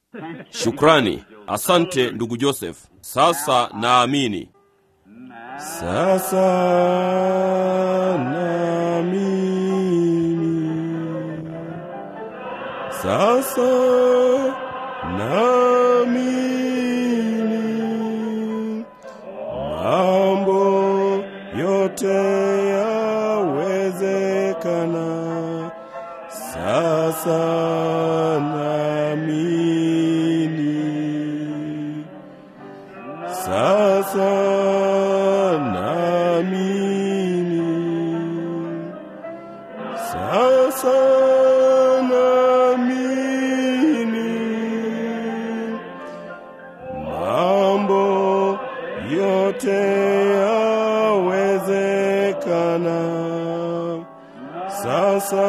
Shukrani, asante ndugu Joseph. Sasa naamini, sasa naamini, sasa naamini, mambo yote yawezekana. Sasa naamini, sasa naamini, sasa naamini, mambo yote yawezekana. Sasa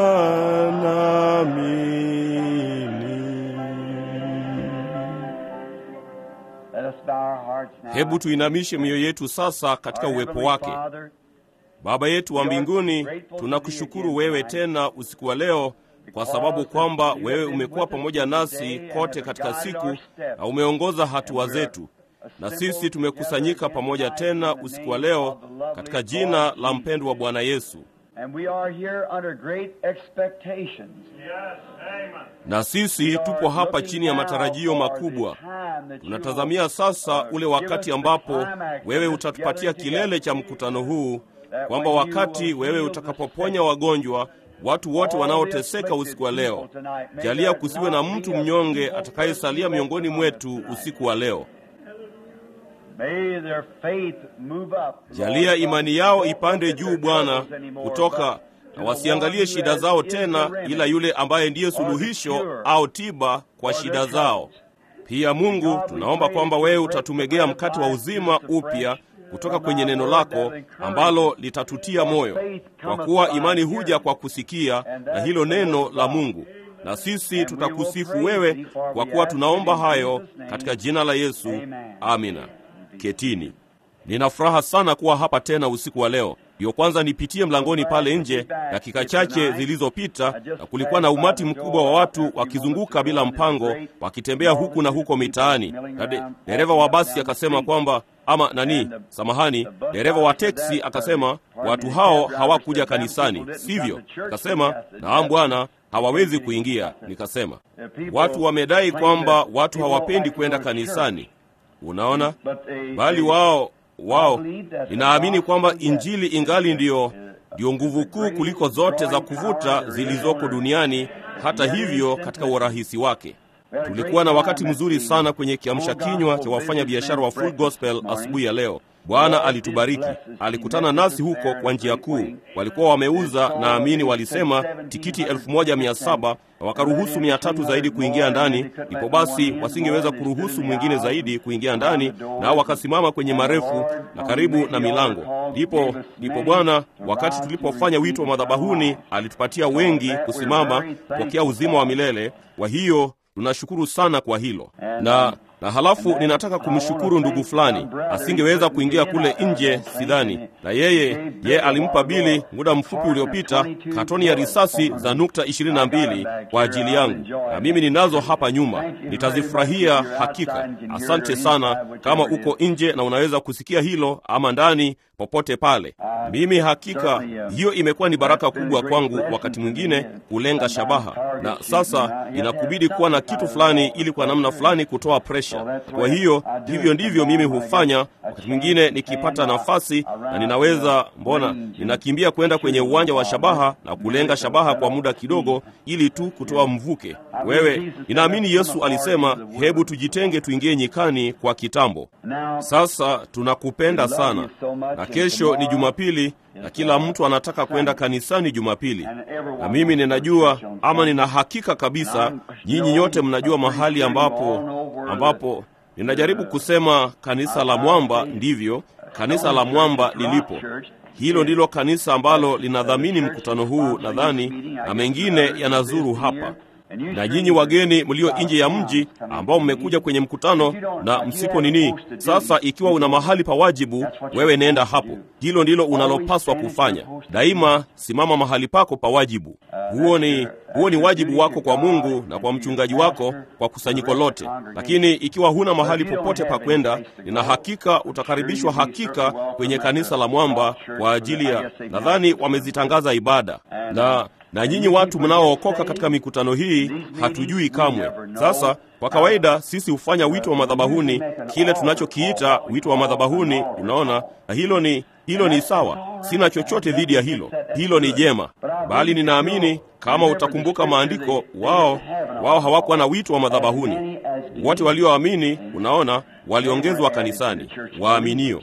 naamini. Let us bow our hearts now. Hebu tuinamishe mioyo yetu sasa katika Our uwepo Heavenly wake. Father, Baba yetu wa mbinguni, tunakushukuru wewe tena usiku wa leo kwa sababu kwamba wewe umekuwa pamoja nasi kote katika siku na umeongoza hatua zetu, na sisi tumekusanyika pamoja tena usiku wa leo katika jina la mpendwa wa Bwana Yesu. And we are here under great expectations. Na sisi tupo hapa chini ya matarajio makubwa. Tunatazamia sasa ule wakati ambapo wewe utatupatia kilele cha mkutano huu, kwamba wakati wewe utakapoponya wagonjwa, watu wote wanaoteseka usiku wa leo, jalia kusiwe na mtu mnyonge atakayesalia miongoni mwetu usiku wa leo. May their faith move up. Jalia imani yao ipande juu, Bwana, kutoka na wasiangalie shida zao tena, ila yule ambaye ndiye suluhisho au tiba kwa shida zao. Pia Mungu, tunaomba kwamba wewe utatumegea mkate wa uzima upya kutoka kwenye neno lako ambalo litatutia moyo, kwa kuwa imani huja kwa kusikia, na hilo neno la Mungu. Na sisi tutakusifu wewe, kwa kuwa tunaomba hayo katika jina la Yesu, amina. Ketini. Nina furaha sana kuwa hapa tena usiku wa leo. Ndiyo kwanza nipitie mlangoni pale nje dakika chache zilizopita, na kulikuwa na umati mkubwa wa watu wakizunguka bila mpango, wakitembea huku na huko mitaani, na de, dereva wa basi akasema kwamba ama nani, samahani, dereva wa teksi akasema watu hao hawakuja kanisani, sivyo? Akasema naam bwana, hawawezi kuingia. Nikasema watu wamedai kwamba watu hawapendi kwenda kanisani. Unaona, bali wao wao, ninaamini kwamba injili ingali ndiyo ndiyo nguvu kuu kuliko zote za kuvuta zilizoko duniani. Hata hivyo, katika urahisi wake, tulikuwa na wakati mzuri sana kwenye kiamsha kinywa cha wafanya biashara wa Full Gospel asubuhi ya leo. Bwana alitubariki, alikutana nasi huko kwa njia kuu. Walikuwa wameuza, naamini walisema tikiti elfu moja mia saba na wakaruhusu mia tatu zaidi kuingia ndani. Ndipo basi wasingeweza kuruhusu mwingine zaidi kuingia ndani, nao wakasimama kwenye marefu na karibu na milango. Ndipo ndipo Bwana, wakati tulipofanya wito wa madhabahuni, alitupatia wengi kusimama kupokea uzima wa milele. Kwa hiyo tunashukuru sana kwa hilo na na halafu ninataka kumshukuru ndugu fulani, asingeweza kuingia kule nje, sidhani, na yeye yeye alimpa Bili muda mfupi uliopita katoni ya risasi za nukta ishirini na mbili kwa ajili yangu, na mimi ninazo hapa nyuma, nitazifurahia hakika. Asante sana kama uko nje na unaweza kusikia hilo, ama ndani, popote pale. Mimi hakika hiyo imekuwa ni baraka kubwa kwangu, wakati mwingine kulenga shabaha, na sasa inakubidi kuwa na kitu fulani ili kwa namna fulani kutoa presha. Kwa hiyo hivyo ndivyo mimi hufanya wakati mwingine nikipata nafasi na ninaweza, mbona ninakimbia kwenda kwenye uwanja wa shabaha na kulenga shabaha kwa muda kidogo, ili tu kutoa mvuke. Wewe, ninaamini Yesu alisema, hebu tujitenge tuingie nyikani kwa kitambo. Sasa tunakupenda sana, na kesho ni Jumapili na kila mtu anataka kwenda kanisani Jumapili, na mimi ninajua ama nina hakika kabisa, nyinyi nyote mnajua mahali ambapo ambapo ninajaribu kusema kanisa la mwamba, ndivyo kanisa la mwamba lilipo. Hilo ndilo kanisa ambalo linadhamini mkutano huu, nadhani, na mengine yanazuru hapa. Na nyinyi wageni mlio nje ya mji ambao mmekuja kwenye mkutano na msipo nini, sasa ikiwa una mahali pa wajibu, wewe nenda hapo. Hilo ndilo unalopaswa kufanya daima. Simama mahali pako pa wajibu. Huo ni huo ni wajibu wako kwa Mungu na kwa mchungaji wako, kwa kusanyiko lote. Lakini ikiwa huna mahali popote pa kwenda, nina hakika utakaribishwa hakika kwenye kanisa la Mwamba kwa ajili ya, nadhani wamezitangaza ibada na na nyinyi watu mnaookoka katika mikutano hii hatujui kamwe. Sasa kwa kawaida sisi hufanya wito wa madhabahuni, kile tunachokiita wito wa madhabahuni, unaona, na hilo ni hilo ni sawa. Sina chochote dhidi ya hilo, hilo ni jema, bali ninaamini kama utakumbuka maandiko, wao wao hawakuwa na wito wa madhabahuni. Wote walioamini, unaona, waliongezwa kanisani, waaminio.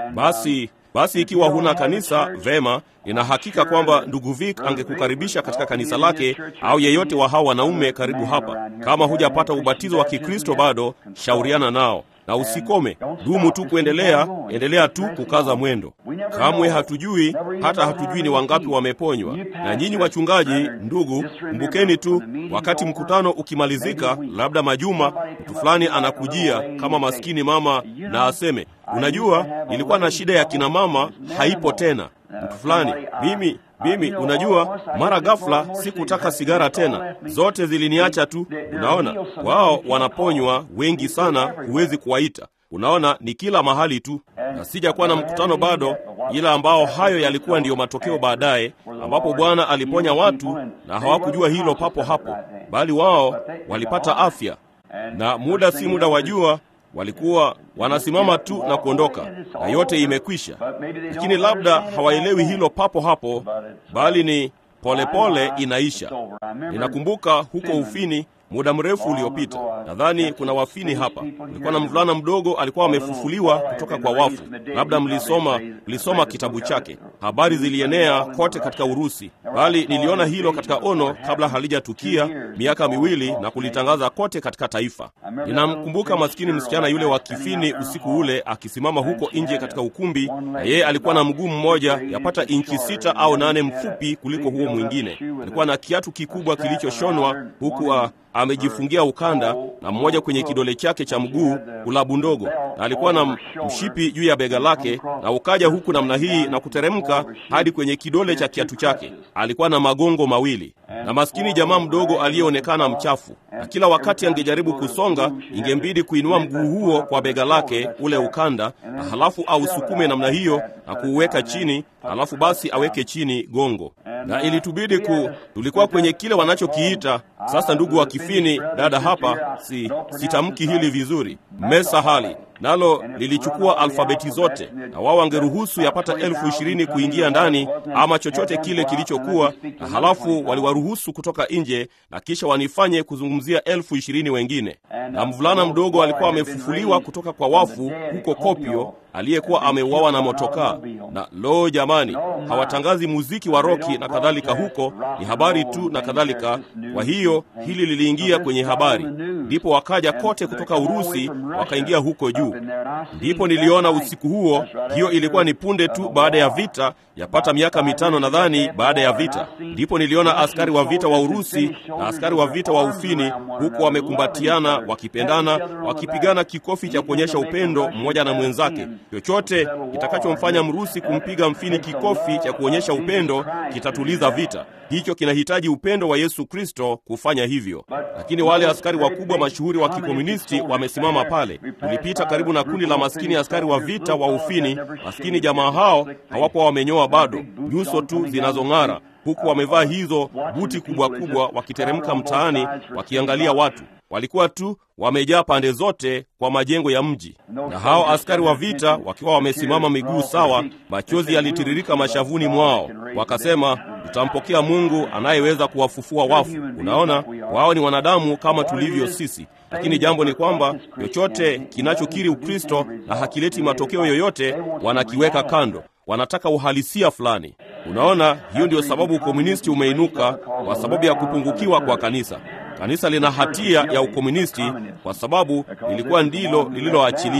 Basi basi ikiwa huna kanisa, vema, nina hakika kwamba ndugu Vic angekukaribisha katika kanisa lake, au yeyote wa hao wanaume karibu hapa. Kama hujapata ubatizo wa Kikristo bado, shauriana nao na usikome, dumu tu kuendelea, endelea tu kukaza mwendo. Kamwe hatujui, hata hatujui ni wangapi wameponywa. Na nyinyi wachungaji, ndugu, kumbukeni tu, wakati mkutano ukimalizika, labda majuma, mtu fulani anakujia kama maskini mama na aseme, unajua, nilikuwa na shida ya kina mama, haipo tena. Mtu fulani, mimi mimi unajua, mara ghafla sikutaka sigara tena, zote ziliniacha tu. Unaona, wao wanaponywa wengi sana, huwezi kuwaita. Unaona, ni kila mahali tu, na sijakuwa na mkutano bado, ila ambao hayo yalikuwa ndiyo matokeo baadaye, ambapo Bwana aliponya watu na hawakujua hilo papo hapo, bali wao walipata afya, na muda si muda wajua walikuwa wanasimama tu na kuondoka na yote imekwisha. Lakini labda hawaelewi hilo papo hapo, bali ni polepole pole inaisha. Ninakumbuka huko Ufini muda mrefu uliopita, nadhani kuna wafini hapa. Kulikuwa na mvulana mdogo alikuwa amefufuliwa kutoka kwa wafu. Labda mlisoma mlisoma kitabu chake, habari zilienea kote katika Urusi, bali niliona hilo katika ono kabla halijatukia miaka miwili na kulitangaza kote katika taifa. Ninamkumbuka maskini msichana yule wa Kifini usiku ule akisimama huko nje katika ukumbi, na yeye alikuwa na mguu mmoja yapata inchi sita au nane mfupi kuliko huo mwingine. Alikuwa na kiatu kikubwa kilichoshonwa huku amejifungia ukanda na mmoja kwenye kidole chake cha mguu, kulabu ndogo, na alikuwa na mshipi juu ya bega lake, na ukaja huku namna hii na kuteremka hadi kwenye kidole cha kiatu chake. Alikuwa na magongo mawili, na maskini jamaa mdogo aliyeonekana mchafu, na kila wakati angejaribu kusonga, ingembidi kuinua mguu huo kwa bega lake, ule ukanda, na halafu ausukume namna hiyo na kuuweka chini, halafu basi aweke chini gongo, na ilitubidi ku, tulikuwa kwenye kile wanachokiita sasa, ndugu wa Kifini, dada hapa, si sitamki hili vizuri, mesa hali nalo lilichukua alfabeti zote, na wao wangeruhusu yapata elfu ishirini kuingia ndani ama chochote kile kilichokuwa, na halafu waliwaruhusu kutoka nje, na kisha wanifanye kuzungumzia elfu ishirini wengine. Na mvulana mdogo alikuwa amefufuliwa kutoka kwa wafu huko Kopio, aliyekuwa ameuawa na motokaa. Na lo, jamani, hawatangazi muziki wa roki na kadhalika huko, ni habari tu na kadhalika. Kwa hiyo hili liliingia kwenye habari, ndipo wakaja kote kutoka Urusi wakaingia huko juu. Ndipo niliona usiku huo, hiyo ilikuwa ni punde tu baada ya vita, yapata miaka mitano nadhani baada ya vita. Ndipo niliona askari wa vita wa Urusi na askari wa vita wa Ufini huku wamekumbatiana, wakipendana, wakipigana kikofi cha kuonyesha upendo mmoja na mwenzake. Chochote kitakachomfanya Mrusi kumpiga Mfini kikofi cha kuonyesha upendo kitatuliza vita. Hicho kinahitaji upendo wa Yesu Kristo kufanya hivyo. Lakini wale askari wakubwa mashuhuri wa kikomunisti wamesimama pale. Tulipita karibu na kundi la maskini askari wa vita wa Ufini. Maskini jamaa hao hawakuwa wamenyoa bado, nyuso tu zinazong'ara, huku wamevaa hizo buti kubwa kubwa, wakiteremka mtaani wakiangalia watu. Walikuwa tu wamejaa pande zote kwa majengo ya mji, na hao askari wa vita wakiwa wamesimama miguu sawa, machozi yalitiririka mashavuni mwao. Wakasema, tutampokea Mungu anayeweza kuwafufua wafu. Unaona, wao ni wanadamu kama tulivyo sisi, lakini jambo ni kwamba chochote kinachokiri Ukristo na hakileti matokeo yoyote, wanakiweka kando. Wanataka uhalisia fulani. Unaona, hiyo ndiyo sababu ukomunisti umeinuka, kwa sababu ya kupungukiwa kwa kanisa. Kanisa lina hatia ya ukomunisti kwa sababu lilikuwa ndilo lililoachilia.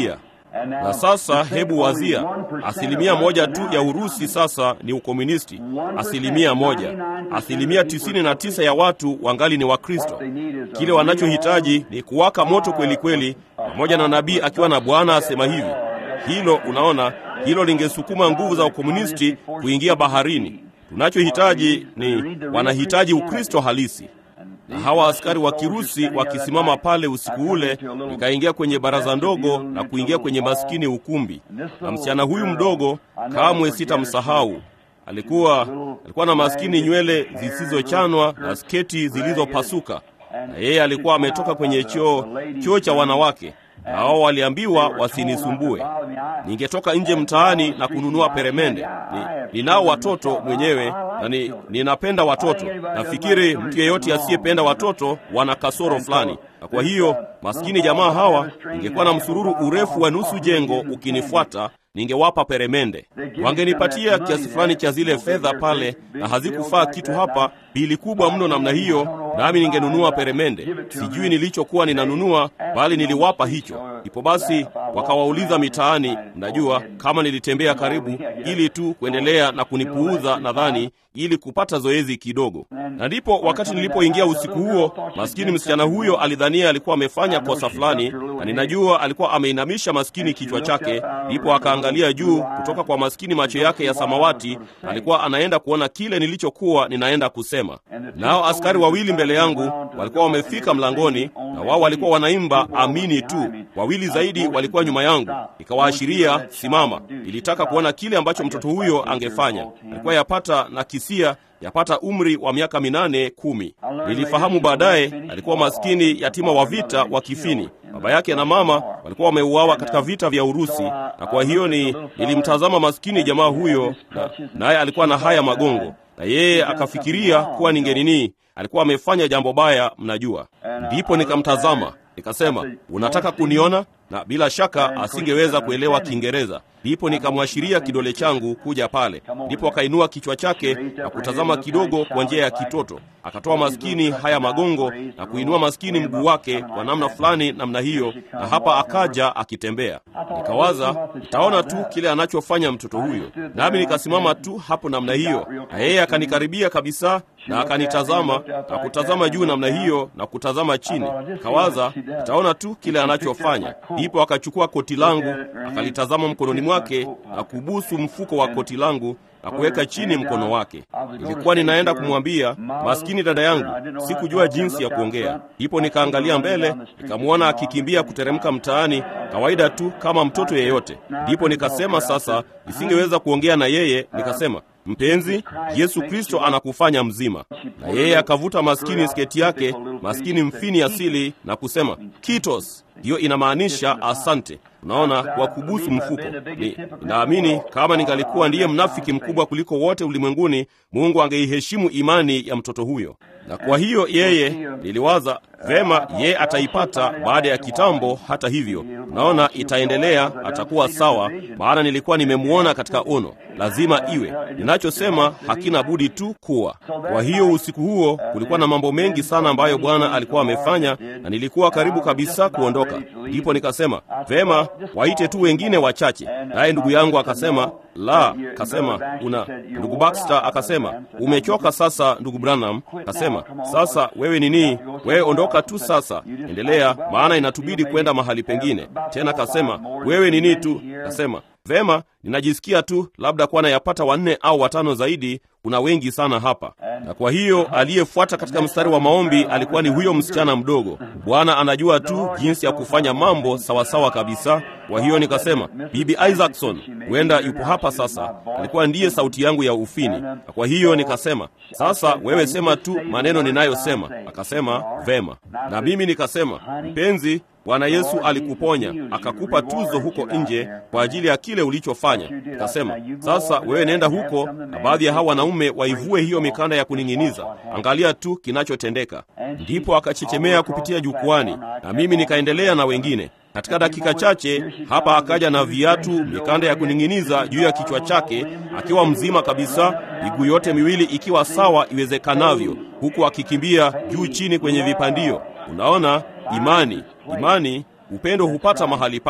Na sasa hebu wazia, asilimia moja tu ya Urusi sasa ni ukomunisti, asilimia moja. Asilimia tisini na tisa ya watu wangali ni Wakristo. Kile wanachohitaji ni kuwaka moto kweli kweli, pamoja na nabii akiwa na Bwana asema hivi. Hilo unaona, hilo lingesukuma nguvu za ukomunisti kuingia baharini. Tunachohitaji ni wanahitaji Ukristo halisi na hawa askari wa Kirusi wakisimama pale usiku ule, nikaingia kwenye baraza ndogo na kuingia kwenye maskini ukumbi, na msichana huyu mdogo kamwe sitamsahau. Alikuwa alikuwa na maskini nywele zisizochanwa na sketi zilizopasuka, na yeye alikuwa ametoka kwenye choo choo cha wanawake, na wao waliambiwa wasinisumbue. Ningetoka nje mtaani na kununua peremende. Ni, ninao watoto mwenyewe na ni, ninapenda watoto. Nafikiri mtu yeyote asiyependa watoto wana kasoro fulani, na kwa hiyo maskini jamaa hawa, ningekuwa na msururu urefu wa nusu jengo ukinifuata ningewapa peremende. Wangenipatia kiasi fulani cha zile fedha pale, na hazikufaa kitu hapa, bili kubwa mno namna hiyo, nami ningenunua peremende. Sijui nilichokuwa ninanunua, bali niliwapa hicho. Ipo basi, wakawauliza mitaani, mnajua kama nilitembea karibu, ili tu kuendelea na kunipuuza, nadhani ili kupata zoezi kidogo. Na ndipo wakati nilipoingia usiku huo, maskini msichana huyo alidhania alikuwa amefanya kosa fulani, na ninajua alikuwa ameinamisha maskini kichwa chake, ndipo akaangalia juu kutoka kwa maskini macho yake ya samawati, alikuwa anaenda kuona kile nilichokuwa ninaenda kusema. Nao askari wawili mbele yangu walikuwa wamefika mlangoni, na wao walikuwa wanaimba amini tu. Wawili zaidi walikuwa nyuma yangu, ikawaashiria simama. Ilitaka kuona kile ambacho mtoto huyo angefanya. Alikuwa yapata na kisia yapata umri wa miaka minane kumi. Nilifahamu baadaye alikuwa maskini yatima wa vita wa kifini. Baba yake na mama walikuwa wameuawa katika vita vya Urusi, na kwa hiyo ni nilimtazama maskini jamaa huyo, naye na alikuwa na haya magongo, na yeye akafikiria kuwa ningenini, alikuwa amefanya jambo baya, mnajua. Ndipo nikamtazama nikasema, unataka kuniona? Na bila shaka asingeweza kuelewa Kiingereza. Ndipo nikamwashiria kidole changu kuja pale. Ndipo akainua kichwa chake na kutazama kidogo kwa njia ya kitoto, akatoa maskini haya magongo na kuinua maskini mguu wake kwa namna fulani, namna hiyo, na hapa akaja akitembea. Nikawaza nitaona tu kile anachofanya mtoto huyo, nami nikasimama tu hapo namna hiyo, na yeye akanikaribia kabisa na akanitazama na kutazama juu namna hiyo na kutazama chini. Kawaza nitaona tu kile anachofanya. Ndipo akachukua koti langu akalitazama mkononi mwake na kubusu mfuko wa koti langu na kuweka chini mkono wake. Nilikuwa ninaenda kumwambia maskini dada yangu, sikujua jinsi ya kuongea. Ndipo nikaangalia mbele, nikamwona akikimbia kuteremka mtaani, kawaida tu kama mtoto yeyote. Ndipo nikasema sasa nisingeweza kuongea na yeye, nikasema Mpenzi, Yesu Kristo anakufanya mzima. Na yeye akavuta maskini sketi yake, maskini mfini asili, na kusema kitos. Hiyo inamaanisha asante. Unaona, kwa kubusu mfuko. Ni naamini kama ningalikuwa ndiye mnafiki mkubwa kuliko wote ulimwenguni, Mungu angeiheshimu imani ya mtoto huyo. Na kwa hiyo yeye, niliwaza vema, yeye ataipata baada ya kitambo. Hata hivyo, unaona, itaendelea, atakuwa sawa, maana nilikuwa nimemwona katika ono. Lazima iwe ninachosema, hakina budi tu kuwa. Kwa hiyo usiku huo kulikuwa na mambo mengi sana ambayo Bwana alikuwa amefanya, na nilikuwa karibu kabisa kuondoka. Ndipo nikasema vema, waite tu wengine wachache. Naye ndugu yangu akasema la, akasema una. Ndugu Baxter akasema umechoka sasa, ndugu Branham. Akasema sasa wewe nini, wewe ondoka tu sasa, endelea, maana inatubidi kwenda mahali pengine tena. Akasema wewe nini tu, akasema vema, ninajisikia tu labda kuwa nayapata wanne au watano zaidi. Kuna wengi sana hapa. Na kwa hiyo aliyefuata katika mstari wa maombi alikuwa ni huyo msichana mdogo. Bwana anajua tu jinsi ya kufanya mambo sawasawa kabisa. Kwa hiyo nikasema, Bibi Isaacson huenda yupo hapa sasa, alikuwa ndiye sauti yangu ya ufini. Na kwa hiyo nikasema, sasa wewe sema tu maneno ninayosema. Akasema vema, na mimi nikasema, mpenzi Bwana Yesu alikuponya akakupa tuzo huko nje kwa ajili ya kile ulichofanya. Akasema, sasa wewe nenda huko na baadhi ya hawa wanaume waivue hiyo mikanda ya kuning'iniza, angalia tu kinachotendeka. Ndipo akachechemea kupitia jukwani, na mimi nikaendelea na wengine. Katika dakika chache hapa akaja na viatu, mikanda ya kuning'iniza juu ya kichwa chake, akiwa mzima kabisa, miguu yote miwili ikiwa sawa iwezekanavyo, huku akikimbia juu chini kwenye vipandio. Unaona, imani imani, upendo hupata mahali pake.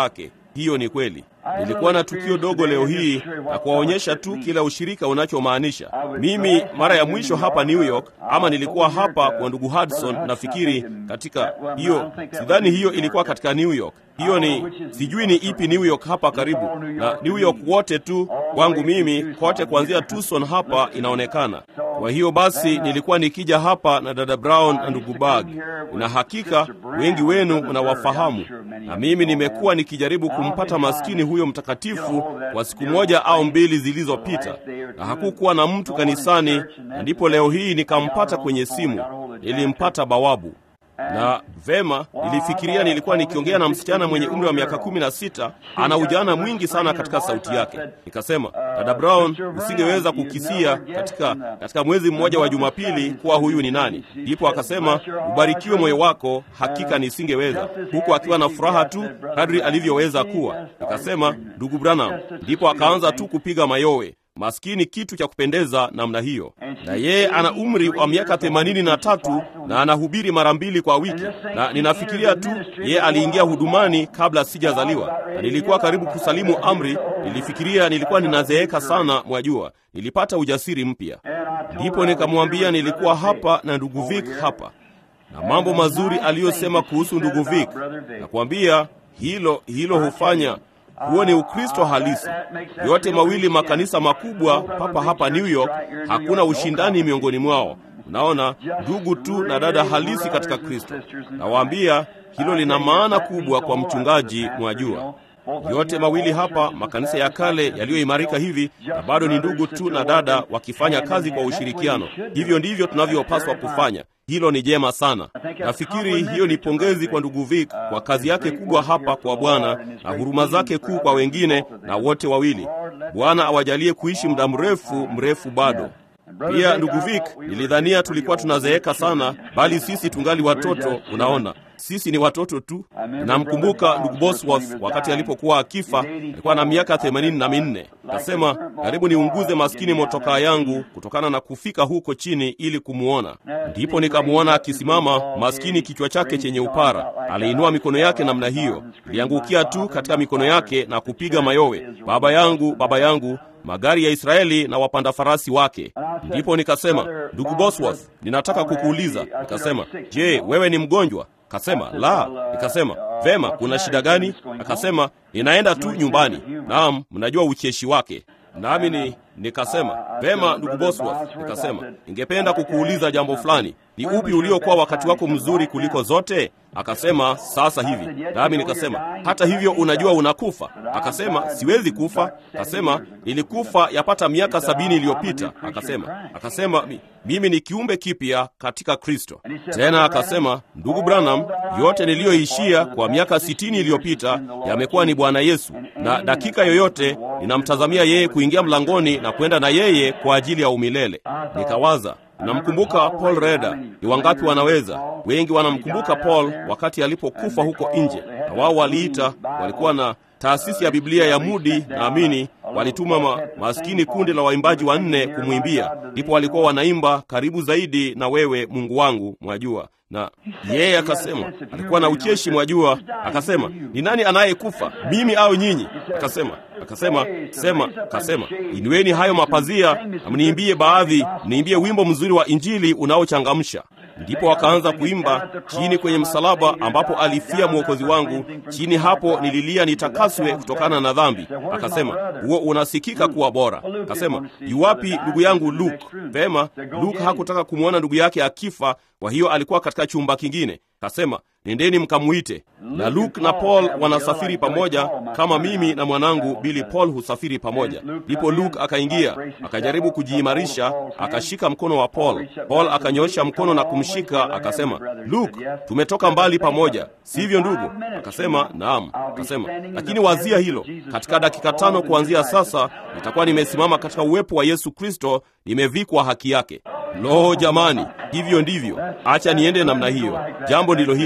Hiyo ni kweli. Nilikuwa na tukio dogo leo hii na kuwaonyesha tu kila ushirika unachomaanisha. Mimi mara ya mwisho hapa New York, ama nilikuwa hapa kwa ndugu Hudson, nafikiri katika hiyo, sidhani hiyo ilikuwa katika New York. Hiyo ni sijui ni ipi New York hapa karibu na New York wote tu kwangu mimi, kote kuanzia Tucson hapa inaonekana. Kwa hiyo basi nilikuwa nikija hapa na dada Brown na ndugu Bag, na hakika wengi wenu mnawafahamu, na mimi nimekuwa nikijaribu kumpata maskini huyo mtakatifu kwa siku moja au mbili zilizopita, na hakukuwa na mtu kanisani, na ndipo leo hii nikampata kwenye simu. Nilimpata bawabu na vema, nilifikiria nilikuwa nikiongea na msichana mwenye umri wa miaka kumi na sita. Ana ujana mwingi sana katika sauti yake. Nikasema, dada Brown, usingeweza kukisia katika, katika mwezi mmoja wa Jumapili kuwa huyu ni nani? Ndipo akasema, ubarikiwe moyo wako, hakika nisingeweza, huku akiwa na furaha tu kadri alivyoweza kuwa. Nikasema, ndugu Branham. Ndipo akaanza tu kupiga mayowe Maskini, kitu cha kupendeza namna hiyo. Na yeye ana umri wa miaka themanini na tatu na anahubiri mara mbili kwa wiki, na ninafikiria tu yeye aliingia hudumani kabla sijazaliwa, na nilikuwa karibu kusalimu amri. Nilifikiria nilikuwa ninazeeka sana, mwajua. Nilipata ujasiri mpya, ndipo nikamwambia nilikuwa hapa na ndugu Vic hapa, na mambo mazuri aliyosema kuhusu ndugu Vic. Nakwambia hilo hilo hufanya huo ni Ukristo halisi. Yote mawili makanisa makubwa papa hapa New York, hakuna ushindani miongoni mwao. Unaona, ndugu tu na dada halisi katika Kristo. Nawaambia hilo lina maana kubwa kwa mchungaji, mwajua. Yote mawili hapa makanisa ya kale yaliyoimarika hivi, na bado ni ndugu tu na dada wakifanya kazi kwa ushirikiano. Hivyo ndivyo tunavyopaswa kufanya. Hilo ni jema sana. Nafikiri hiyo ni pongezi kwa ndugu Vic kwa kazi yake kubwa hapa kwa Bwana na huruma zake kuu kwa wengine na wote wawili. Bwana awajalie kuishi muda mrefu mrefu bado. Pia ndugu Vic, nilidhania tulikuwa tunazeeka sana, bali sisi tungali watoto. Unaona, sisi ni watoto tu. Namkumbuka ndugu Bosworth wakati alipokuwa akifa, alikuwa na miaka themanini na minne. Akasema, karibu niunguze maskini motokaa yangu kutokana na kufika huko chini ili kumwona. Ndipo nikamwona akisimama, maskini, kichwa chake chenye upara. Aliinua mikono yake namna hiyo, iliangukia tu katika mikono yake na kupiga mayowe, baba yangu, baba yangu magari ya Israeli na wapanda farasi wake. Ndipo nikasema, ndugu Bosworth, ninataka kukuuliza. Nikasema, je, wewe ni mgonjwa? Akasema, la. Nikasema, vema, kuna shida gani? Akasema, ninaenda tu nyumbani. Naam, mnajua ucheshi wake. Nami ni nikasema, vema, ndugu Bosworth, nikasema, ningependa kukuuliza jambo fulani. Ni upi uliokuwa wakati wako mzuri kuliko zote? Akasema, sasa hivi. Nami nikasema, hata hivyo unajua unakufa? Akasema, siwezi kufa. Akasema, nilikufa yapata miaka sabini iliyopita. Akasema, akasema mimi ni kiumbe kipya katika Kristo. Tena akasema, ndugu Branham, yote niliyoishia kwa miaka sitini iliyopita yamekuwa ni Bwana Yesu, na dakika yoyote ninamtazamia yeye kuingia mlangoni na kwenda na yeye kwa ajili ya umilele. Nikawaza, namkumbuka Paul Reda. Ni wangapi wanaweza? Wengi wanamkumbuka Paul wakati alipokufa huko nje, na wao waliita, walikuwa na taasisi ya Biblia ya Mudi, naamini walituma ma, maskini kundi la waimbaji wanne kumwimbia, ndipo walikuwa wanaimba karibu zaidi na wewe Mungu wangu, mwajua na yeye akasema, alikuwa na ucheshi, mwajua. Akasema, ni nani anayekufa, mimi au nyinyi? Akasema, akasema sema, akasema inueni hayo mapazia na mniimbie baadhi, mniimbie wimbo mzuri wa Injili unaochangamsha. Ndipo akaanza kuimba chini kwenye msalaba ambapo alifia mwokozi wangu, chini hapo nililia nitakaswe kutokana na dhambi. Akasema, huo unasikika kuwa bora. Akasema, yuwapi ndugu yangu Luke? Vema, Luke hakutaka kumwona ndugu yake akifa, kwa hiyo alikuwa katika chumba kingine. Kasema, nendeni mkamuite. Na Luke na Paul wanasafiri pamoja kama mimi na mwanangu Billy Paul husafiri pamoja. Ndipo Luke akaingia, akajaribu kujiimarisha, akashika mkono wa Paul. Paul akanyosha mkono na kumshika, akasema, Luke, tumetoka mbali pamoja, sivyo ndugu? Akasema, naam. Akasema, lakini wazia hilo, katika dakika tano kuanzia sasa nitakuwa nimesimama katika uwepo wa Yesu Kristo, nimevikwa haki yake. Lo, jamani, hivyo ndivyo. Acha niende namna hiyo. Jambo ndilo hilo.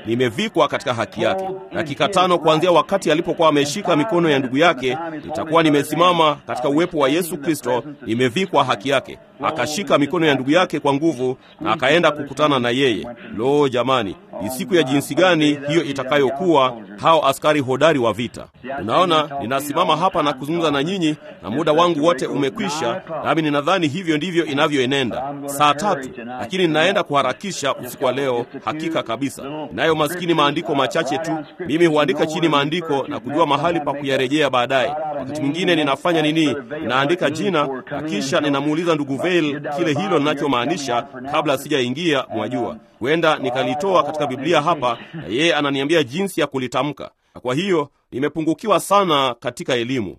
nimevikwa katika haki yake. Dakika tano kuanzia wakati alipokuwa ameshika mikono ya ndugu yake, nitakuwa nimesimama katika uwepo wa Yesu Kristo, nimevikwa haki yake. Akashika mikono ya ndugu yake kwa nguvu na akaenda kukutana na yeye. Lo, jamani, ni siku ya jinsi gani hiyo itakayokuwa, hao askari hodari wa vita. Unaona, ninasimama hapa na kuzungumza na nyinyi na muda wangu wote umekwisha, nami ninadhani hivyo ndivyo inavyoenenda saa tatu, lakini ninaenda kuharakisha usiku wa leo. Hakika kabisa, nayo maskini maandiko machache tu. Mimi huandika chini maandiko na kujua mahali pa kuyarejea baadaye. Wakati mwingine ninafanya nini? Ninaandika jina na kisha ninamuuliza ndugu Veil kile hilo ninachomaanisha kabla sijaingia. Mwajua, huenda nikalitoa katika Biblia hapa na yeye ananiambia jinsi ya kulitamka, na kwa hiyo nimepungukiwa sana katika elimu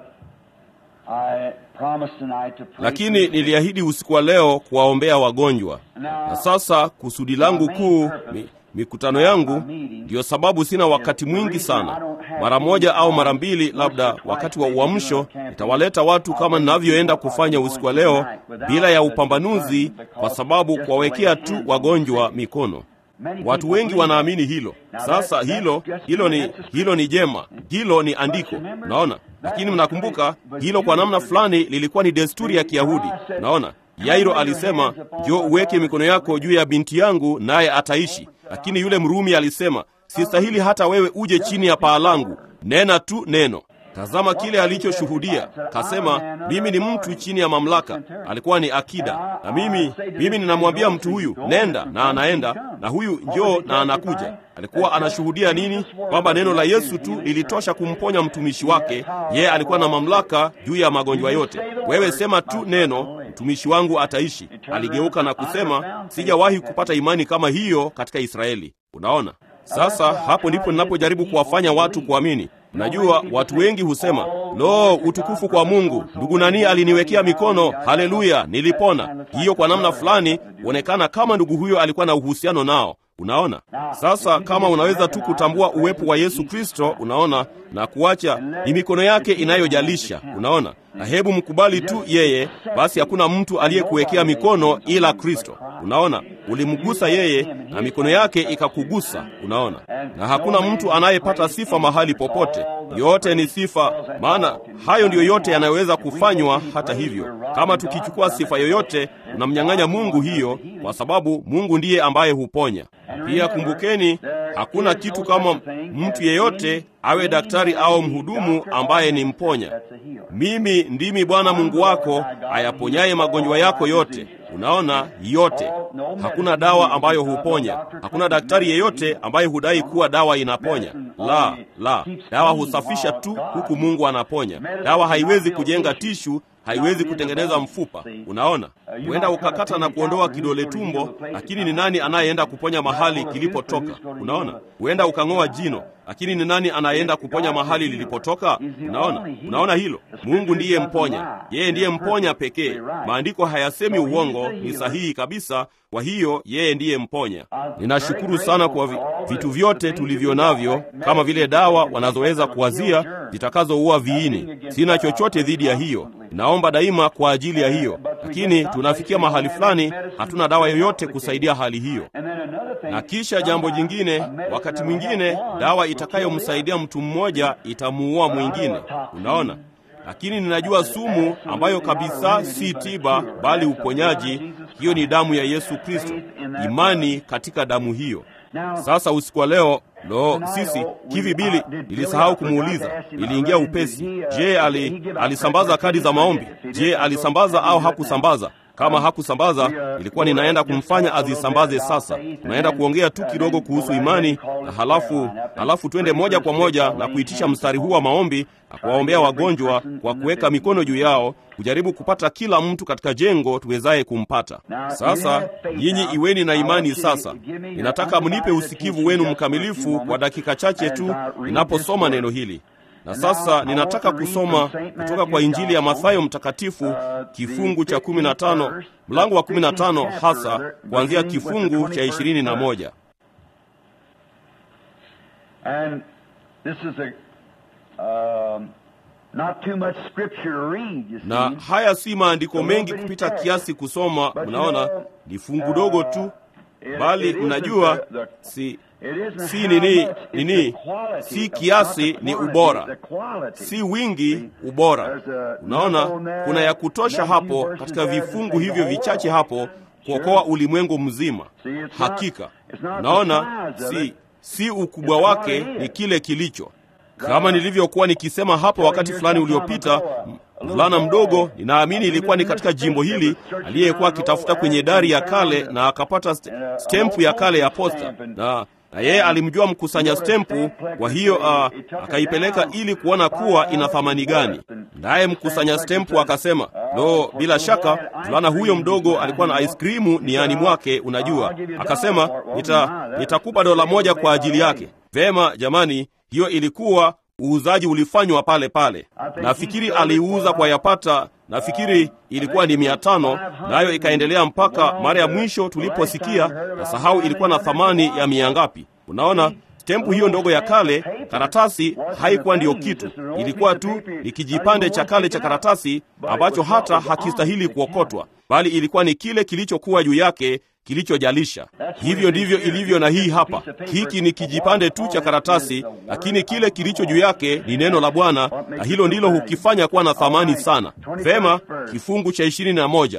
lakini niliahidi usiku wa leo kuwaombea wagonjwa. Na sasa kusudi langu kuu, mi, mikutano yangu, ndiyo sababu sina wakati mwingi sana. Mara moja au mara mbili, labda wakati wa uamsho, nitawaleta watu kama ninavyoenda kufanya usiku wa leo, bila ya upambanuzi, kwa sababu kuwawekea tu wagonjwa mikono. Watu wengi wanaamini hilo. Sasa hilo hilo ni hilo ni jema, hilo ni andiko, naona. Lakini mnakumbuka hilo, kwa namna fulani lilikuwa ni desturi ya Kiyahudi. Naona Yairo alisema, njoo uweke mikono yako juu ya binti yangu naye ataishi. Lakini yule Mrumi alisema, sistahili hata wewe uje chini ya paa langu, nena tu neno. Tazama kile alichoshuhudia. Kasema, mimi ni mtu chini ya mamlaka. Alikuwa ni akida, na mimi mimi ninamwambia mtu huyu nenda, na anaenda, na huyu njoo, na anakuja. Alikuwa anashuhudia nini? Kwamba neno la Yesu tu lilitosha kumponya mtumishi wake. Yeye alikuwa na mamlaka juu ya magonjwa yote. Wewe sema tu neno, mtumishi wangu ataishi. Aligeuka na kusema, sijawahi kupata imani kama hiyo katika Israeli. Unaona? Sasa hapo ndipo ninapojaribu kuwafanya watu kuamini. Najua watu wengi husema lo, utukufu kwa Mungu, ndugu nani aliniwekea mikono, haleluya, nilipona. Hiyo kwa namna fulani huonekana kama ndugu huyo alikuwa na uhusiano nao. Unaona, sasa kama unaweza tu kutambua uwepo wa Yesu Kristo, unaona, na kuacha ni mikono yake inayojalisha, unaona, na hebu mkubali tu yeye, basi hakuna mtu aliyekuwekea mikono ila Kristo. Unaona, ulimgusa yeye na mikono yake ikakugusa, unaona, na hakuna mtu anayepata sifa mahali popote. Yote ni sifa, maana hayo ndiyo yote yanayoweza kufanywa. Hata hivyo, kama tukichukua sifa yoyote, tunamnyang'anya Mungu hiyo, kwa sababu Mungu ndiye ambaye huponya. Pia kumbukeni, hakuna kitu kama mtu yeyote awe daktari au mhudumu ambaye ni mponya. Mimi ndimi Bwana Mungu wako ayaponyaye magonjwa yako yote. Unaona, yote. Hakuna dawa ambayo huponya. Hakuna daktari yeyote ambaye hudai kuwa dawa inaponya. La, la, dawa husafisha tu, huku Mungu anaponya. Dawa haiwezi kujenga tishu haiwezi kutengeneza mfupa. Unaona, huenda ukakata na kuondoa kidole tumbo, lakini ni nani anayeenda kuponya mahali kilipotoka? Unaona, huenda ukang'oa jino, lakini ni nani anayeenda kuponya mahali lilipotoka? Unaona, unaona hilo. Mungu ndiye mponya, yeye ndiye mponya pekee. Maandiko hayasemi uongo, ni sahihi kabisa. Kwa hiyo yeye ndiye mponya. Ninashukuru sana kwa vi, vitu vyote tulivyo navyo, kama vile dawa wanazoweza kuwazia zitakazoua viini. Sina chochote dhidi ya hiyo, naomba daima kwa ajili ya hiyo, lakini tunafikia mahali fulani, hatuna dawa yoyote kusaidia hali hiyo. Na kisha jambo jingine, wakati mwingine dawa itakayomsaidia mtu mmoja itamuua mwingine. Unaona, lakini ninajua sumu ambayo kabisa si tiba bali uponyaji. Hiyo ni damu ya Yesu Kristo, imani katika damu hiyo. Sasa usiku wa leo, lo, sisi hivi bili, nilisahau kumuuliza, niliingia upesi. Je, ali, alisambaza kadi za maombi? Je, alisambaza au hakusambaza? Kama hakusambaza, ilikuwa ninaenda kumfanya azisambaze. Sasa tunaenda kuongea tu kidogo kuhusu imani, na halafu halafu twende moja kwa moja na kuitisha mstari huu wa maombi na kuwaombea wagonjwa kwa kuweka mikono juu yao, kujaribu kupata kila mtu katika jengo tuwezaye kumpata. Sasa nyinyi iweni na imani. Sasa ninataka mnipe usikivu wenu mkamilifu kwa dakika chache tu ninaposoma neno hili. Na sasa ninataka kusoma kutoka kwa Injili ya Mathayo mtakatifu kifungu cha 15 mlango wa 15 hasa kuanzia kifungu cha 21. Na haya si maandiko mengi kupita kiasi kusoma, mnaona ni fungu dogo tu, bali mnajua si si nini nini, si kiasi, ni ubora, si wingi, ubora. Unaona, kuna ya kutosha hapo katika vifungu hivyo vichache hapo kuokoa ulimwengu mzima. Hakika unaona, si si ukubwa wake, ni kile kilicho kama nilivyokuwa nikisema hapo wakati fulani uliopita. Mvulana mdogo, ninaamini ilikuwa ni katika jimbo hili, aliyekuwa akitafuta kwenye dari ya kale na akapata st stempu ya kale ya posta, na na yeye alimjua mkusanya stempu. Kwa hiyo uh, akaipeleka ili kuona kuwa ina thamani gani. Naye mkusanya stempu akasema, lo, bila shaka mvulana huyo mdogo alikuwa na ice cream niani mwake, unajua. Akasema, nita nitakupa dola moja kwa ajili yake. Vema jamani, hiyo ilikuwa uuzaji ulifanywa pale pale. Nafikiri aliuza kwa yapata, nafikiri ilikuwa ni mia tano, nayo ikaendelea mpaka mara ya mwisho tuliposikia, na sahau ilikuwa na thamani ya mia ngapi. Unaona, stempu hiyo ndogo ya kale, karatasi haikuwa ndiyo kitu, ilikuwa tu ni kijipande cha kale cha karatasi ambacho hata hakistahili kuokotwa, bali ilikuwa ni kile kilichokuwa juu yake kilichojalisha. Hivyo ndivyo ilivyo na hii hapa. Hiki ni kijipande tu cha karatasi, lakini kile kilicho juu yake ni neno la Bwana, na hilo ndilo hukifanya kuwa na thamani sana. Vema, kifungu cha ishirini na moja.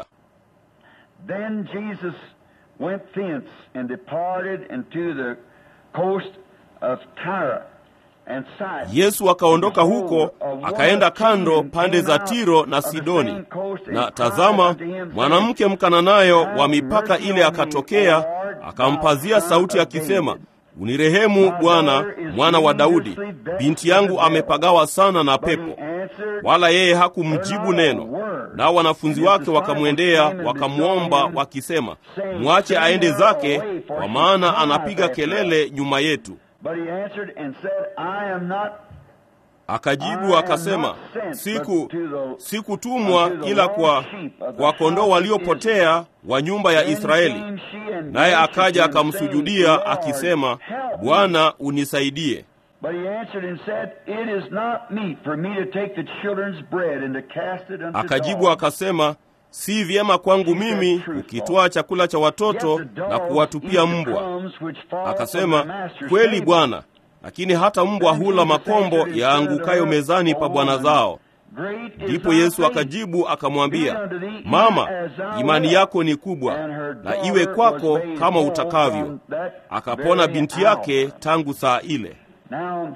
Then Jesus went thence and departed into the coast of Tyre and Sidon. Yesu akaondoka huko akaenda kando pande za Tiro na Sidoni, na tazama, mwanamke Mkananayo wa mipaka ile akatokea, akampazia sauti akisema, unirehemu Bwana, mwana wa Daudi, binti yangu amepagawa sana na pepo. Wala yeye hakumjibu neno. Nao wanafunzi wake wakamwendea wakamwomba wakisema, mwache aende zake, kwa maana anapiga kelele nyuma yetu. But he answered and said, I am not Akajibu akasema, siku sikutumwa ila kwa kwa kondoo waliopotea wa nyumba ya Israeli. Naye akaja akamsujudia akisema, Bwana unisaidie. But he answered and said, It is not meet for me to take the children's bread and to cast it unto Akajibu dogs. akasema, si vyema kwangu mimi kukitwaa chakula cha watoto Yet the na dogs kuwatupia eat the mbwa. crumbs which fall from their Akasema, master's kweli table." Bwana, lakini hata mbwa hula makombo yaangukayo mezani pa bwana zao. Great is Ndipo thy Yesu faith. akajibu akamwambia, Mama, imani yako ni kubwa, na iwe kwako kama utakavyo. Akapona binti yake tangu saa ile. Now,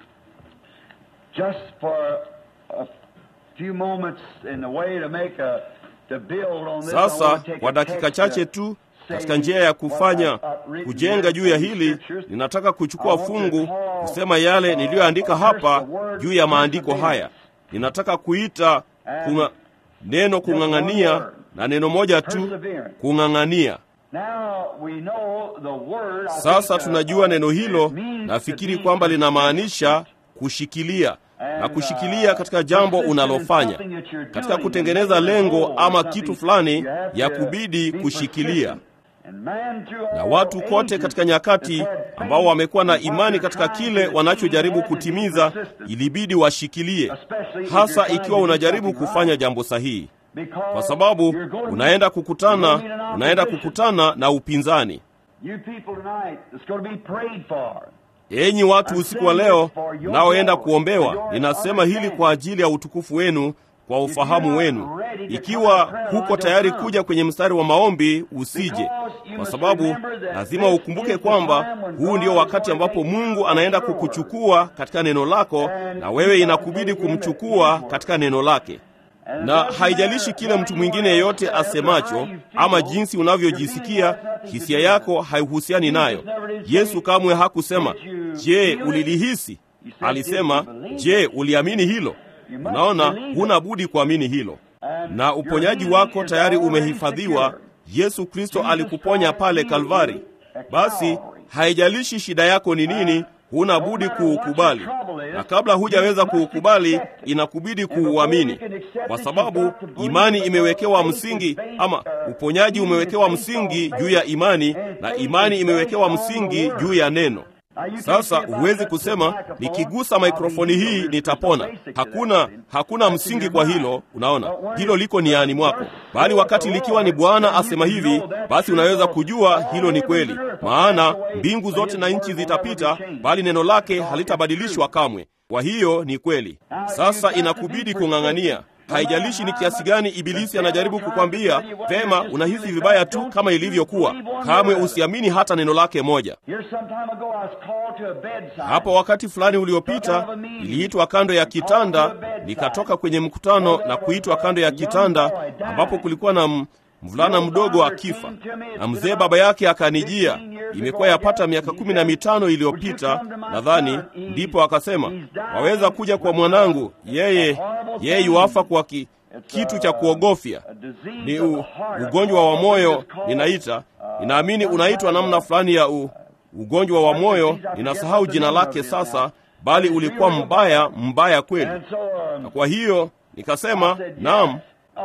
just for a few moments in the way to make a to build on this, I Sasa want to take kwa a dakika text chache that tu, says katika njia ya kufanya what I've written kujenga here juu ya in the hili, scriptures. ninataka kuchukua fungu kusema yale niliyoandika hapa juu ya maandiko haya. Ninataka kuita kunga, neno kung'ang'ania na neno moja tu, kung'ang'ania. Now we know the word, I Sasa think, uh, tunajua neno hilo, it means nafikiri to be kwamba linamaanisha kushikilia na kushikilia katika jambo unalofanya, katika kutengeneza lengo ama kitu fulani, ya kubidi kushikilia. Na watu kote katika nyakati ambao wamekuwa na imani katika kile wanachojaribu kutimiza, ilibidi washikilie, hasa ikiwa unajaribu kufanya jambo sahihi, kwa sababu unaenda kukutana, unaenda kukutana na upinzani. You people tonight, it's going to be prayed for. Enyi watu usiku wa leo mnaoenda kuombewa, ninasema hili kwa ajili ya utukufu wenu, kwa ufahamu wenu. Ikiwa huko tayari kuja kwenye mstari wa maombi, usije, kwa sababu lazima ukumbuke kwamba huu ndio wakati ambapo Mungu anaenda kukuchukua katika neno lako, na wewe inakubidi kumchukua katika neno lake na haijalishi kile mtu mwingine yeyote asemacho ama jinsi unavyojisikia, hisia yako haihusiani nayo. Yesu kamwe hakusema je, ulilihisi? Alisema je, uliamini hilo? Unaona, huna budi kuamini hilo, na uponyaji wako tayari umehifadhiwa. Yesu Kristo alikuponya pale Kalvari. Basi haijalishi shida yako ni nini, huna budi kuukubali, na kabla hujaweza kuukubali, inakubidi kuuamini, kwa sababu imani imewekewa msingi, ama uponyaji umewekewa msingi juu ya imani, na imani imewekewa msingi juu ya neno. Sasa huwezi kusema nikigusa mikrofoni hii nitapona. Hakuna, hakuna msingi kwa hilo. Unaona, hilo liko niani mwako, bali wakati likiwa ni Bwana asema hivi, basi unaweza kujua hilo ni kweli, maana mbingu zote na nchi zitapita, bali neno lake halitabadilishwa kamwe. Kwa hiyo ni kweli. Sasa inakubidi kung'ang'ania. Haijalishi ni kiasi gani Ibilisi anajaribu kukwambia vema, unahisi vibaya tu kama ilivyokuwa. Kamwe usiamini hata neno lake moja. Hapo wakati fulani uliopita, niliitwa kando ya kitanda, nikatoka kwenye mkutano na kuitwa kando ya kitanda, ambapo kulikuwa na mvulana mdogo akifa, na mzee baba yake akanijia. Imekuwa yapata miaka kumi na mitano iliyopita nadhani, ndipo akasema, waweza kuja kwa mwanangu, yeye yeye yuafa kwa ki, kitu cha kuogofya, ni u, ugonjwa wa moyo. Ninaita, ninaamini unaitwa namna fulani ya u, ugonjwa wa moyo. Ninasahau jina lake sasa, bali ulikuwa mbaya mbaya kweli. Na kwa hiyo nikasema, naam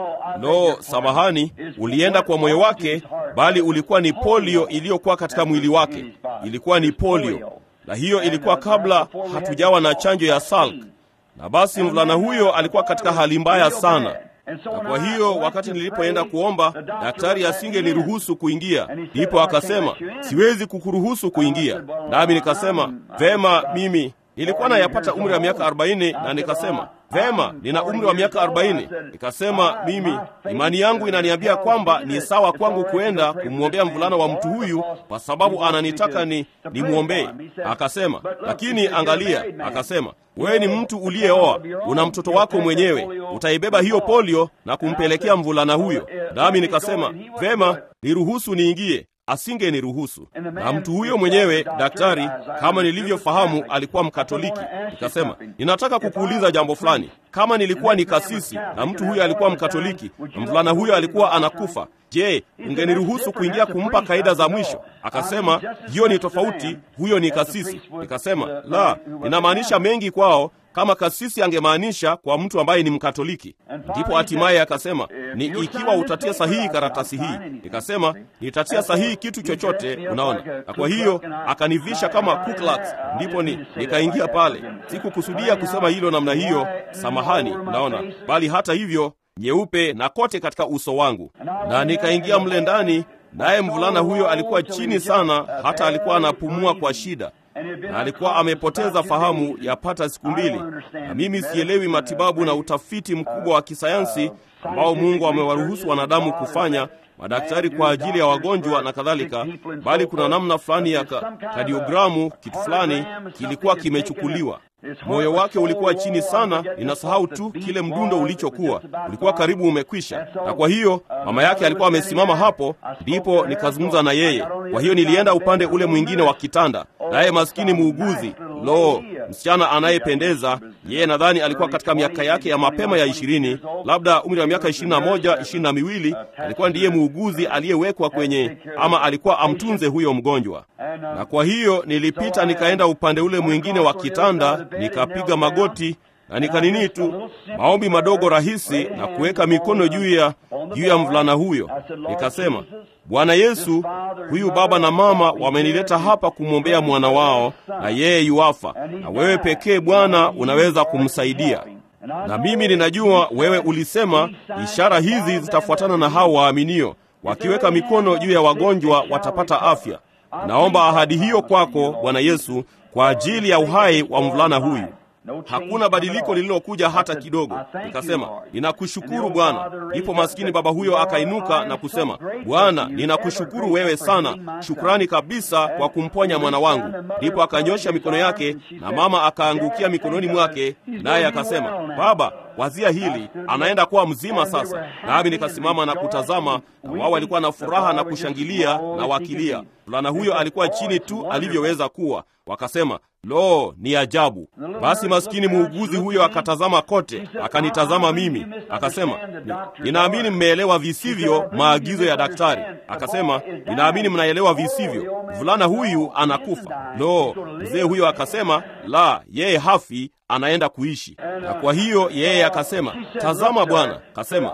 Lo, samahani, ulienda kwa moyo wake, bali ulikuwa ni polio iliyokuwa katika mwili wake. Ilikuwa ni polio, na hiyo ilikuwa kabla hatujawa na chanjo ya Salk. Na basi mvulana huyo alikuwa katika hali mbaya sana, na kwa hiyo wakati nilipoenda kuomba, daktari asingeniruhusu kuingia. Ndipo akasema siwezi kukuruhusu kuingia, nami nikasema vema, mimi nilikuwa nayapata umri wa miaka 40 na nikasema vema, nina umri wa miaka 40. Nikasema mimi, imani yangu inaniambia kwamba ni sawa kwangu kuenda kumwombea mvulana wa mtu huyu, kwa sababu ananitaka ni nimwombee. Akasema lakini angalia, akasema wewe ni mtu uliyeoa, una mtoto wako mwenyewe, utaibeba hiyo polio na kumpelekea mvulana huyo. Nami nikasema vema, niruhusu niingie asingeniruhusu. Na mtu huyo mwenyewe daktari, kama nilivyofahamu, alikuwa Mkatoliki. Nikasema, ninataka kukuuliza jambo fulani. Kama nilikuwa ni kasisi na mtu huyo alikuwa Mkatoliki na mvulana huyo alikuwa anakufa, je, ungeniruhusu kuingia kumpa kaida za mwisho? Akasema, hiyo ni tofauti, huyo ni kasisi. Nikasema, la, ninamaanisha mengi kwao kama kasisi angemaanisha kwa mtu ambaye ni Mkatoliki. Ndipo hatimaye akasema ni ikiwa utatia sahihi karatasi hii. Nikasema nitatia sahihi kitu chochote, unaona. Na kwa hiyo akanivisha kama Ku Klux, ndipo ni nikaingia pale. Sikukusudia kusema hilo namna hiyo, samahani, unaona, bali hata hivyo nyeupe na kote katika uso wangu, na nikaingia mle ndani, naye mvulana huyo alikuwa chini sana, hata alikuwa anapumua kwa shida na alikuwa amepoteza fahamu yapata siku mbili, na mimi sielewi matibabu na utafiti mkubwa wa kisayansi ambao Mungu amewaruhusu wanadamu kufanya, madaktari kwa ajili ya wagonjwa na kadhalika, bali kuna namna fulani ya ka, kadiogramu, kitu fulani kilikuwa kimechukuliwa. Moyo wake ulikuwa chini sana, ninasahau tu kile mdundo ulichokuwa, ulikuwa karibu umekwisha. Na kwa hiyo mama yake alikuwa amesimama hapo, ndipo nikazungumza na yeye. Kwa hiyo nilienda upande ule mwingine wa kitanda, naye maskini muuguzi, lo, msichana anayependeza yeye, nadhani alikuwa katika miaka yake ya mapema ya ishirini, labda umri wa miaka ishirini na moja ishirini na miwili. Alikuwa ndiye muuguzi aliyewekwa kwenye, ama alikuwa amtunze huyo mgonjwa. Na kwa hiyo nilipita nikaenda upande ule mwingine wa kitanda nikapiga magoti na nikanini tu maombi madogo rahisi na kuweka mikono juu ya juu ya mvulana huyo. Nikasema, Bwana Yesu, huyu baba na mama wamenileta hapa kumwombea mwana wao, na yeye yuafa, na wewe pekee Bwana unaweza kumsaidia. Na mimi ninajua wewe ulisema ishara hizi zitafuatana na hao waaminio, wakiweka mikono juu ya wagonjwa watapata afya. Naomba ahadi hiyo kwako Bwana Yesu kwa ajili ya uhai wa mvulana huyu. Hakuna badiliko lililokuja hata kidogo. Nikasema, ninakushukuru Bwana. Ndipo maskini baba huyo akainuka na kusema, Bwana, ninakushukuru wewe sana, shukrani kabisa kwa kumponya mwana wangu. Ndipo akanyosha mikono yake na mama akaangukia mikononi mwake, naye akasema, Baba, wazia hili, anaenda kuwa mzima sasa. Nami nikasimama na kutazama, na wao walikuwa na furaha na kushangilia na wakilia. Mvulana huyo alikuwa chini tu alivyoweza kuwa. Wakasema, lo, ni ajabu. Basi maskini muuguzi huyo akatazama kote, akanitazama mimi, akasema, ninaamini mmeelewa visivyo maagizo ya daktari. Akasema, ninaamini mnaelewa visivyo, mvulana huyu anakufa. Lo, mzee huyo akasema, la, yeye hafi anaenda kuishi. Na kwa hiyo yeye akasema, tazama bwana, akasema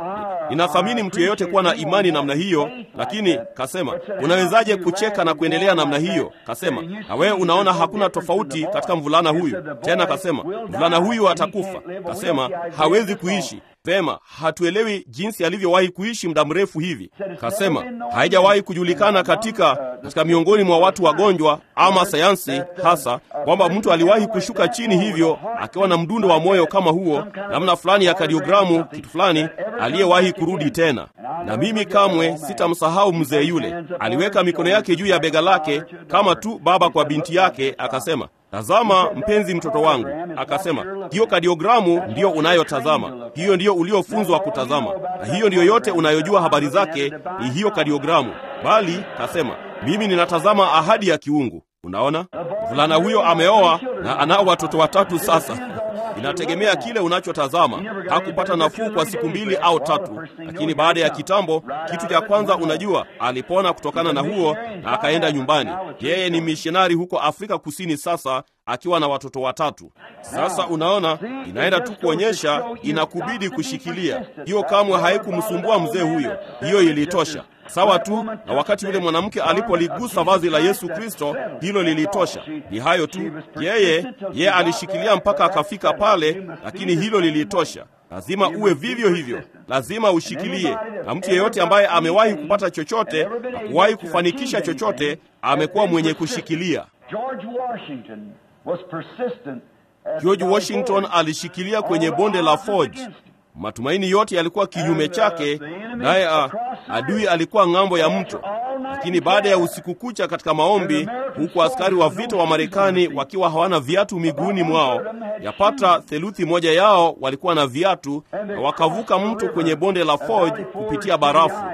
ninathamini mtu yeyote kuwa na imani namna hiyo, lakini kasema, unawezaje kucheka na kuendelea namna hiyo? Kasema, na wewe unaona hakuna tofauti katika mvulana huyu. Tena kasema, mvulana huyu atakufa. Kasema, hawezi kuishi Vema, hatuelewi jinsi alivyowahi kuishi muda mrefu hivi. Kasema haijawahi kujulikana katika katika miongoni mwa watu wagonjwa ama sayansi hasa kwamba mtu aliwahi kushuka chini hivyo akiwa na mdundo wa moyo kama huo, namna fulani ya kadiogramu, kitu fulani, aliyewahi kurudi tena. Na mimi kamwe sitamsahau mzee yule. Aliweka mikono yake juu ya bega lake kama tu baba kwa binti yake, akasema Tazama mpenzi, mtoto wangu. Akasema, hiyo kadiogramu ndiyo unayotazama, hiyo ndiyo uliofunzwa kutazama, na hiyo ndiyo yote unayojua habari zake, ni hiyo kadiogramu. Bali kasema, mimi ninatazama ahadi ya kiungu. Unaona, mvulana huyo ameoa na anao watoto watatu sasa. Inategemea kile unachotazama. Hakupata nafuu kwa siku mbili au tatu, lakini baada ya kitambo, kitu cha kwanza unajua, alipona kutokana na huo na akaenda nyumbani. Yeye ni mishonari huko Afrika Kusini sasa akiwa na watoto watatu. Sasa unaona, inaenda tu kuonyesha inakubidi kushikilia hiyo. Kamwe haikumsumbua mzee huyo, hiyo ilitosha. Sawa tu na wakati yule mwanamke alipoligusa vazi la Yesu Kristo, hilo lilitosha. Ni hayo tu, yeye yeye alishikilia mpaka akafika pale, lakini hilo lilitosha. Lazima uwe vivyo hivyo, lazima ushikilie. Na mtu yeyote ambaye amewahi kupata chochote na kuwahi kufanikisha chochote amekuwa mwenye kushikilia. George Washington alishikilia kwenye bonde la Forge. Matumaini yote yalikuwa kinyume chake, naye adui alikuwa ng'ambo ya mto. Lakini baada ya usiku kucha katika maombi, huku askari wa vita wa Marekani wakiwa hawana viatu miguuni mwao, yapata theluthi moja yao walikuwa na viatu, na wakavuka mto kwenye bonde la Forge kupitia barafu,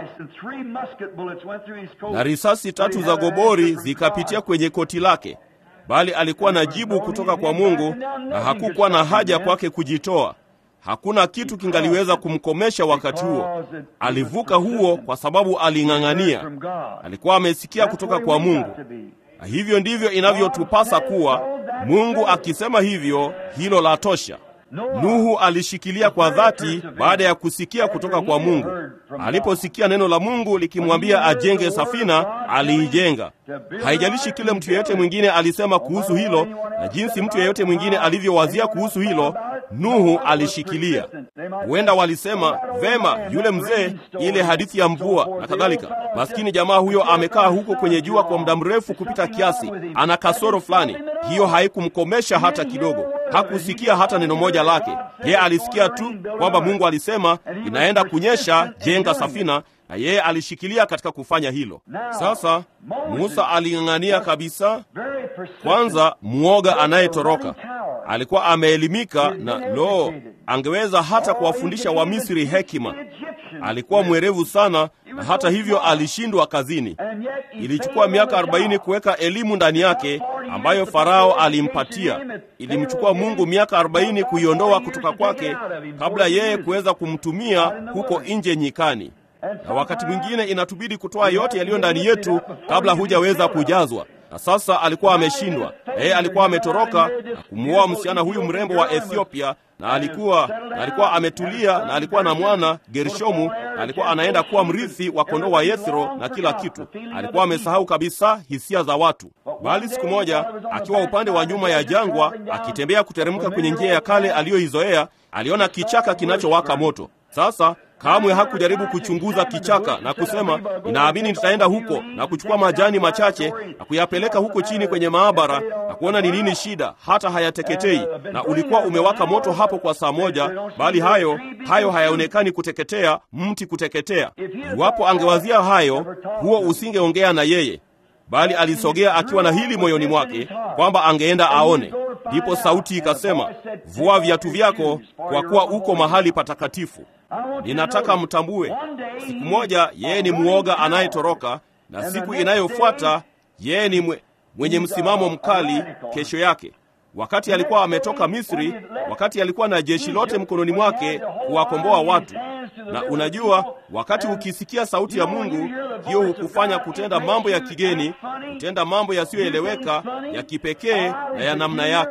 na risasi tatu za gobori zikapitia kwenye koti lake, bali alikuwa na jibu kutoka kwa Mungu na hakukuwa na haja kwake kujitoa. Hakuna kitu kingaliweza kumkomesha wakati huo. Alivuka huo kwa sababu aling'ang'ania. Alikuwa amesikia kutoka kwa Mungu, na hivyo ndivyo inavyotupasa kuwa. Mungu akisema hivyo, hilo la tosha. Nuhu alishikilia kwa dhati baada ya kusikia kutoka kwa Mungu. Aliposikia neno la Mungu likimwambia ajenge safina, aliijenga. Haijalishi kile mtu yeyote mwingine alisema kuhusu hilo na jinsi mtu yeyote mwingine alivyowazia kuhusu hilo, Nuhu alishikilia. Huenda walisema vema, yule mzee, ile hadithi ya mvua na kadhalika. Maskini jamaa huyo amekaa huko kwenye jua kwa muda mrefu kupita kiasi, ana kasoro fulani. Hiyo haikumkomesha hata kidogo. Hakusikia hata neno moja lake. Yeye alisikia tu kwamba Mungu alisema inaenda kunyesha, jenga safina, na yeye alishikilia katika kufanya hilo. Sasa Musa aling'ang'ania kabisa. Kwanza, mwoga anayetoroka alikuwa ameelimika na lo, angeweza hata kuwafundisha Wamisri hekima. Alikuwa mwerevu sana, na hata hivyo alishindwa kazini. Ilichukua miaka arobaini kuweka elimu ndani yake ambayo Farao alimpatia. Ilimchukua Mungu miaka arobaini kuiondoa kutoka kwake kabla yeye kuweza kumtumia huko nje nyikani. Na wakati mwingine inatubidi kutoa yote yaliyo ndani yetu kabla hujaweza kujazwa. Na sasa alikuwa ameshindwa. Yeye alikuwa ametoroka na kumwoa msichana huyu mrembo wa Ethiopia, na alikuwa na alikuwa ametulia, na alikuwa na mwana Gershomu, na alikuwa anaenda kuwa mrithi wa kondoo wa Yethro na kila kitu. Alikuwa amesahau kabisa hisia za watu. Bali siku moja akiwa upande wa nyuma ya jangwa, akitembea kuteremka kwenye njia ya kale aliyoizoea, aliona kichaka kinachowaka moto. Sasa kamwe hakujaribu kuchunguza kichaka na kusema ninaamini nitaenda huko na kuchukua majani machache na kuyapeleka huko chini kwenye maabara na kuona ni nini shida, hata hayateketei. Na ulikuwa umewaka moto hapo kwa saa moja, bali hayo hayo hayaonekani kuteketea, mti kuteketea. Iwapo angewazia hayo, huo usingeongea na yeye, bali alisogea akiwa na hili moyoni mwake kwamba angeenda aone. Ndipo sauti ikasema, vua viatu vyako, kwa kuwa uko mahali patakatifu. Ninataka mtambue, siku moja yeye ni mwoga anayetoroka, na siku inayofuata yeye ni mwe, mwenye msimamo mkali. Kesho yake, wakati alikuwa ametoka Misri, wakati alikuwa na jeshi lote mkononi mwake kuwakomboa watu. Na unajua, wakati ukisikia sauti ya Mungu, hiyo hukufanya kutenda mambo ya kigeni, kutenda mambo yasiyoeleweka, ya kipekee na ya namna yake.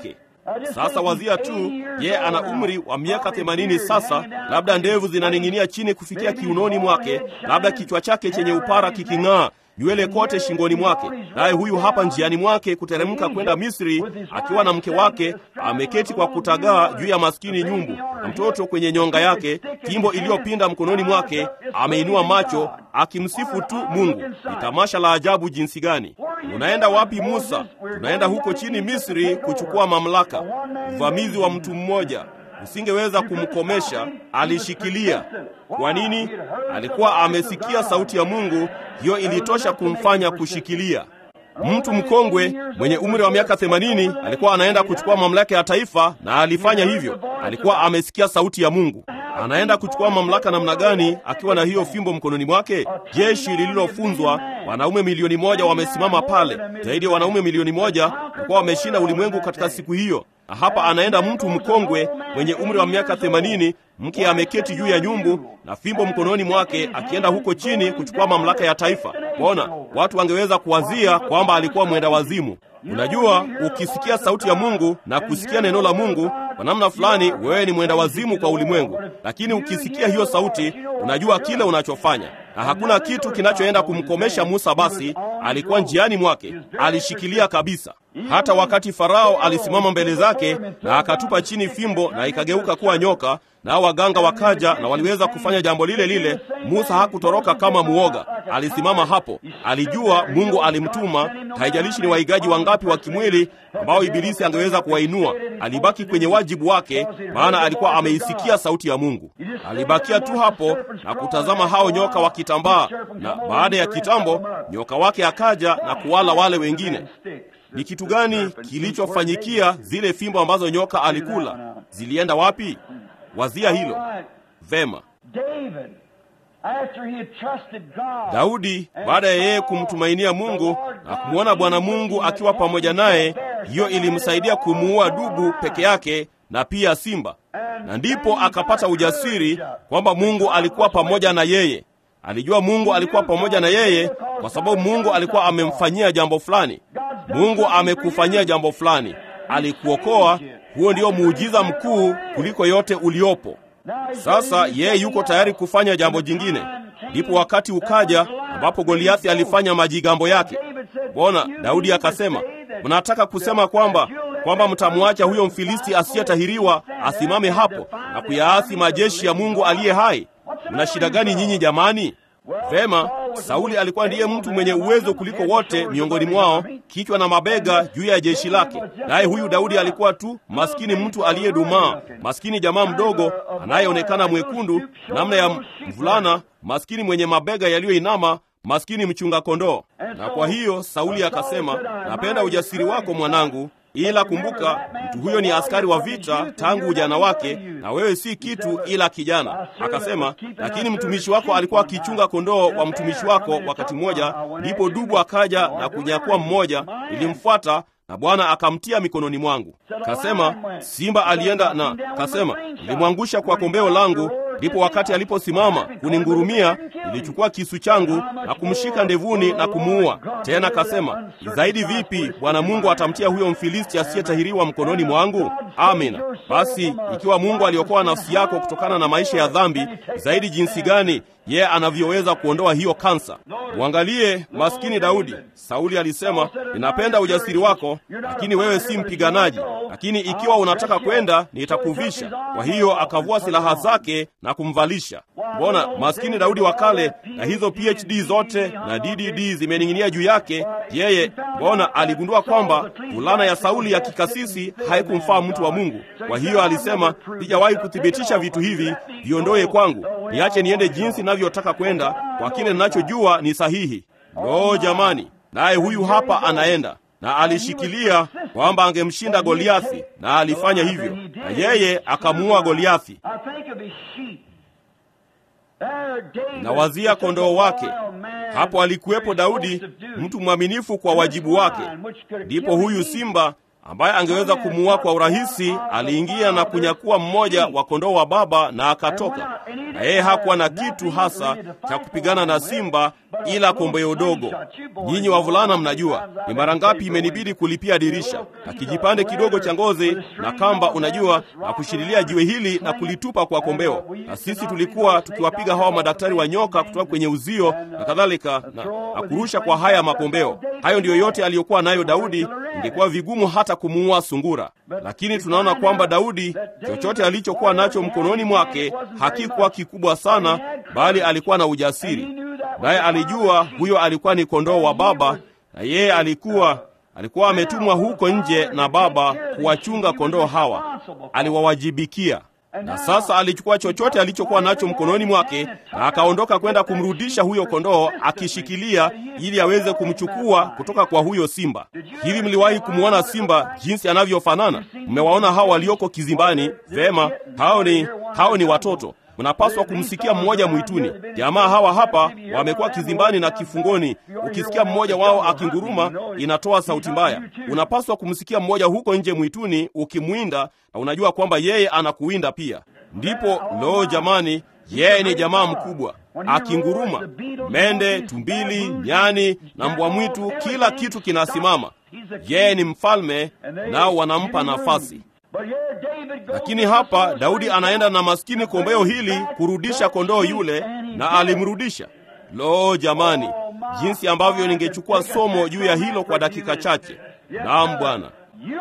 Sasa wazia tu, ye ana umri wa miaka themanini sasa, labda ndevu zinaning'inia chini kufikia kiunoni mwake, labda kichwa chake chenye upara kiking'aa nywele kote shingoni mwake, naye huyu hapa njiani mwake kuteremka kwenda Misri akiwa na mke wake ameketi kwa kutagaa juu ya maskini nyumbu na mtoto kwenye nyonga yake, fimbo iliyopinda mkononi mwake, ameinua macho akimsifu tu Mungu. Ni tamasha la ajabu jinsi gani! Unaenda wapi Musa? Tunaenda huko chini Misri kuchukua mamlaka. Uvamizi wa mtu mmoja usingeweza kumkomesha, alishikilia. Kwa nini? Alikuwa amesikia sauti ya Mungu, hiyo ilitosha kumfanya kushikilia. Mtu mkongwe mwenye umri wa miaka themanini alikuwa anaenda kuchukua mamlaka ya taifa, na alifanya hivyo. Alikuwa amesikia sauti ya Mungu. Anaenda kuchukua mamlaka namna gani akiwa na hiyo fimbo mkononi mwake? Jeshi lililofunzwa, wanaume milioni moja wamesimama pale, zaidi ya wanaume milioni moja walikuwa wameshinda ulimwengu katika siku hiyo na hapa anaenda mtu mkongwe mwenye umri wa miaka themanini, mke ameketi juu ya nyumbu na fimbo mkononi mwake, akienda huko chini kuchukua mamlaka ya taifa. Bona watu wangeweza kuwazia kwamba alikuwa mwenda wazimu. Unajua, ukisikia sauti ya Mungu na kusikia neno la Mungu kwa namna fulani, wewe ni mwenda wazimu kwa ulimwengu, lakini ukisikia hiyo sauti, unajua kile unachofanya na hakuna kitu kinachoenda kumkomesha Musa. Basi alikuwa njiani mwake, alishikilia kabisa. Hata wakati Farao alisimama mbele zake na akatupa chini fimbo na ikageuka kuwa nyoka, nao waganga wakaja na waliweza kufanya jambo lile lile, Musa hakutoroka kama muoga. Alisimama hapo, alijua Mungu alimtuma. Haijalishi ni waigaji wangapi wa kimwili ambao ibilisi angeweza kuwainua, alibaki kwenye wajibu wake, maana alikuwa ameisikia sauti ya Mungu. Alibakia tu hapo na kutazama hao nyoka wakitambaa, na baada ya kitambo nyoka wake akaja na kuwala wale wengine. Ni kitu gani kilichofanyikia zile fimbo ambazo nyoka alikula? Zilienda wapi? Wazia hilo vema. Daudi baada ya yeye kumtumainia Mungu na kumwona Bwana Mungu akiwa pamoja naye, hiyo ilimsaidia kumuua dubu peke yake na pia simba, na ndipo akapata ujasiri kwamba Mungu alikuwa pamoja na yeye. Alijua Mungu alikuwa pamoja na yeye kwa sababu Mungu alikuwa amemfanyia jambo fulani. Mungu amekufanyia jambo fulani, alikuokoa. Huo ndio muujiza mkuu kuliko yote uliopo. Sasa yeye yuko tayari kufanya jambo jingine. Ndipo wakati ukaja ambapo Goliathi alifanya majigambo yake. Bona Daudi akasema, mnataka kusema kwamba kwamba mtamwacha huyo Mfilisti asiyetahiriwa asimame hapo na kuyaasi majeshi ya Mungu aliye hai? Mna shida gani nyinyi jamani? Vema, Sauli alikuwa ndiye mtu mwenye uwezo kuliko wote miongoni mwao, kichwa na mabega juu ya jeshi lake. Naye huyu Daudi alikuwa tu maskini, mtu aliyedumaa, maskini jamaa mdogo anayeonekana mwekundu namna ya mvulana, maskini mwenye mabega yaliyoinama, maskini mchunga kondoo. Na kwa hiyo Sauli akasema, napenda ujasiri wako mwanangu, ila kumbuka, mtu huyo ni askari wa vita tangu ujana wake, na wewe si kitu ila kijana. Akasema, lakini mtumishi wako alikuwa akichunga kondoo wa mtumishi wako wakati mmoja, ndipo dubu akaja na kunyakua mmoja, nilimfuata na Bwana akamtia mikononi mwangu. Kasema simba alienda na kasema, nilimwangusha kwa kombeo langu. Ndipo wakati aliposimama kuningurumia, nilichukua kisu changu na kumshika ndevuni na kumuua. Tena kasema, zaidi vipi Bwana Mungu atamtia huyo Mfilisti asiyetahiriwa mkononi mwangu? Amina. Basi ikiwa Mungu aliokoa nafsi yako kutokana na maisha ya dhambi, zaidi jinsi gani yeye anavyoweza kuondoa hiyo kansa. Mwangalie maskini Daudi. Sauli alisema, ninapenda ujasiri wako, lakini wewe si mpiganaji, lakini ikiwa unataka kwenda nitakuvisha. Kwa hiyo akavua silaha zake na kumvalisha. Mbona maskini Daudi wa kale na hizo PhD zote na DDD zimening'inia juu yake, yeye mbona aligundua kwamba fulana ya Sauli ya kikasisi haikumfaa mtu wa Mungu. Kwa hiyo alisema, sijawahi kuthibitisha vitu hivi, viondoe kwangu, niache niende jinsi navyotaka kwenda kwa kile ninachojua ni sahihi. Lo, jamani! Naye huyu hapa anaenda na alishikilia kwamba angemshinda Goliathi, na alifanya hivyo, na yeye akamuua Goliathi. Na wazia kondoo wake. Hapo alikuwepo Daudi, mtu mwaminifu kwa wajibu wake. Ndipo huyu simba ambaye angeweza kumuua kwa urahisi, aliingia na kunyakua mmoja wa kondoo wa baba na akatoka. Na yeye hakuwa na kitu hasa cha kupigana na simba ila kombeo dogo. Nyinyi wavulana mnajua ni mara ngapi imenibidi kulipia dirisha na kijipande kidogo cha ngozi na kamba, unajua, na kushililia jiwe hili na kulitupa kwa kombeo. Na sisi tulikuwa tukiwapiga hawa madaktari wa nyoka kutoka kwenye uzio na kadhalika, na, na kurusha kwa haya makombeo. Hayo ndiyo yote aliyokuwa nayo Daudi. Ingekuwa vigumu hata kumuua sungura, lakini tunaona kwamba Daudi, chochote alichokuwa nacho mkononi mwake hakikuwa kikubwa sana, bali alikuwa na ujasiri, naye alijua huyo alikuwa ni kondoo wa baba, na yeye alikuwa alikuwa ametumwa huko nje na baba kuwachunga kondoo hawa, aliwawajibikia. Na sasa alichukua chochote alichokuwa nacho mkononi mwake na akaondoka kwenda kumrudisha huyo kondoo akishikilia, ili aweze kumchukua kutoka kwa huyo simba. Hivi mliwahi kumwona simba jinsi anavyofanana? Mmewaona hao walioko kizimbani? Vema, hao ni hao ni watoto. Mnapaswa kumsikia mmoja mwituni. Jamaa hawa hapa wamekuwa kizimbani na kifungoni. Ukisikia mmoja wao akinguruma, inatoa sauti mbaya. Unapaswa kumsikia mmoja huko nje mwituni ukimwinda, na unajua kwamba yeye anakuwinda pia. Ndipo loo, jamani, yeye ni jamaa mkubwa akinguruma. Mende, tumbili, nyani na mbwa mwitu, kila kitu kinasimama. Yeye ni mfalme, nao wanampa nafasi. Lakini hapa Daudi anaenda na maskini kombeo hili kurudisha kondoo yule, na alimrudisha. Lo jamani, jinsi ambavyo ningechukua somo juu ya hilo kwa dakika chache. Naam Bwana,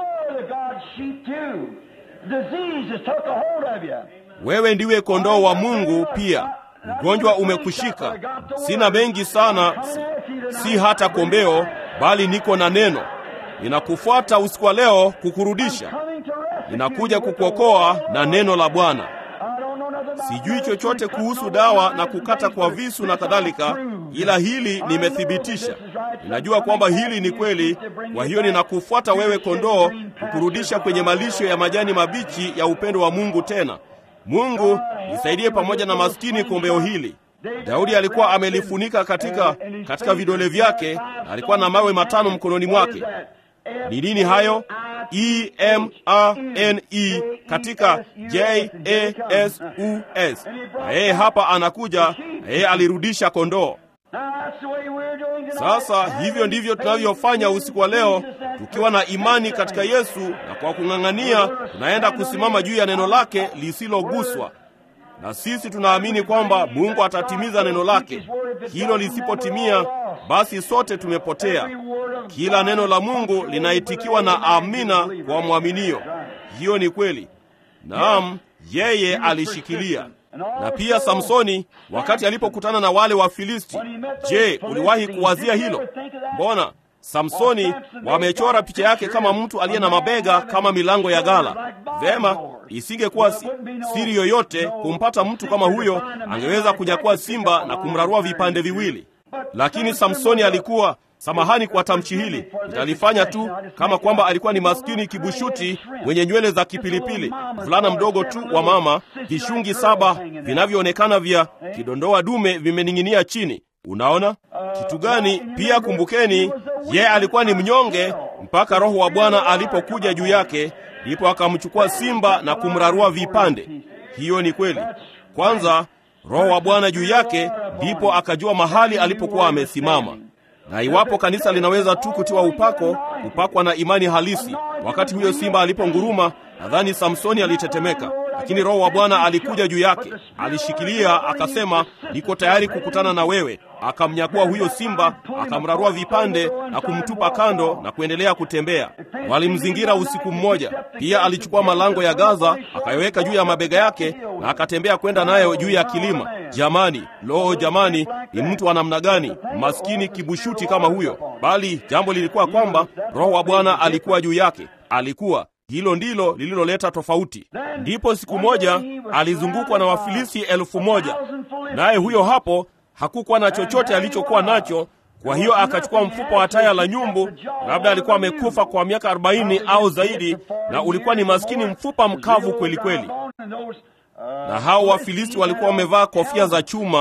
wewe ndiwe kondoo wa Mungu pia. Ugonjwa umekushika. Sina mengi sana, si, si hata kombeo, bali niko na neno. Ninakufuata usiku wa leo kukurudisha ninakuja kukuokoa na neno la Bwana. Sijui chochote kuhusu dawa na kukata kwa visu na kadhalika, ila hili nimethibitisha. Ninajua kwamba hili ni kweli. Kwa hiyo ninakufuata wewe, kondoo, kukurudisha kwenye malisho ya majani mabichi ya upendo wa Mungu. Tena Mungu nisaidie pamoja na maskini kombeo hili. Daudi alikuwa amelifunika katika, katika vidole vyake na alikuwa na mawe matano mkononi mwake. Ni nini hayo? E M A N E katika J A S U S. Na yeye hapa anakuja, na yeye alirudisha kondoo. Sasa hivyo ndivyo tunavyofanya usiku wa leo, tukiwa na imani katika Yesu, na kwa kung'ang'ania tunaenda kusimama juu ya neno lake lisiloguswa na sisi tunaamini kwamba Mungu atatimiza neno lake. Hilo lisipotimia, basi sote tumepotea. Kila neno la Mungu linaitikiwa na amina kwa mwaminio. Hiyo ni kweli. Naam, yeye alishikilia. Na pia Samsoni wakati alipokutana na wale Wafilisti, je, uliwahi kuwazia hilo? Mbona Samsoni wamechora picha yake kama mtu aliye na mabega kama milango ya ghala. Vema, isingekuwa si, siri yoyote kumpata mtu kama huyo, angeweza kunyakua simba na kumrarua vipande viwili. Lakini Samsoni alikuwa Samahani kwa tamshi hili, nitalifanya tu kama kwamba alikuwa ni maskini kibushuti mwenye nywele za kipilipili, mvulana mdogo tu wa mama, vishungi saba vinavyoonekana vya kidondoa dume vimening'inia chini. Unaona kitu gani? Pia kumbukeni, yeye alikuwa ni mnyonge mpaka Roho wa Bwana alipokuja juu yake, ndipo akamchukua simba na kumrarua vipande. Hiyo ni kweli. Kwanza Roho wa Bwana juu yake, ndipo akajua mahali alipokuwa amesimama. Na iwapo kanisa linaweza tu kutiwa upako, kupakwa na imani halisi, wakati huyo simba aliponguruma, nadhani Samsoni alitetemeka, lakini Roho wa Bwana alikuja juu yake, alishikilia, akasema, niko tayari kukutana na wewe. Akamnyakua huyo simba, akamrarua vipande na kumtupa kando na kuendelea kutembea. Walimzingira usiku mmoja. Pia alichukua malango ya Gaza, akaiweka juu ya mabega yake na akatembea kwenda nayo juu ya kilima. Jamani, loo, jamani, ni mtu wa namna gani? Maskini kibushuti kama huyo! Bali jambo lilikuwa kwamba Roho wa Bwana alikuwa juu yake, alikuwa hilo ndilo lililoleta tofauti. Ndipo siku moja alizungukwa na Wafilisti elfu moja naye huyo hapo hakukuwa na chochote alichokuwa nacho. Kwa hiyo akachukua mfupa wa taya la nyumbu, labda alikuwa amekufa kwa miaka arobaini au zaidi, na ulikuwa ni maskini mfupa mkavu kweli kweli. Na hao Wafilisti walikuwa wamevaa kofia za chuma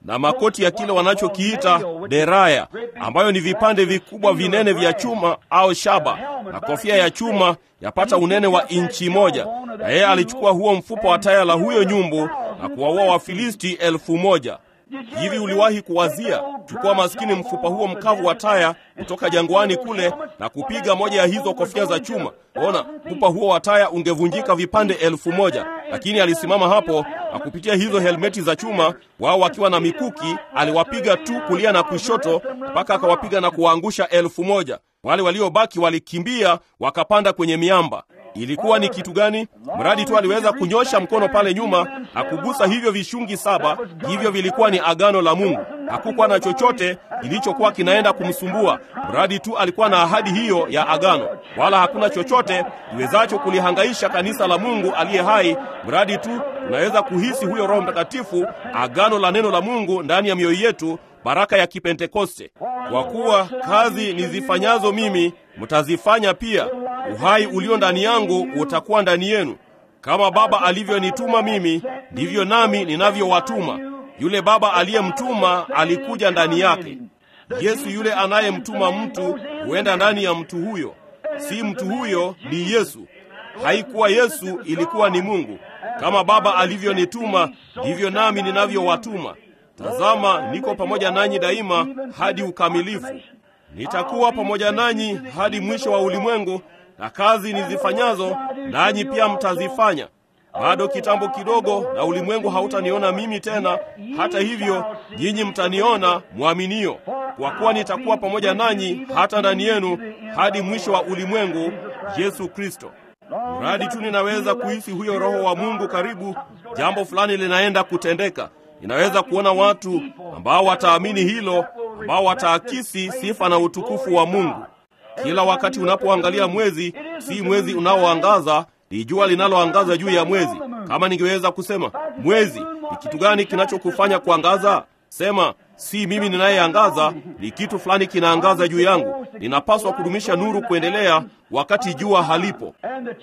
na makoti ya kile wanachokiita deraya, ambayo ni vipande vikubwa vinene vya chuma au shaba, na kofia ya chuma yapata unene wa inchi moja. Na yeye alichukua huo mfupa wa taya la huyo nyumbu na kuwaua Wafilisti elfu moja. Hivi uliwahi kuwazia chukua maskini mfupa huo mkavu wa taya kutoka jangwani kule na kupiga moja ya hizo kofia za chuma? Ona, mfupa huo wa taya ungevunjika vipande elfu moja. Lakini alisimama hapo na kupitia hizo helmeti za chuma, wao wakiwa na mikuki, aliwapiga tu kulia na kushoto mpaka akawapiga na kuwaangusha elfu moja. Wale waliobaki walikimbia wakapanda kwenye miamba. Ilikuwa ni kitu gani? Mradi tu aliweza kunyosha mkono pale nyuma na kugusa hivyo vishungi saba. Hivyo vilikuwa ni agano la Mungu. Hakukuwa na chochote kilichokuwa kinaenda kumsumbua, mradi tu alikuwa na ahadi hiyo ya agano. Wala hakuna chochote iwezacho kulihangaisha kanisa la Mungu aliye hai, mradi tu tunaweza kuhisi huyo Roho Mtakatifu, agano la neno la Mungu ndani ya mioyo yetu, baraka ya Kipentekoste. Kwa kuwa kazi nizifanyazo mimi mtazifanya pia, uhai ulio ndani yangu utakuwa ndani yenu. Kama Baba alivyonituma mimi, ndivyo nami ninavyowatuma. Yule Baba aliyemtuma alikuja ndani yake. Yesu yule anayemtuma mtu huenda ndani ya mtu huyo, si mtu huyo ni Yesu. Haikuwa Yesu, ilikuwa ni Mungu. Kama Baba alivyonituma, ndivyo nami ninavyowatuma. Tazama, niko pamoja nanyi daima hadi ukamilifu. Nitakuwa pamoja nanyi hadi mwisho wa ulimwengu, na kazi nizifanyazo nanyi pia mtazifanya. Bado kitambo kidogo, na ulimwengu hautaniona mimi tena; hata hivyo nyinyi mtaniona, mwaminio. Kwa kuwa nitakuwa pamoja nanyi hata ndani yenu hadi mwisho wa ulimwengu, Yesu Kristo. Mradi tu ninaweza kuhisi huyo Roho wa Mungu karibu, jambo fulani linaenda kutendeka. Ninaweza kuona watu ambao wataamini hilo, ambao wataakisi sifa na utukufu wa Mungu. Kila wakati unapoangalia mwezi, si mwezi unaoangaza, ni jua linaloangaza juu ya mwezi. Kama ningeweza kusema mwezi ni kitu gani kinachokufanya kuangaza, sema si mimi ninayeangaza, ni kitu fulani kinaangaza juu yangu. Ninapaswa kudumisha nuru kuendelea wakati jua halipo.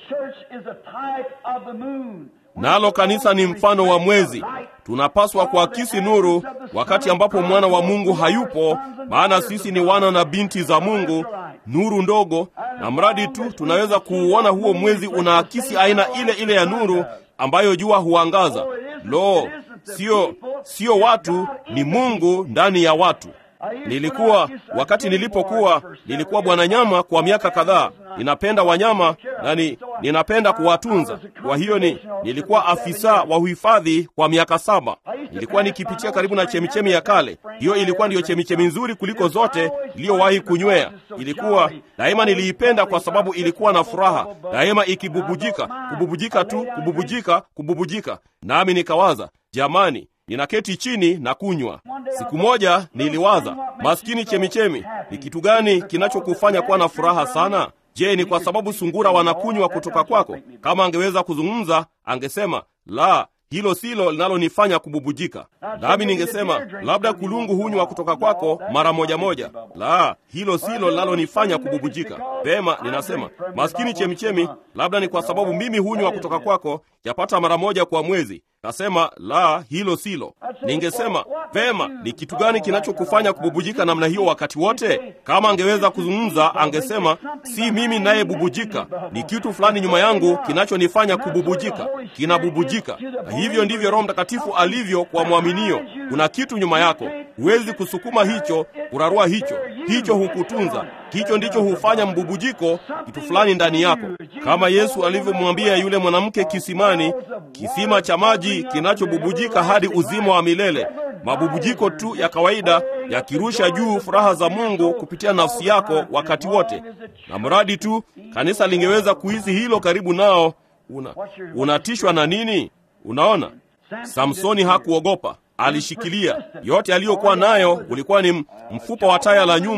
Nalo kanisa ni mfano wa mwezi. Tunapaswa kuakisi nuru wakati ambapo mwana wa Mungu hayupo, maana sisi ni wana na binti za Mungu, nuru ndogo, na mradi tu tunaweza kuuona huo mwezi unaakisi aina ile ile ya nuru ambayo jua huangaza. Lo, sio sio watu, ni Mungu ndani ya watu. Nilikuwa wakati nilipokuwa nilikuwa bwana nyama kwa miaka kadhaa. Ninapenda wanyama na ni, ninapenda kuwatunza. Kwa hiyo ni nilikuwa afisa wa uhifadhi kwa miaka saba. Nilikuwa nikipitia karibu na chemichemi ya kale. Hiyo ilikuwa ndiyo chemichemi nzuri kuliko zote iliyowahi kunywea. Ilikuwa daima niliipenda kwa sababu ilikuwa na furaha daima, ikibubujika, kububujika tu, kububujika, kububujika. Nami nikawaza, jamani, ninaketi chini na kunywa. Siku moja niliwaza, maskini chemichemi, ni kitu gani kinachokufanya kuwa na furaha sana? Je, ni kwa sababu sungura wanakunywa kutoka kwako? Kama angeweza kuzungumza, angesema la, hilo silo linalonifanya kububujika. Nami ningesema labda kulungu hunywa kutoka kwako mara moja moja. La, hilo silo linalonifanya kububujika. Pema, ninasema maskini chemichemi, labda ni kwa sababu mimi hunywa kutoka kwako yapata mara moja kwa mwezi. Nasema la, hilo silo. Ningesema vema, ni kitu gani kinachokufanya kububujika namna hiyo wakati wote? Kama angeweza kuzungumza, angesema si mimi ninayebubujika, ni kitu fulani nyuma yangu kinachonifanya kububujika, kinabubujika. Na hivyo ndivyo Roho Mtakatifu alivyo kwa mwaminio. Kuna kitu nyuma yako, huwezi kusukuma hicho, kurarua hicho, hicho hukutunza hicho ndicho hufanya mbubujiko, kitu fulani ndani yako, kama Yesu alivyomwambia yule mwanamke kisimani, kisima cha maji kinachobubujika hadi uzima wa milele. Mabubujiko tu ya kawaida yakirusha juu furaha za Mungu kupitia nafsi yako wakati wote, na mradi tu kanisa lingeweza kuhisi hilo karibu nao. Una, unatishwa na nini? Unaona, Samsoni hakuogopa alishikilia yote aliyokuwa nayo. Ulikuwa ni mfupa wa taya la nyumbu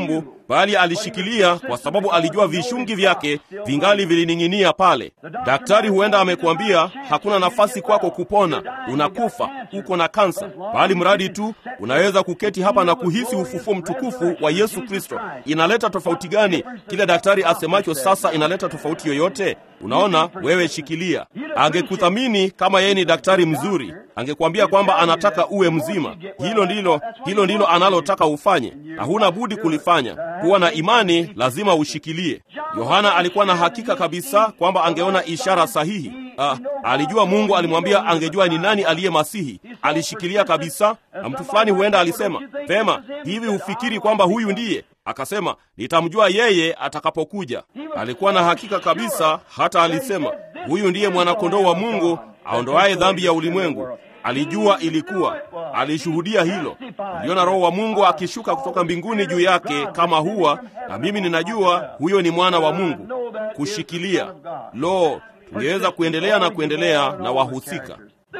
bali alishikilia kwa sababu alijua vishungi vyake vingali vilining'inia pale. Daktari huenda amekuambia hakuna nafasi kwako kupona, unakufa, uko na kansa, bali mradi tu unaweza kuketi hapa na kuhisi ufufuo mtukufu wa Yesu Kristo. Inaleta tofauti gani? Kile daktari asemacho sasa inaleta tofauti yoyote? Unaona, wewe shikilia. Angekuthamini kama yeye ni daktari mzuri, angekuambia kwamba anataka uwe mzima. Hilo ndilo hilo ndilo analotaka ufanye, na huna budi kulifanya. Kuwa na imani, lazima ushikilie. Yohana alikuwa na hakika kabisa kwamba angeona ishara sahihi. Ah, alijua Mungu alimwambia angejua ni nani aliye Masihi. Alishikilia kabisa, na mtu fulani huenda alisema vema, hivi hufikiri kwamba huyu ndiye? Akasema, nitamjua yeye atakapokuja. Alikuwa na hakika kabisa, hata alisema, huyu ndiye mwanakondoo wa Mungu aondoaye dhambi ya ulimwengu. Alijua ilikuwa, alishuhudia hilo. Niliona Roho wa Mungu akishuka kutoka mbinguni juu yake kama hua, na mimi ninajua huyo ni mwana wa Mungu. Kushikilia. Lo, tungeweza kuendelea na kuendelea na wahusika.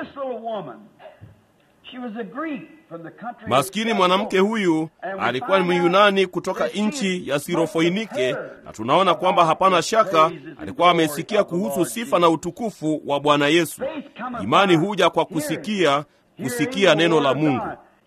Maskini mwanamke huyu alikuwa ni Myunani kutoka nchi ya Sirofoinike, na tunaona kwamba hapana shaka alikuwa amesikia kuhusu sifa na utukufu wa Bwana Yesu. Imani huja kwa kusikia, kusikia neno la Mungu.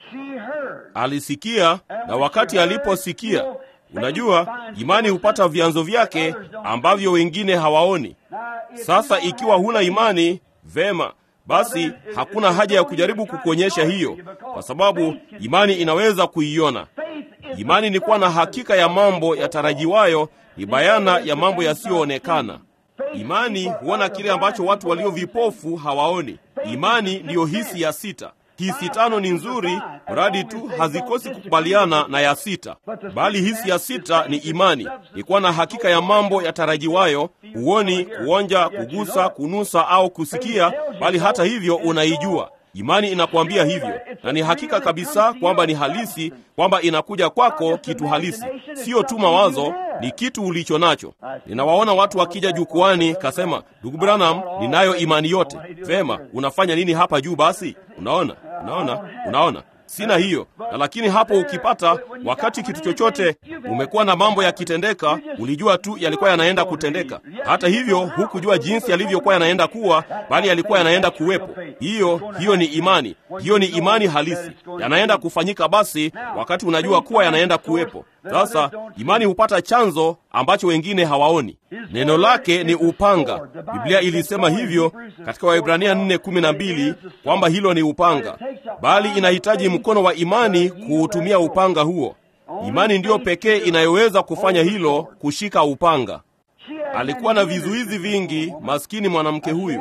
Alisikia, na wakati aliposikia, unajua, imani hupata vyanzo vyake ambavyo wengine hawaoni. Sasa ikiwa huna imani, vema basi hakuna haja ya kujaribu kukuonyesha hiyo, kwa sababu imani inaweza kuiona. Imani ni kuwa na hakika ya mambo yatarajiwayo, ni bayana ya mambo yasiyoonekana. Imani huona kile ambacho watu walio vipofu hawaoni. Imani ndiyo hisi ya sita. Hisi tano ni nzuri, mradi tu hazikosi kukubaliana na ya sita, bali hisi ya sita ni imani, ni kuwa na hakika ya mambo yatarajiwayo. Huoni, kuonja, kugusa, kunusa au kusikia, bali hata hivyo unaijua. Imani inakuambia hivyo, na ni hakika kabisa kwamba ni halisi, kwamba inakuja kwako kitu halisi, sio tu mawazo, ni kitu ulicho nacho. Ninawaona watu wakija jukwani, kasema, ndugu Branham, ninayo imani yote. Vema, unafanya nini hapa juu? Basi unaona, unaona, unaona sina hiyo na lakini hapo ukipata wakati kitu chochote umekuwa na mambo yakitendeka, ulijua tu yalikuwa yanaenda kutendeka. Hata hivyo hukujua jinsi yalivyokuwa yanaenda kuwa, bali yalikuwa yanaenda kuwepo. Hiyo hiyo ni imani, hiyo ni imani halisi, yanaenda kufanyika. Basi wakati unajua kuwa yanaenda kuwepo. Sasa imani hupata chanzo ambacho wengine hawaoni. Neno lake ni upanga. Biblia ilisema hivyo katika Waebrania 4:12 kwamba hilo ni upanga, bali inahitaji mkono wa imani kuutumia upanga huo. Imani ndiyo pekee inayoweza kufanya hilo, kushika upanga. Alikuwa na vizuizi vingi, maskini mwanamke huyu.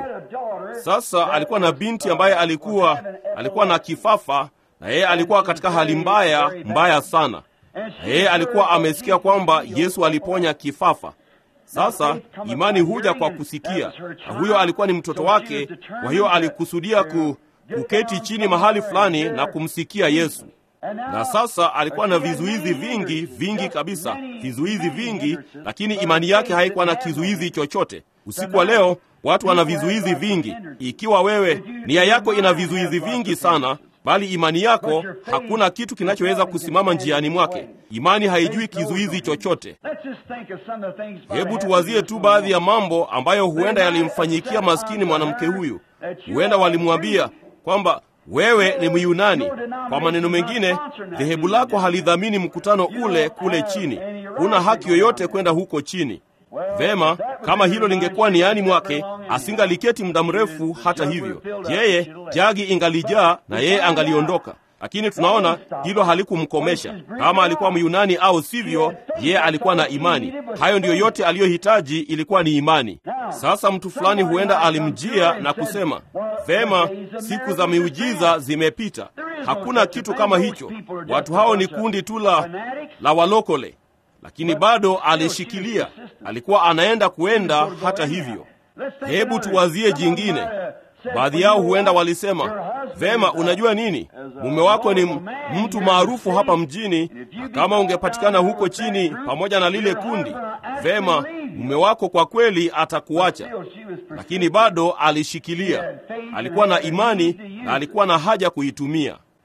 Sasa alikuwa na binti ambaye alikuwa alikuwa na kifafa, na yeye alikuwa katika hali mbaya mbaya sana na yeye alikuwa amesikia kwamba Yesu aliponya kifafa. Sasa imani huja kwa kusikia, na huyo alikuwa ni mtoto wake. Kwa hiyo alikusudia ku, kuketi chini mahali fulani na kumsikia Yesu. Na sasa alikuwa na vizuizi vingi vingi kabisa, vizuizi vingi, lakini imani yake haikuwa na kizuizi chochote. Usiku wa leo watu wana vizuizi vingi. Ikiwa wewe nia yako ina vizuizi vingi sana bali imani yako hakuna kitu kinachoweza kusimama njiani mwake. Imani haijui kizuizi chochote. Hebu tuwazie tu baadhi ya mambo ambayo huenda yalimfanyikia maskini mwanamke huyu. Huenda walimwambia kwamba wewe ni Myunani. Kwa maneno mengine, dhehebu lako halidhamini mkutano ule kule chini, huna haki yoyote kwenda huko chini. Vema, kama hilo lingekuwa niani mwake, asingaliketi muda mrefu. Hata hivyo, yeye jagi ingalijaa na yeye angaliondoka. Lakini tunaona hilo halikumkomesha. Kama alikuwa Myunani au sivyo, yeye alikuwa na imani. Hayo ndiyo yote aliyohitaji, ilikuwa ni imani. Sasa mtu fulani huenda alimjia na kusema, vema, siku za miujiza zimepita, hakuna kitu kama hicho. Watu hao ni kundi tu la la walokole lakini bado alishikilia, alikuwa anaenda kuenda. Hata hivyo, hebu tuwazie jingine. Baadhi yao huenda walisema, vema, unajua nini, mume wako ni mtu maarufu hapa mjini, na kama ungepatikana huko chini pamoja na lile kundi, vema, mume wako kwa kweli atakuacha. Lakini bado alishikilia, alikuwa na imani na alikuwa na haja kuitumia.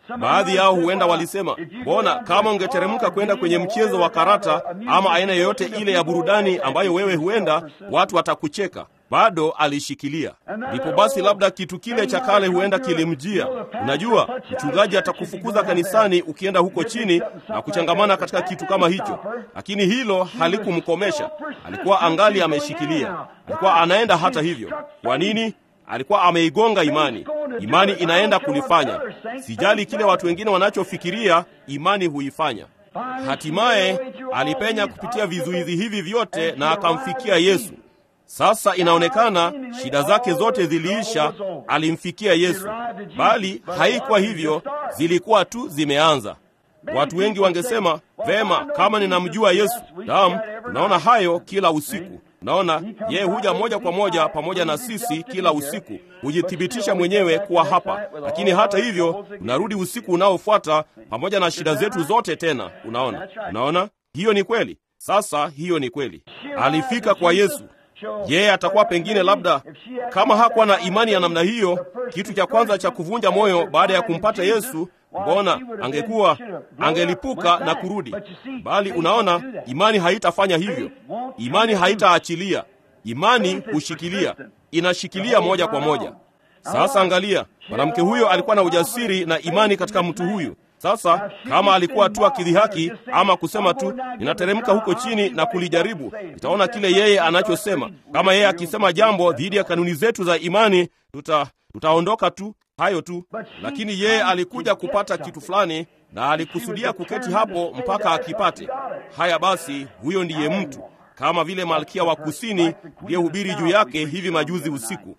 Baadhi yao huenda walisema, mbona kama ungeteremka kwenda kwenye mchezo wa karata ama aina yoyote ile ya burudani ambayo wewe huenda, watu watakucheka. Bado alishikilia. Ndipo basi, labda kitu kile cha kale huenda kilimjia. Unajua, mchungaji atakufukuza kanisani ukienda huko chini na kuchangamana katika kitu kama hicho, lakini hilo halikumkomesha. Alikuwa angali ameshikilia, alikuwa anaenda hata hivyo. Kwa nini? Alikuwa ameigonga imani. Imani inaenda kulifanya. Sijali kile watu wengine wanachofikiria, imani huifanya. Hatimaye alipenya kupitia vizuizi hivi vyote na akamfikia Yesu. Sasa inaonekana shida zake zote ziliisha, alimfikia Yesu. Bali haikuwa hivyo, zilikuwa tu zimeanza. Watu wengi wangesema vema, kama ninamjua Yesu. Naam, tunaona hayo kila usiku. Naona yeye huja moja kwa moja pamoja na sisi kila usiku, hujithibitisha mwenyewe kuwa hapa. Lakini hata hivyo, unarudi usiku unaofuata pamoja na shida zetu zote tena. Unaona, unaona, hiyo ni kweli. Sasa hiyo ni kweli, alifika kwa Yesu. Yeye atakuwa pengine, labda kama hakuwa na imani ya namna hiyo, kitu cha kwanza cha kuvunja moyo baada ya kumpata Yesu, mbona angekuwa angelipuka na kurudi. Bali unaona, imani haitafanya hivyo. Imani haitaachilia. Imani hushikilia, inashikilia moja kwa moja. Sasa angalia, mwanamke huyo alikuwa na ujasiri na imani katika mtu huyu. Sasa kama alikuwa tu akidhihaki ama kusema tu ninateremka huko chini na kulijaribu, nitaona kile yeye anachosema. Kama yeye akisema jambo dhidi ya kanuni zetu za imani, tuta tutaondoka tu hayo tu. Lakini yeye alikuja kupata kitu fulani, na alikusudia kuketi hapo mpaka akipate. Haya basi, huyo ndiye mtu, kama vile malkia wa kusini aliyehubiri juu yake hivi majuzi usiku.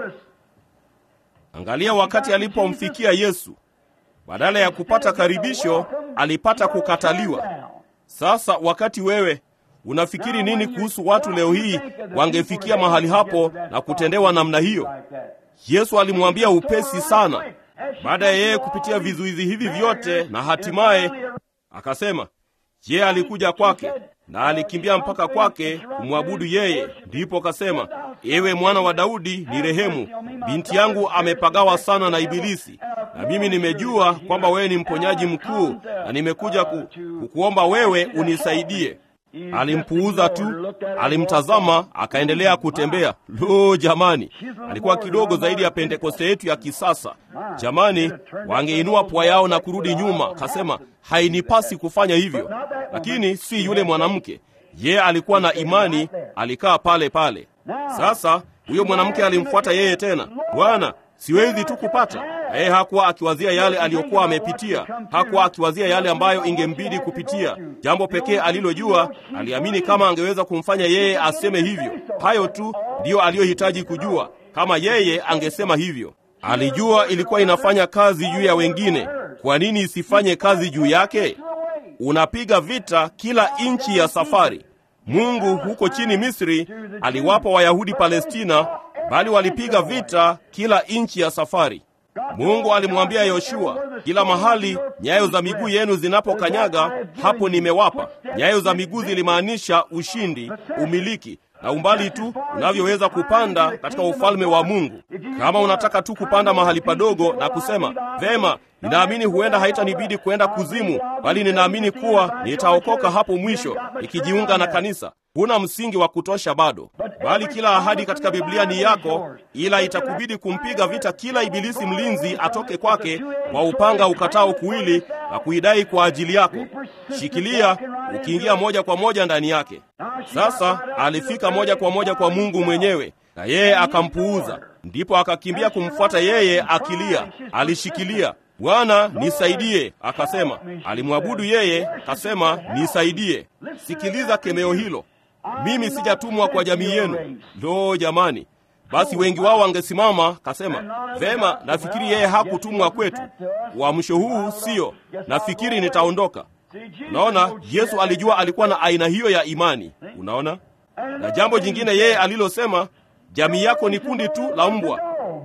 Angalia wakati alipomfikia Yesu badala ya kupata karibisho alipata kukataliwa. Sasa wakati wewe unafikiri nini kuhusu watu leo hii wangefikia mahali hapo na kutendewa namna hiyo? Yesu alimwambia upesi sana, baada ya yeye kupitia vizuizi hivi vyote, na hatimaye akasema yeye alikuja kwake na alikimbia mpaka kwake kumwabudu yeye. Ndipo akasema, ewe mwana wa Daudi, ni rehemu, binti yangu amepagawa sana na Ibilisi, na mimi nimejua kwamba wewe ni mponyaji mkuu, na nimekuja ku, kukuomba wewe unisaidie. Alimpuuza tu, alimtazama, akaendelea kutembea. Lo, jamani, alikuwa kidogo zaidi ya Pentekoste yetu ya kisasa. Jamani, wangeinua pua yao na kurudi nyuma. Kasema hainipasi kufanya hivyo, lakini si yule mwanamke. Yeye alikuwa na imani, alikaa pale pale. Sasa huyo mwanamke alimfuata yeye tena, Bwana, siwezi tu kupata yeye hakuwa akiwazia yale aliyokuwa amepitia, hakuwa akiwazia yale ambayo ingembidi kupitia. Jambo pekee alilojua, aliamini kama angeweza kumfanya yeye aseme hivyo. Hayo tu ndiyo aliyohitaji kujua. Kama yeye angesema hivyo, alijua ilikuwa inafanya kazi juu ya wengine. Kwa nini isifanye kazi juu yake? Unapiga vita kila inchi ya safari. Mungu huko chini Misri aliwapa Wayahudi Palestina, bali walipiga vita kila inchi ya safari. Mungu alimwambia Yoshua, kila mahali nyayo za miguu yenu zinapokanyaga, hapo nimewapa. Nyayo za miguu zilimaanisha ushindi, umiliki na umbali tu unavyoweza kupanda katika ufalme wa Mungu. Kama unataka tu kupanda mahali padogo na kusema vema, ninaamini huenda haitanibidi kwenda kuzimu, bali ninaamini kuwa nitaokoka hapo mwisho nikijiunga na kanisa, huna msingi wa kutosha bado, bali kila ahadi katika Biblia ni yako, ila itakubidi kumpiga vita kila ibilisi mlinzi atoke kwake kwa upanga ukatao kuwili na kuidai kwa ajili yako. Shikilia ukiingia moja kwa moja ndani yake. Sasa alifika moja kwa moja kwa Mungu mwenyewe, na yeye akampuuza. Ndipo akakimbia kumfuata yeye akilia. Alishikilia, Bwana nisaidie, akasema. Alimwabudu yeye, akasema nisaidie. Sikiliza kemeo hilo, mimi sijatumwa kwa jamii yenu. Lo, jamani! Basi wengi wao wangesimama kasema, vema, nafikiri yeye hakutumwa kwetu. Uamsho huu sio, nafikiri nitaondoka. Unaona, Yesu alijua alikuwa na aina hiyo ya imani. Unaona, na jambo jingine yeye alilosema, jamii yako ni kundi tu la mbwa.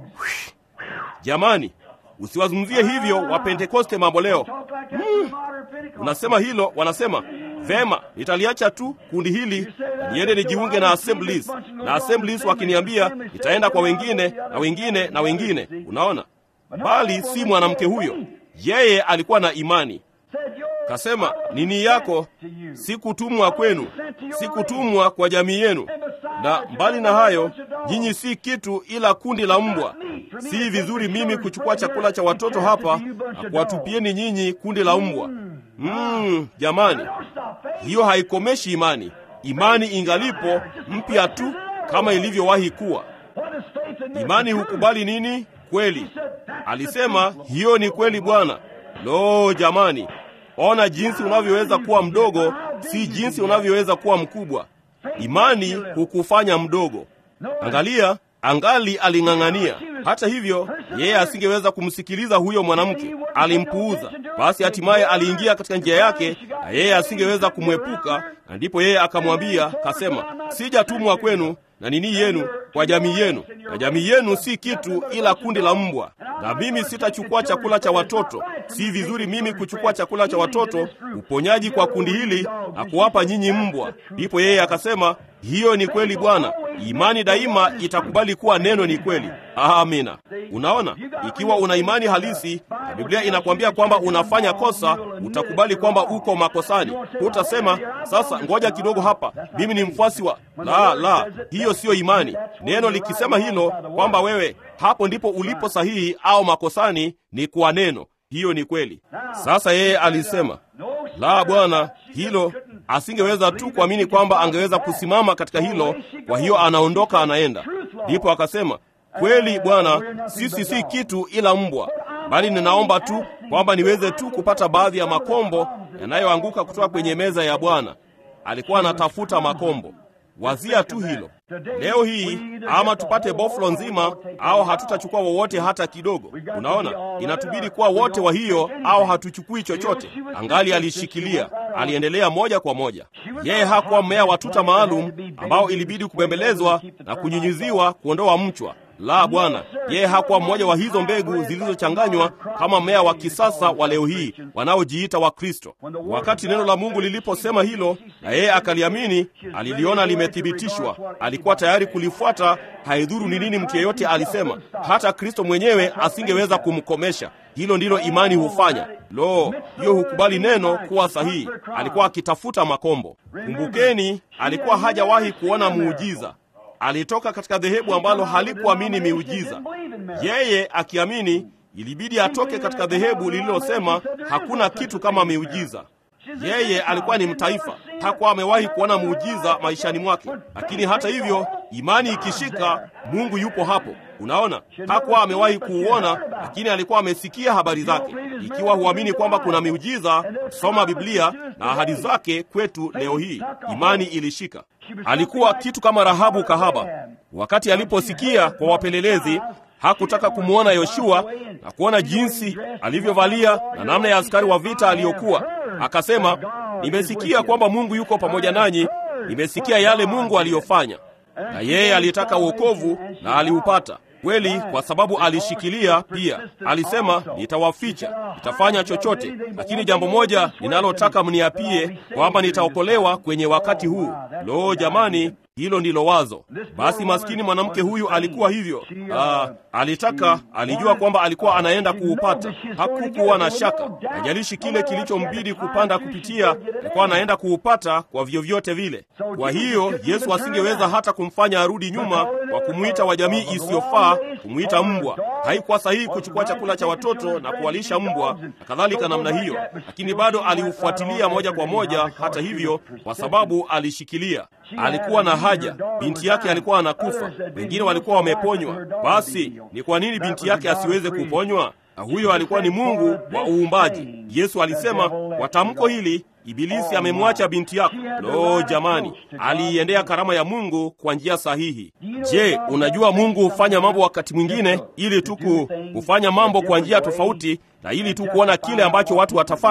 Jamani, usiwazungumzie hivyo Wapentekoste mambo leo. Mm, unasema hilo, wanasema vema, nitaliacha tu kundi hili niende nijiunge na Assemblies, na Assemblies wakiniambia nitaenda kwa wengine na wengine na wengine. Unaona, bali si mwanamke huyo. yeye alikuwa na imani. Said, "Your Kasema, love nini is yako sent to you." sikutumwa kwenu, sikutumwa kwa jamii yenu, na mbali na hayo, nyinyi si kitu ila kundi la mbwa. Si vizuri mimi kuchukua chakula cha watoto hapa na kuwatupieni nyinyi kundi la mbwa. Mm, jamani, Don't stop faith. hiyo haikomeshi imani. Imani ingalipo mpya tu kama ilivyowahi kuwa. What is faith in this? Imani The truth. hukubali nini? Kweli. He said, "That's the Alisema truth." hiyo ni kweli Bwana. Lo, jamani, ona jinsi unavyoweza kuwa mdogo, si jinsi unavyoweza kuwa mkubwa. Imani hukufanya mdogo. Angalia, angali aling'ang'ania. Hata hivyo, yeye asingeweza kumsikiliza huyo mwanamke, alimpuuza. Basi hatimaye aliingia katika njia yake, na yeye asingeweza kumwepuka, na ndipo yeye akamwambia, kasema, sijatumwa kwenu na nini yenu kwa jamii yenu, na jamii yenu si kitu ila kundi la mbwa, na mimi sitachukua chakula cha watoto. Si vizuri mimi kuchukua chakula cha watoto, uponyaji kwa kundi hili na kuwapa nyinyi mbwa. Ndipo yeye akasema, hiyo ni kweli Bwana, imani daima itakubali kuwa neno ni kweli. Amina. Unaona, ikiwa una imani halisi na Biblia inakwambia kwamba unafanya kosa, utakubali kwamba uko makosani. Hutasema sasa, ngoja kidogo hapa, mimi ni mfuasi wa la la. Hiyo siyo imani. Neno likisema hilo kwamba wewe hapo ndipo ulipo sahihi au makosani, ni kwa neno. Hiyo ni kweli. Sasa yeye alisema la, Bwana, hilo asingeweza tu kuamini kwamba angeweza kusimama katika hilo. Kwa hiyo anaondoka, anaenda. Ndipo akasema kweli, Bwana, sisi si kitu ila mbwa, bali ninaomba tu kwamba niweze tu kupata baadhi ya makombo yanayoanguka kutoka kwenye meza ya Bwana. Alikuwa anatafuta makombo. Wazia tu hilo. Leo hii ama tupate boflo nzima au hatutachukua wowote hata kidogo. Unaona, inatubidi kuwa wote wa hiyo au hatuchukui chochote. Angali alishikilia, aliendelea moja kwa moja. Yeye hakuwa mmea wa tuta maalum ambao ilibidi kubembelezwa na kunyunyiziwa kuondoa mchwa. La, Bwana, yeye hakuwa mmoja wa hizo mbegu zilizochanganywa kama mmea wa kisasa wa leo hii wanaojiita wa Kristo. Wakati neno la Mungu liliposema hilo na yeye akaliamini, aliliona limethibitishwa, alikuwa tayari kulifuata, haidhuru ni nini mtu yeyote alisema. Hata Kristo mwenyewe asingeweza kumkomesha. Hilo ndilo imani hufanya. Lo, hiyo hukubali neno kuwa sahihi. Alikuwa akitafuta makombo. Kumbukeni, alikuwa hajawahi kuona muujiza alitoka katika dhehebu ambalo halikuamini miujiza. Yeye akiamini, ilibidi atoke katika dhehebu lililosema hakuna kitu kama miujiza. Yeye alikuwa ni mtaifa, hakuwa amewahi kuona muujiza maishani mwake, lakini hata hivyo, imani ikishika, Mungu yupo hapo. Unaona, hakuwa amewahi kuuona, lakini alikuwa amesikia habari zake. Ikiwa huamini kwamba kuna miujiza, soma Biblia na ahadi zake kwetu leo hii. Imani ilishika. Alikuwa kitu kama Rahabu kahaba. Wakati aliposikia kwa wapelelezi, hakutaka kumwona Yoshua na kuona jinsi alivyovalia na namna ya askari wa vita aliyokuwa. Akasema, nimesikia kwamba Mungu yuko pamoja nanyi, nimesikia yale Mungu aliyofanya. Na yeye alitaka wokovu na aliupata kweli, kwa sababu alishikilia pia. Alisema, nitawaficha, nitafanya chochote, lakini jambo moja ninalotaka mniapie, kwamba nitaokolewa kwenye wakati huu. Lo, jamani, hilo ndilo wazo. Basi maskini mwanamke huyu alikuwa hivyo. Aa, alitaka, alijua kwamba alikuwa anaenda kuupata, hakukuwa na shaka. Hajalishi kile kilichombidi kupanda kupitia, alikuwa anaenda kuupata kwa vyovyote vile. Kwa hiyo Yesu asingeweza hata kumfanya arudi nyuma kwa kumwita wa jamii isiyofaa, kumwita mbwa. Haikuwa sahihi kuchukua chakula cha watoto na kuwalisha mbwa na kadhalika namna hiyo, lakini bado aliufuatilia moja kwa moja. Hata hivyo, kwa sababu alishikilia, alikuwa na haja. Binti yake alikuwa anakufa, wengine walikuwa wameponywa. Basi ni kwa nini binti yake asiweze kuponywa? Na huyo alikuwa ni Mungu wa uumbaji. Yesu alisema kwa tamko hili, Ibilisi amemwacha binti yako. Lo, jamani, aliiendea karama ya Mungu kwa njia sahihi. Je, unajua Mungu hufanya mambo wakati mwingine ili tu kufanya mambo kwa njia tofauti na ili tu kuona kile ambacho watu watafanya.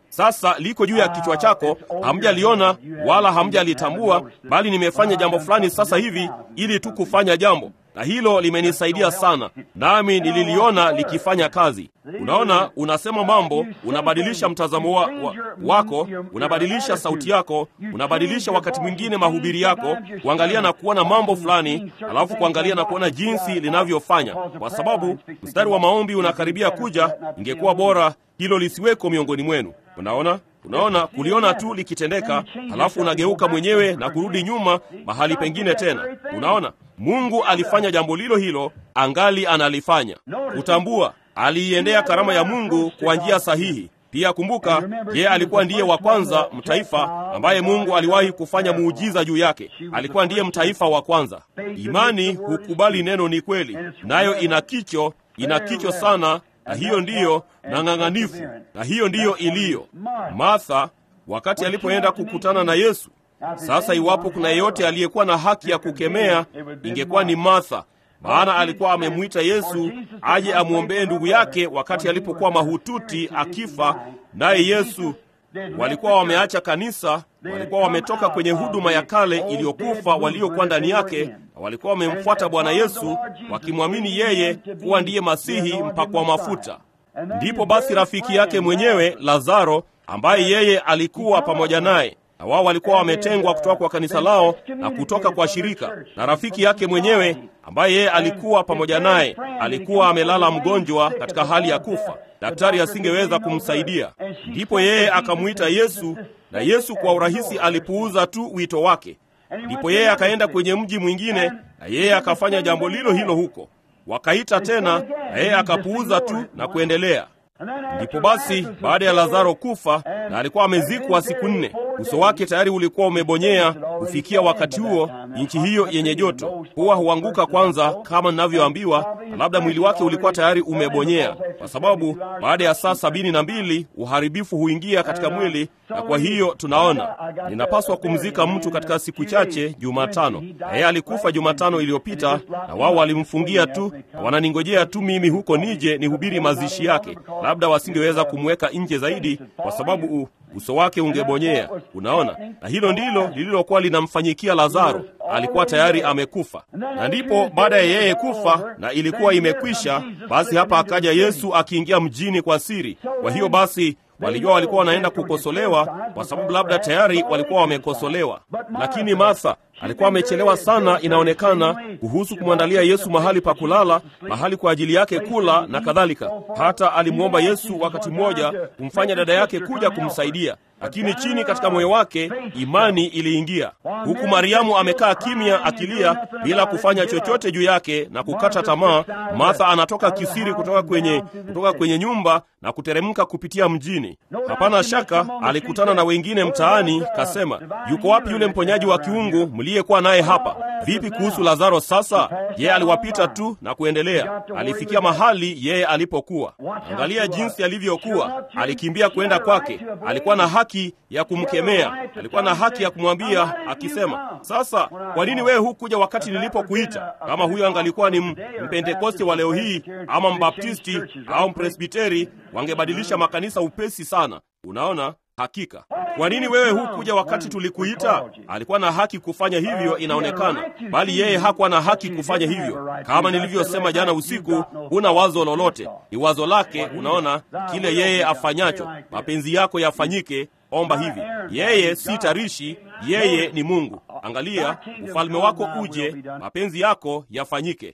sasa liko juu ya kichwa chako, hamjaliona wala hamjalitambua, bali nimefanya jambo fulani sasa hivi ili tu kufanya jambo, na hilo limenisaidia sana, nami nililiona likifanya kazi. Unaona, unasema mambo, unabadilisha mtazamo wa, wa, wako, unabadilisha sauti yako, unabadilisha wakati mwingine mahubiri yako, kuangalia na kuona mambo fulani, alafu kuangalia na kuona jinsi linavyofanya, kwa sababu mstari wa maombi unakaribia kuja. Ingekuwa bora hilo lisiweko miongoni mwenu. Unaona, unaona, kuliona tu likitendeka, halafu unageuka mwenyewe na kurudi nyuma mahali pengine tena. Unaona, Mungu alifanya jambo lilo hilo, angali analifanya. Kutambua aliiendea karama ya Mungu kwa njia sahihi. Pia kumbuka, yeye alikuwa ndiye wa kwanza mtaifa ambaye Mungu aliwahi kufanya muujiza juu yake. Alikuwa ndiye mtaifa wa kwanza. Imani hukubali neno ni kweli, nayo ina kicho, ina kicho sana na hiyo ndiyo na ng'ang'anifu, na hiyo ndiyo iliyo Martha wakati alipoenda kukutana na Yesu. Sasa iwapo kuna yeyote aliyekuwa na haki ya kukemea, ingekuwa ni Martha, maana alikuwa amemwita Yesu aje amwombee ndugu yake wakati alipokuwa mahututi akifa, naye Yesu walikuwa wameacha kanisa, walikuwa wametoka kwenye huduma ya kale iliyokufa waliokuwa ndani yake, na walikuwa wamemfuata Bwana Yesu wakimwamini yeye kuwa ndiye Masihi mpakwa mafuta. Ndipo basi rafiki yake mwenyewe Lazaro, ambaye yeye alikuwa pamoja naye na wao walikuwa wametengwa kutoka kwa kanisa lao na kutoka kwa shirika, na rafiki yake mwenyewe ambaye yeye alikuwa pamoja naye alikuwa amelala mgonjwa katika hali ya kufa, daktari asingeweza kumsaidia. Ndipo yeye akamwita Yesu, na Yesu kwa urahisi alipuuza tu wito wake. Ndipo yeye akaenda kwenye mji mwingine, na yeye akafanya jambo lilo hilo huko. Wakaita tena, na yeye akapuuza tu na kuendelea. Ndipo basi baada ya Lazaro kufa na alikuwa amezikwa siku nne, uso wake tayari ulikuwa umebonyea. Kufikia wakati huo, nchi hiyo yenye joto huwa huanguka kwanza, kama ninavyoambiwa, na labda mwili wake ulikuwa tayari umebonyea, kwa sababu baada ya saa sabini na mbili uharibifu huingia katika mwili, na kwa hiyo tunaona ninapaswa kumzika mtu katika siku chache, Jumatano. Na yeye alikufa Jumatano iliyopita, na wao walimfungia tu na wananingojea tu mimi huko nije nihubiri mazishi yake. Labda wasingeweza kumweka nje zaidi, kwa sababu u, uso wake ungebonyea. Unaona, na hilo ndilo lililokuwa linamfanyikia Lazaro. Alikuwa tayari amekufa, na ndipo baada ya yeye kufa na ilikuwa imekwisha, basi hapa akaja Yesu akiingia mjini kwa siri. Kwa hiyo basi walijua walikuwa wanaenda kukosolewa, kwa sababu labda tayari walikuwa wamekosolewa. Lakini Martha alikuwa amechelewa sana, inaonekana, kuhusu kumwandalia Yesu mahali pa kulala, mahali kwa ajili yake kula na kadhalika. Hata alimwomba Yesu wakati mmoja kumfanya dada yake kuja kumsaidia, lakini chini katika moyo wake imani iliingia, huku Mariamu amekaa kimya akilia bila kufanya chochote juu yake na kukata tamaa. Martha anatoka kisiri kutoka kwenye, kutoka kwenye nyumba na kuteremka kupitia mjini. Hapana shaka alikutana na wengine mtaani, kasema, yuko wapi yule mponyaji wa kiungu mliyekuwa naye hapa? Vipi kuhusu Lazaro? Sasa yeye aliwapita tu na kuendelea, alifikia mahali yeye alipokuwa. Angalia jinsi alivyokuwa, alikimbia kwenda kwake. Alikuwa na haki ya kumkemea, alikuwa na haki ya kumwambia akisema, sasa kwa nini wewe hukuja wakati nilipokuita? Kama huyo angalikuwa ni mpentekoste wa leo hii ama mbaptisti au mpresbiteri, wangebadilisha makanisa upesi sana. Unaona, hakika kwa nini wewe hukuja wakati tulikuita? Alikuwa na haki kufanya hivyo, inaonekana, bali yeye hakuwa na haki kufanya hivyo. Kama nilivyosema jana usiku, huna wazo lolote, ni wazo lake. Unaona kile yeye afanyacho, mapenzi yako yafanyike. Omba hivi, yeye si tarishi, yeye ni Mungu. Angalia, ufalme wako uje, mapenzi yako yafanyike.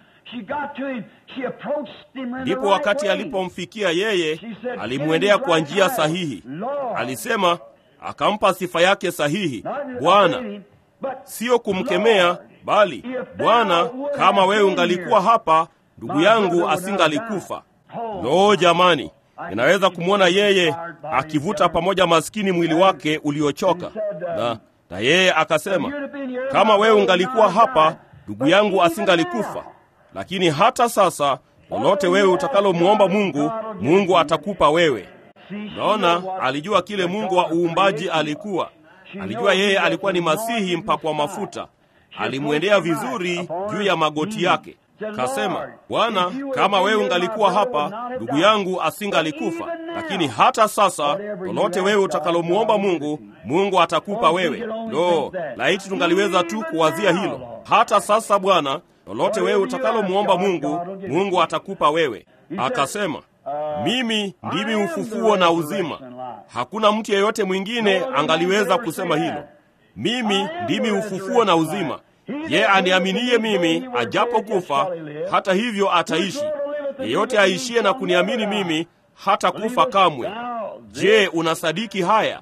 Ndipo wakati alipomfikia yeye, alimwendea kwa njia sahihi. Alisema, akampa sifa yake sahihi, Bwana, siyo kumkemea, bali Bwana, kama wewe ungalikuwa hapa, ndugu yangu asingalikufa. Loo jamani, inaweza kumwona yeye akivuta pamoja maskini mwili wake uliochoka, na na yeye akasema, kama wewe ungalikuwa hapa, ndugu yangu asingalikufa. Lakini hata sasa lolote wewe utakalomwomba Mungu, Mungu atakupa wewe. Naona alijua kile Mungu wa uumbaji alikuwa, alijua yeye alikuwa ni Masihi mpakwa mafuta. Alimwendea vizuri juu ya magoti yake. Kasema, Bwana, kama wewe ungalikuwa hapa, ndugu yangu asingalikufa. Lakini hata sasa, lolote wewe utakalomwomba Mungu, Mungu atakupa wewe. Lo, laiti tungaliweza tu kuwazia hilo. Hata sasa, Bwana, lolote wewe utakalomwomba Mungu, Mungu atakupa wewe. Akasema, mimi ndimi ufufuo na uzima. Hakuna mtu yeyote mwingine angaliweza kusema hilo. Mimi ndimi ufufuo na uzima. Ye aniaminiye mimi, ajapo kufa, hata hivyo ataishi. Yeyote aishie na kuniamini mimi, hata kufa kamwe. Je, unasadiki haya?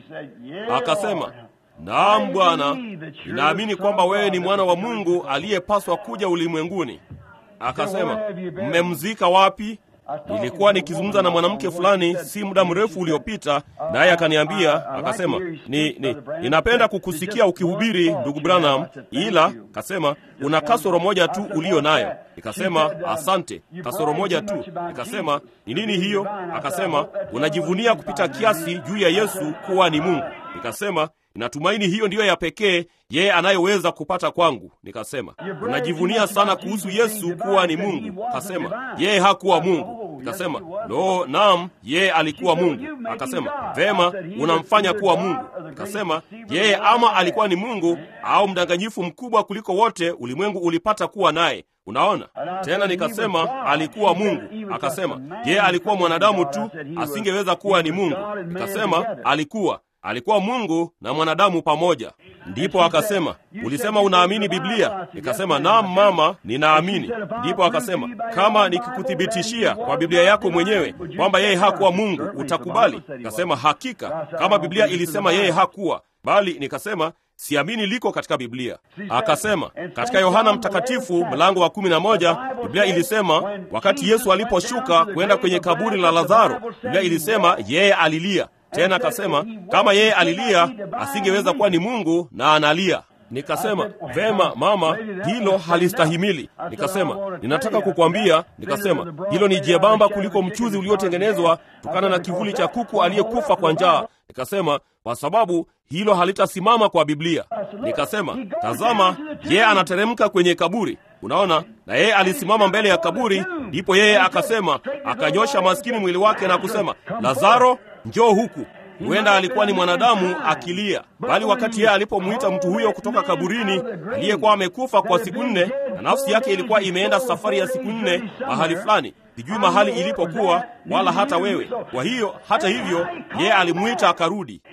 Akasema, naam Bwana, ninaamini kwamba wewe ni mwana wa Mungu aliyepaswa kuja ulimwenguni. Akasema, mmemzika wapi? Nilikuwa nikizungumza na mwanamke fulani si muda mrefu uliopita, naye akaniambia akasema, ni, ni, ninapenda kukusikia ukihubiri ndugu Branham, ila kasema una kasoro moja tu uliyo nayo. Nikasema asante, kasoro moja tu. Nikasema ni nini hiyo? Akasema unajivunia kupita kiasi juu ya Yesu kuwa ni Mungu. Nikasema Ninatumaini hiyo ndiyo ya pekee yeye anayoweza kupata kwangu. Nikasema, unajivunia sana kuhusu Yesu kuwa ni Mungu. Kasema yeye hakuwa Mungu. Nikasema lo, naam, yeye alikuwa Mungu. Akasema vema, unamfanya kuwa Mungu. Nikasema yeye ama alikuwa ni Mungu au mdanganyifu mkubwa kuliko wote ulimwengu ulipata kuwa naye. Unaona tena, nikasema alikuwa Mungu. Akasema yeye alikuwa mwanadamu tu, asingeweza kuwa ni Mungu. Nikasema alikuwa alikuwa Mungu na mwanadamu pamoja. Ndipo akasema, ulisema unaamini Biblia? Nikasema naam mama, ninaamini. Ndipo akasema, kama nikikuthibitishia kwa Biblia yako mwenyewe kwamba yeye hakuwa Mungu, utakubali? Nikasema hakika, kama Biblia ilisema yeye hakuwa bali. Nikasema siamini liko katika Biblia. Akasema katika Yohana Mtakatifu mlango wa kumi na moja Biblia ilisema wakati Yesu aliposhuka kwenda kwenye kaburi la Lazaro, Biblia ilisema yeye alilia tena akasema kama yeye alilia asingeweza kuwa ni Mungu na analia. Nikasema vema mama, hilo halistahimili. Nikasema ninataka kukwambia, nikasema hilo ni jebamba kuliko mchuzi uliotengenezwa kutokana na kivuli cha kuku aliyekufa kwa njaa. Nikasema kwa sababu hilo halitasimama kwa Biblia. Nikasema tazama, yeye anateremka kwenye kaburi, unaona, na yeye alisimama mbele ya kaburi. Ndipo yeye akasema, akanyosha maskini mwili wake na kusema, Lazaro, njoo huku. Huenda alikuwa ni mwanadamu akilia, bali wakati yeye alipomwita mtu huyo kutoka kaburini aliyekuwa amekufa kwa siku nne, na nafsi yake ilikuwa imeenda safari ya siku nne mahali fulani, sijui mahali ilipokuwa, wala hata wewe. Kwa hiyo hata hivyo, yeye alimwita akarudi.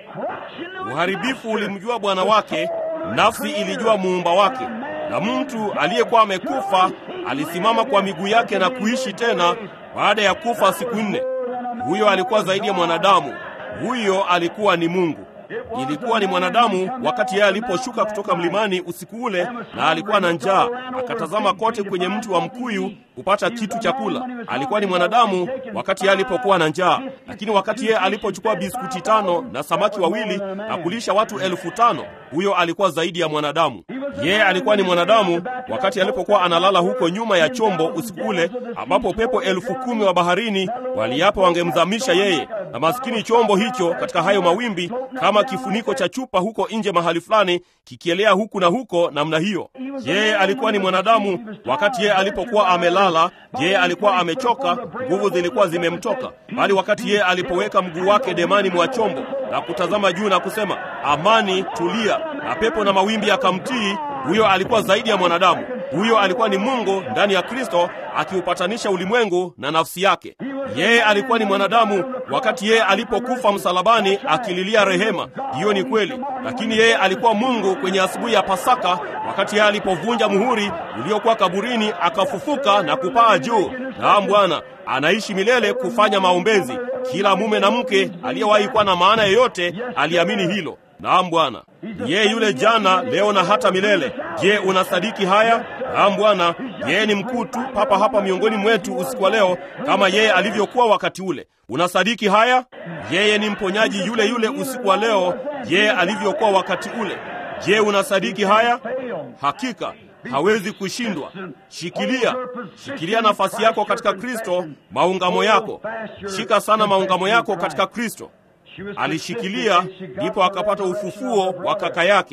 Uharibifu ulimjua bwana wake, nafsi ilijua muumba wake, na mtu aliyekuwa amekufa alisimama kwa miguu yake na kuishi tena baada ya kufa siku nne. Huyo alikuwa zaidi ya mwanadamu. Huyo alikuwa ni Mungu. Ilikuwa ni mwanadamu wakati yeye aliposhuka kutoka mlimani usiku ule, na alikuwa na njaa, akatazama kote kwenye mti wa mkuyu kupata kitu cha kula. Alikuwa ni mwanadamu wakati yeye alipokuwa na njaa, lakini wakati yeye alipochukua biskuti tano na samaki wawili na kulisha watu elfu tano huyo alikuwa zaidi ya mwanadamu. Yeye alikuwa ni mwanadamu wakati alipokuwa analala huko nyuma ya chombo usiku ule, ambapo pepo elfu kumi wa baharini waliapa wangemzamisha yeye, na maskini chombo hicho katika hayo mawimbi kama kifuniko cha chupa huko nje mahali fulani kikielea huku na huko namna hiyo. Yeye alikuwa ni mwanadamu wakati yeye alipokuwa amelala. Yeye alikuwa amechoka, nguvu zilikuwa zimemtoka, bali wakati yeye alipoweka mguu wake demani mwa chombo na kutazama juu na kusema amani, tulia, na pepo na mawimbi akamtii, huyo alikuwa zaidi ya mwanadamu. Huyo alikuwa ni Mungu ndani ya Kristo akiupatanisha ulimwengu na nafsi yake. Yeye alikuwa ni mwanadamu wakati yeye alipokufa msalabani akililia rehema. Hiyo ni kweli, lakini yeye alikuwa Mungu kwenye asubuhi ya Pasaka wakati yeye alipovunja muhuri uliokuwa kaburini, akafufuka na kupaa juu. Naam, Bwana anaishi milele kufanya maombezi. Kila mume na mke aliyewahi kuwa na maana yoyote aliamini hilo. Naam Bwana, yeye yule jana, leo na hata milele. Je, unasadiki haya? Naam Bwana, yeye ni mkuu tu papa hapa miongoni mwetu usiku wa leo, kama yeye alivyokuwa wakati ule. Unasadiki haya? Yeye ni mponyaji yule yule usiku wa leo, yeye alivyokuwa wakati ule. Je, unasadiki haya? Hakika hawezi kushindwa. Shikilia, shikilia nafasi yako katika Kristo, maungamo yako. Shika sana maungamo yako katika Kristo. Alishikilia, ndipo akapata ufufuo wa kaka yake.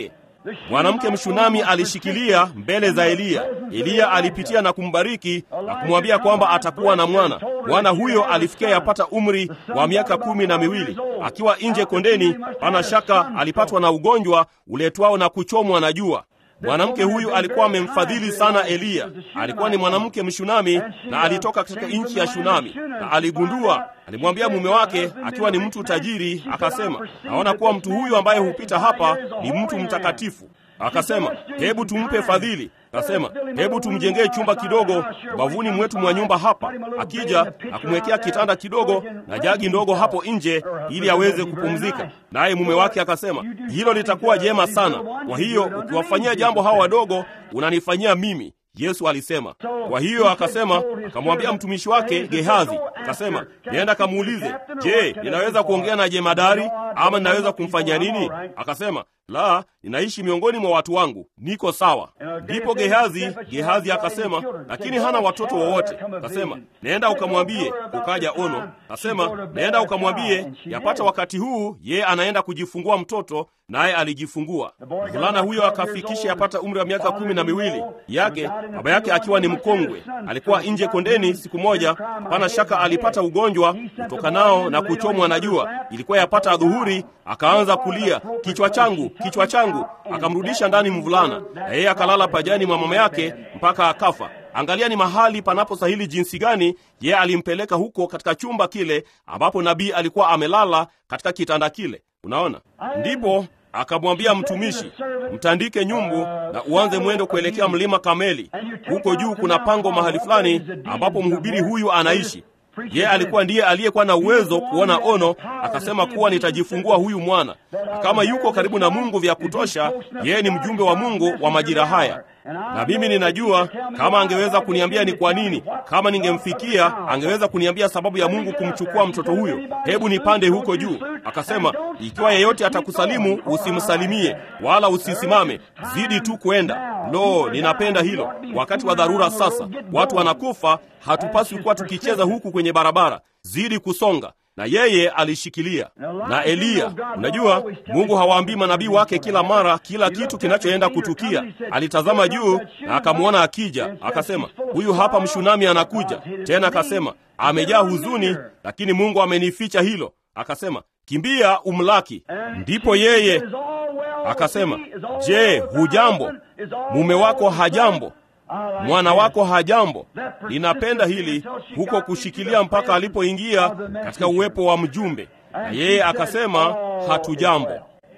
Mwanamke mshunami alishikilia mbele za Eliya. Eliya alipitia na kumbariki na kumwambia kwamba atakuwa na mwana. Mwana huyo alifikia yapata umri wa miaka kumi na miwili. Akiwa nje kondeni, pana shaka alipatwa na ugonjwa uletwao na kuchomwa na jua. Mwanamke huyu alikuwa amemfadhili sana Eliya. Alikuwa ni mwanamke mshunami na alitoka katika nchi ya Shunami, na aligundua, alimwambia mume wake akiwa ni mtu tajiri, akasema, naona kuwa mtu huyu ambaye hupita hapa ni mtu mtakatifu. Akasema, hebu tumpe fadhili. Akasema, hebu tumjengee chumba kidogo bavuni mwetu mwa nyumba hapa, akija na kumwekea kitanda kidogo na jagi ndogo hapo nje, ili aweze kupumzika. Naye mume wake akasema, hilo litakuwa jema sana. Kwa hiyo ukiwafanyia jambo hawa wadogo, unanifanyia mimi. Yesu alisema. Kwa hiyo akasema, akamwambia mtumishi wake Gehazi, akasema, nenda kamuulize, je, ninaweza kuongea na jemadari ama ninaweza kumfanyia nini? Akasema, la, ninaishi miongoni mwa watu wangu, niko sawa. Ndipo Gehazi Gehazi akasema, lakini hana watoto wowote. Akasema, nenda ukamwambie ukaja ono. Akasema, nenda ukamwambie yapata wakati huu yeye anaenda kujifungua mtoto, naye alijifungua. Mvulana huyo akafikisha yapata umri wa miaka kumi na miwili yake, baba yake akiwa ni mkongwe. Alikuwa nje kondeni siku moja, hapana shaka alipata ugonjwa utokanao na kuchomwa na jua. Ilikuwa yapata adhuhuri, akaanza kulia, kichwa changu, kichwa changu. Akamrudisha ndani mvulana, na yeye akalala pajani mwa mama yake mpaka akafa. Angalia ni mahali panapostahili jinsi gani yeye alimpeleka huko katika chumba kile ambapo nabii alikuwa amelala katika kitanda kile. Unaona, ndipo akamwambia mtumishi, mtandike nyumbu na uanze mwendo kuelekea mlima Kameli. Huko juu kuna pango mahali fulani ambapo mhubiri huyu anaishi. Yeye alikuwa ndiye aliyekuwa na uwezo kuona ono, akasema kuwa nitajifungua huyu mwana, na kama yuko karibu na Mungu vya kutosha, yeye ni mjumbe wa Mungu wa majira haya. Na mimi ninajua kama angeweza kuniambia ni kwa nini, kama ningemfikia, angeweza kuniambia sababu ya Mungu kumchukua mtoto huyo. Hebu nipande huko juu. Akasema, ikiwa yeyote atakusalimu usimsalimie wala usisimame, zidi tu kwenda. Lo, ninapenda hilo. Wakati wa dharura sasa, watu wanakufa, hatupaswi kuwa tukicheza huku kwenye barabara. Zidi kusonga na yeye alishikilia. Na Eliya, unajua Mungu hawaambii manabii wake kila mara kila kitu kinachoenda kutukia. Alitazama juu na akamwona akija, akasema, huyu hapa mshunami anakuja tena. Akasema, amejaa huzuni, lakini Mungu amenificha hilo. Akasema, kimbia umlaki. Ndipo yeye akasema, je, hujambo? Mume wako hajambo? mwana wako hajambo. Ninapenda hili huko kushikilia mpaka alipoingia katika uwepo wa mjumbe, na yeye akasema hatujambo.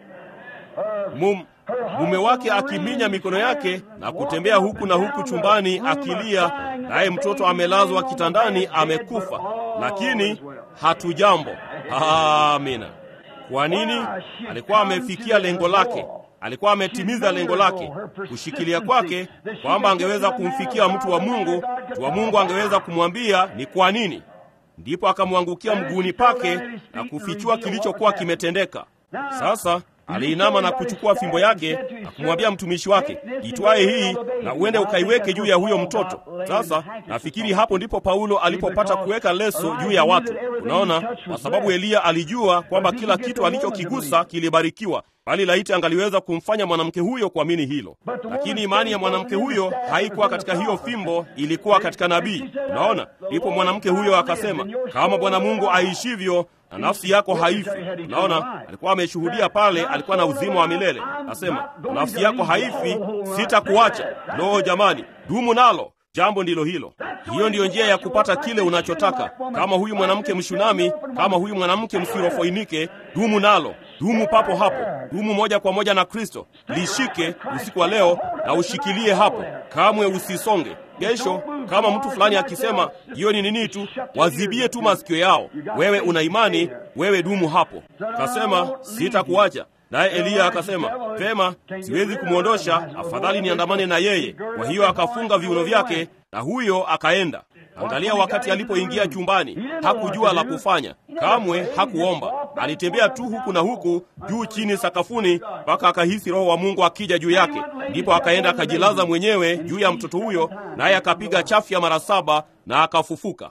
Mum, mume wake akiminya mikono yake na kutembea huku na huku chumbani akilia, naye mtoto amelazwa kitandani amekufa, lakini hatujambo. Amina. Kwa nini? Alikuwa amefikia lengo lake alikuwa ametimiza lengo lake, kushikilia kwake, kwamba angeweza kumfikia mtu wa Mungu. Mtu wa Mungu angeweza kumwambia ni kwa nini. Ndipo akamwangukia mguuni pake na kufichua kilichokuwa kimetendeka. Sasa aliinama na kuchukua fimbo yake na kumwambia mtumishi wake, itwaye hii na uende ukaiweke juu ya huyo mtoto. Sasa nafikiri hapo ndipo Paulo alipopata kuweka leso juu ya watu. Unaona, kwa sababu Eliya alijua kwamba kila kitu alichokigusa kilibarikiwa, bali laiti angaliweza kumfanya mwanamke huyo kuamini hilo. Lakini imani ya mwanamke huyo haikuwa katika hiyo fimbo, ilikuwa katika nabii. Unaona, ndipo mwanamke huyo akasema, kama Bwana Mungu aishivyo na nafsi yako haifi. Unaona, alikuwa ameshuhudia pale, alikuwa na uzima wa milele. Asema nafsi yako haifi, sitakuacha. Lo, jamani, dumu nalo. Jambo ndilo hilo. Hiyo ndiyo njia ya kupata kile unachotaka. Kama huyu mwanamke mshunami, kama huyu mwanamke msirofoinike, dumu nalo, dumu papo hapo, dumu moja kwa moja na Kristo. Lishike usiku wa leo na ushikilie hapo, kamwe usisonge. Kesho kama mtu fulani akisema hiyo ni nini tu, wazibie tu masikio yao. Wewe una imani, wewe dumu hapo. Kasema sitakuacha. Naye Eliya akasema, pema, siwezi kumwondosha, afadhali niandamane na yeye. Kwa hiyo akafunga viuno vyake na huyo akaenda. Angalia, wakati alipoingia chumbani hakujua la kufanya, kamwe hakuomba. alitembea tu huku na huku, juu chini, sakafuni, mpaka akahisi Roho wa Mungu akija juu yake. Ndipo akaenda akajilaza mwenyewe juu ya mtoto huyo, naye akapiga chafya mara saba na akafufuka.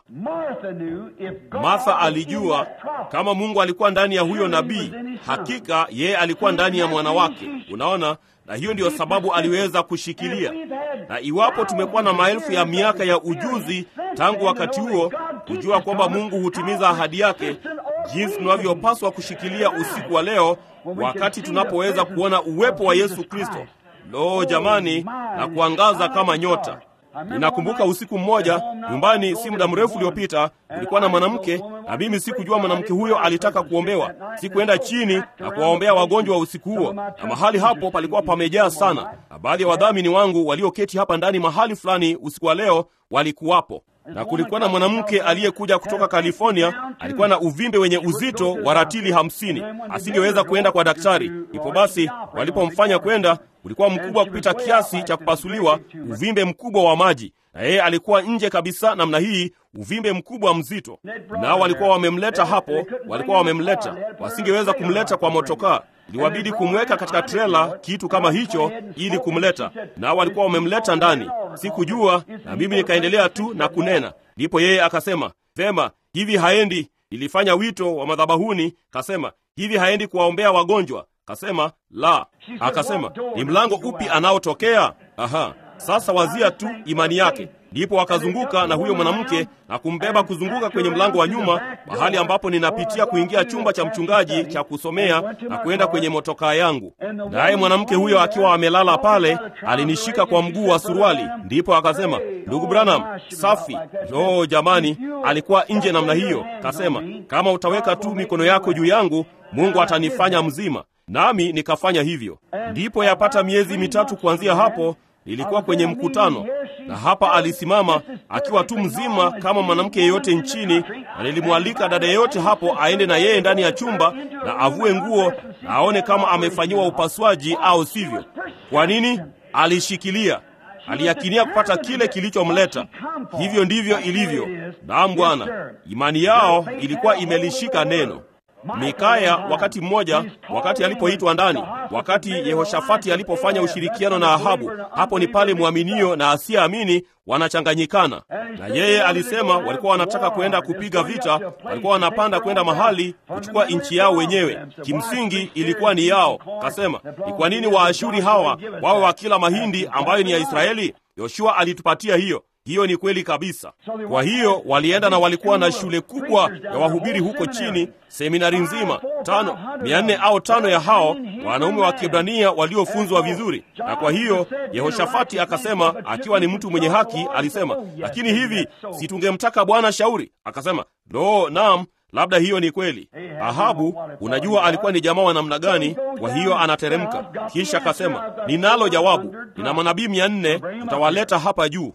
Martha alijua kama Mungu alikuwa ndani ya huyo nabii, hakika yeye alikuwa ndani ya mwana wake. Unaona, na hiyo ndiyo sababu aliweza kushikilia. Na iwapo tumekuwa na maelfu ya miaka ya ujuzi tangu wakati huo kujua kwamba Mungu hutimiza ahadi yake, jinsi tunavyopaswa kushikilia usiku wa leo, wakati tunapoweza kuona uwepo wa Yesu Kristo, lo jamani, na kuangaza kama nyota. Ninakumbuka usiku mmoja nyumbani, si muda mrefu uliopita, kulikuwa na mwanamke na mimi sikujua mwanamke huyo alitaka kuombewa. Sikuenda chini na kuwaombea wagonjwa wa usiku huo, na mahali hapo palikuwa pamejaa sana, na baadhi ya wadhamini wangu walioketi hapa ndani mahali fulani usiku wa leo walikuwapo na kulikuwa na mwanamke aliyekuja kutoka California. Alikuwa na uvimbe wenye uzito wa ratili hamsini, asingeweza kuenda kwa daktari. Ipo basi, walipomfanya kwenda, ulikuwa mkubwa kupita kiasi cha kupasuliwa, uvimbe mkubwa wa maji, na yeye alikuwa nje kabisa namna hii, uvimbe mkubwa mzito. Nao walikuwa wamemleta hapo, walikuwa wamemleta, wasingeweza kumleta kwa motokaa iliwabidi kumweka katika trela, kitu kama hicho, ili kumleta. Nao walikuwa wamemleta ndani, sikujua, na mimi nikaendelea tu na kunena. Ndipo yeye akasema, vema, hivi haendi. Nilifanya wito wa madhabahuni, kasema hivi haendi kuwaombea wagonjwa? Kasema la. Akasema ni mlango upi anaotokea? Aha, sasa wazia tu imani yake. Ndipo wakazunguka na huyo mwanamke na kumbeba kuzunguka kwenye mlango wa nyuma, mahali ambapo ninapitia kuingia chumba cha mchungaji cha kusomea na kwenda kwenye motokaa yangu. Naye mwanamke huyo akiwa amelala pale, alinishika kwa mguu wa suruali. Ndipo akasema, ndugu Branham, safi. No jamani, alikuwa nje namna hiyo. Kasema, kama utaweka tu mikono yako juu yangu, Mungu atanifanya mzima. Nami nikafanya hivyo. Ndipo yapata miezi mitatu kuanzia hapo nilikuwa kwenye mkutano na hapa alisimama akiwa tu mzima kama mwanamke yeyote nchini, na nilimwalika dada yeyote hapo aende na yeye ndani ya chumba na avue nguo na aone kama amefanyiwa upasuaji au sivyo. Kwa nini? Alishikilia, aliyakinia kupata kile kilichomleta. Hivyo ndivyo ilivyo. Naam Bwana, imani yao ilikuwa imelishika neno. Mikaya wakati mmoja, wakati alipoitwa ndani, wakati Yehoshafati alipofanya ushirikiano na Ahabu, hapo ni pale mwaminio na asiyeamini wanachanganyikana. Na yeye alisema walikuwa wanataka kwenda kupiga vita, walikuwa wanapanda kwenda mahali kuchukua nchi yao wenyewe. Kimsingi ilikuwa ni yao. Kasema, ni kwa nini Waashuri hawa wawe wakila mahindi ambayo ni ya Israeli? Yoshua alitupatia hiyo. Hiyo ni kweli kabisa. Kwa hiyo walienda na walikuwa na shule kubwa ya wahubiri huko chini, seminari nzima tano, mia nne au tano ya hao wanaume wa Kiebrania waliofunzwa vizuri. Na kwa hiyo Yehoshafati akasema, akiwa ni mtu mwenye haki, alisema, lakini hivi si tungemtaka Bwana shauri? Akasema, lo, naam labda hiyo ni kweli. Ahabu, unajua alikuwa ni jamaa wa namna gani? Kwa hiyo anateremka, kisha akasema, ninalo jawabu, nina manabii mia nne, mtawaleta hapa juu.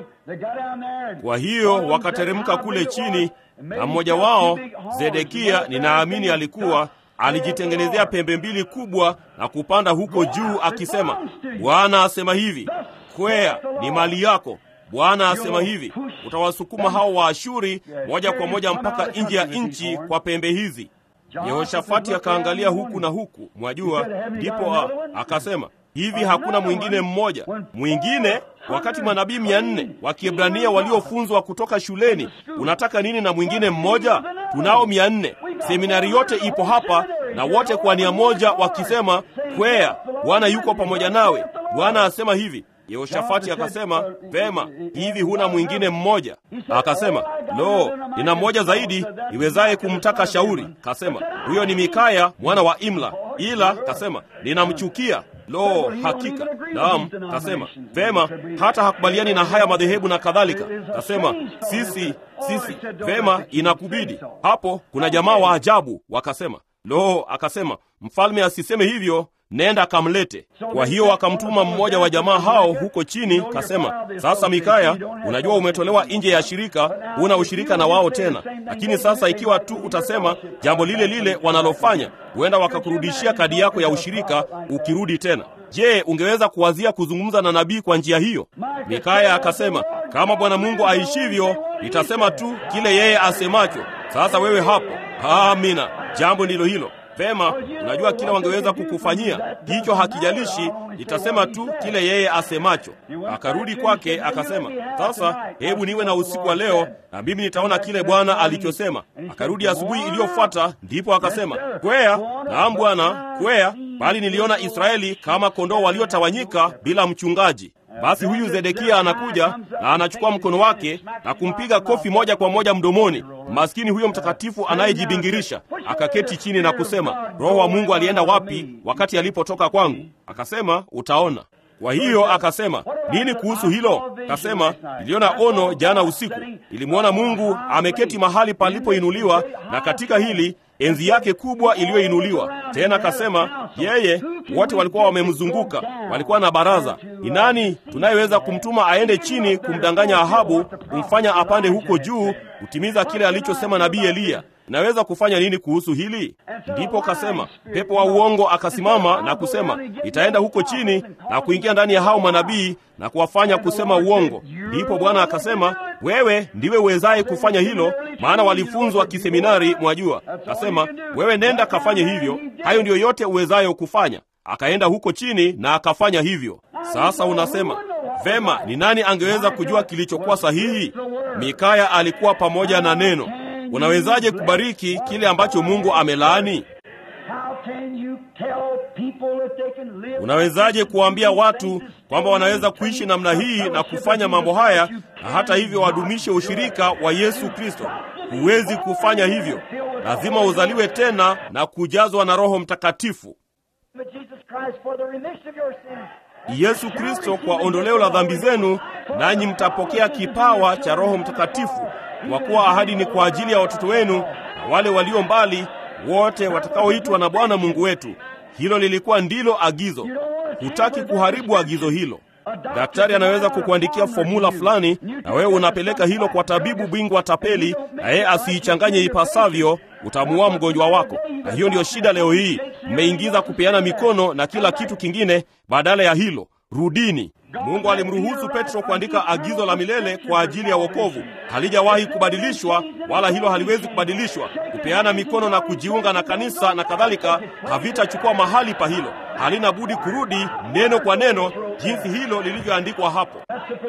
Kwa hiyo wakateremka kule chini, na mmoja wao Zedekia, ninaamini alikuwa alijitengenezea pembe mbili kubwa na kupanda huko juu, akisema, Bwana asema hivi, kwea ni mali yako Bwana asema hivi, utawasukuma hao Waashuri moja kwa moja mpaka nje ya nchi kwa pembe hizi. Yehoshafati akaangalia huku na huku, mwajua, ndipo akasema hivi, hakuna mwingine mmoja mwingine? Wakati manabii mia nne wa Kiebrania waliofunzwa kutoka shuleni, unataka nini na mwingine mmoja? Tunao mia nne, seminari yote ipo hapa, na wote kwa nia moja wakisema, kwea, Bwana yuko pamoja nawe, Bwana asema hivi. Yehoshafati akasema, vema, hivi huna mwingine mmoja? Akasema, lo, nina mmoja zaidi niwezaye kumtaka shauri. Kasema, huyo ni Mikaya mwana wa Imla, ila kasema, ninamchukia. Lo, hakika naam. Kasema, vema, hata hakubaliani na haya madhehebu na kadhalika. Kasema, sisi sisi, vema, inakubidi. Hapo kuna jamaa wa ajabu wakasema, lo, akasema, mfalme asiseme hivyo nenda akamlete. Kwa hiyo akamtuma mmoja wa jamaa hao huko chini, kasema, sasa Mikaya, unajua umetolewa nje ya shirika, huna ushirika na wao tena, lakini sasa ikiwa tu utasema jambo lile lile wanalofanya, huenda wakakurudishia kadi yako ya ushirika ukirudi tena. Je, ungeweza kuwazia kuzungumza na nabii kwa njia hiyo? Mikaya akasema, kama Bwana Mungu aishivyo, nitasema tu kile yeye asemacho. Sasa wewe hapo Amina. jambo ndilo hilo. Vema, unajua kile wangeweza kukufanyia, hicho hakijalishi, nitasema tu kile yeye asemacho. Akarudi kwake akasema, sasa hebu niwe na usiku wa leo na mimi nitaona kile Bwana alichosema. Akarudi asubuhi iliyofuata, ndipo akasema, kwea, naam Bwana, kwea, bali niliona Israeli kama kondoo waliotawanyika bila mchungaji. Basi huyu Zedekia anakuja na anachukua mkono wake na kumpiga kofi moja kwa moja mdomoni. Maskini huyo mtakatifu anayejibingirisha akaketi chini na kusema, Roho wa Mungu alienda wapi wakati alipotoka kwangu? Akasema, utaona. Kwa hiyo akasema, nini kuhusu hilo? Akasema, niliona ono jana usiku, nilimwona Mungu ameketi mahali palipoinuliwa, na katika hili enzi yake kubwa iliyoinuliwa. Tena akasema yeye, wote walikuwa wamemzunguka, walikuwa na baraza. Ni nani tunayeweza kumtuma aende chini kumdanganya Ahabu, kumfanya apande huko juu, kutimiza kile alichosema nabii Eliya? Naweza kufanya nini kuhusu hili? Ndipo kasema pepo wa uongo akasimama na kusema, itaenda huko chini na kuingia ndani ya hao manabii na kuwafanya kusema uongo. Ndipo Bwana akasema, wewe ndiwe uwezaye kufanya hilo, maana walifunzwa kiseminari, mwajua. Kasema, wewe nenda kafanye hivyo, hayo ndiyo yote uwezayo kufanya. Akaenda huko chini na akafanya hivyo. Sasa unasema vema, ni nani angeweza kujua kilichokuwa sahihi? Mikaya alikuwa pamoja na neno. Unawezaje kubariki kile ambacho Mungu amelaani? Unawezaje kuwaambia watu kwamba wanaweza kuishi namna hii na kufanya mambo haya na hata hivyo wadumishe ushirika wa Yesu Kristo? Huwezi kufanya hivyo. Lazima uzaliwe tena na kujazwa na Roho Mtakatifu. Yesu Kristo kwa ondoleo la dhambi zenu, nanyi mtapokea kipawa cha Roho Mtakatifu, kwa kuwa ahadi ni kwa ajili ya watoto wenu na wale walio mbali, wote watakaoitwa na Bwana Mungu wetu. Hilo lilikuwa ndilo agizo. Hutaki kuharibu agizo hilo. Daktari anaweza kukuandikia fomula fulani, na wewe unapeleka hilo kwa tabibu bingwa tapeli, na yeye asiichanganye ipasavyo, utamuua mgonjwa wako. Na hiyo ndiyo shida leo hii, mmeingiza kupeana mikono na kila kitu kingine badala ya hilo. Rudini. Mungu alimruhusu Petro kuandika agizo la milele kwa ajili ya wokovu. Halijawahi kubadilishwa, wala hilo haliwezi kubadilishwa. Kupeana mikono na kujiunga na kanisa na kadhalika havitachukua mahali pa hilo. Halina budi kurudi neno kwa neno, jinsi hilo lilivyoandikwa hapo.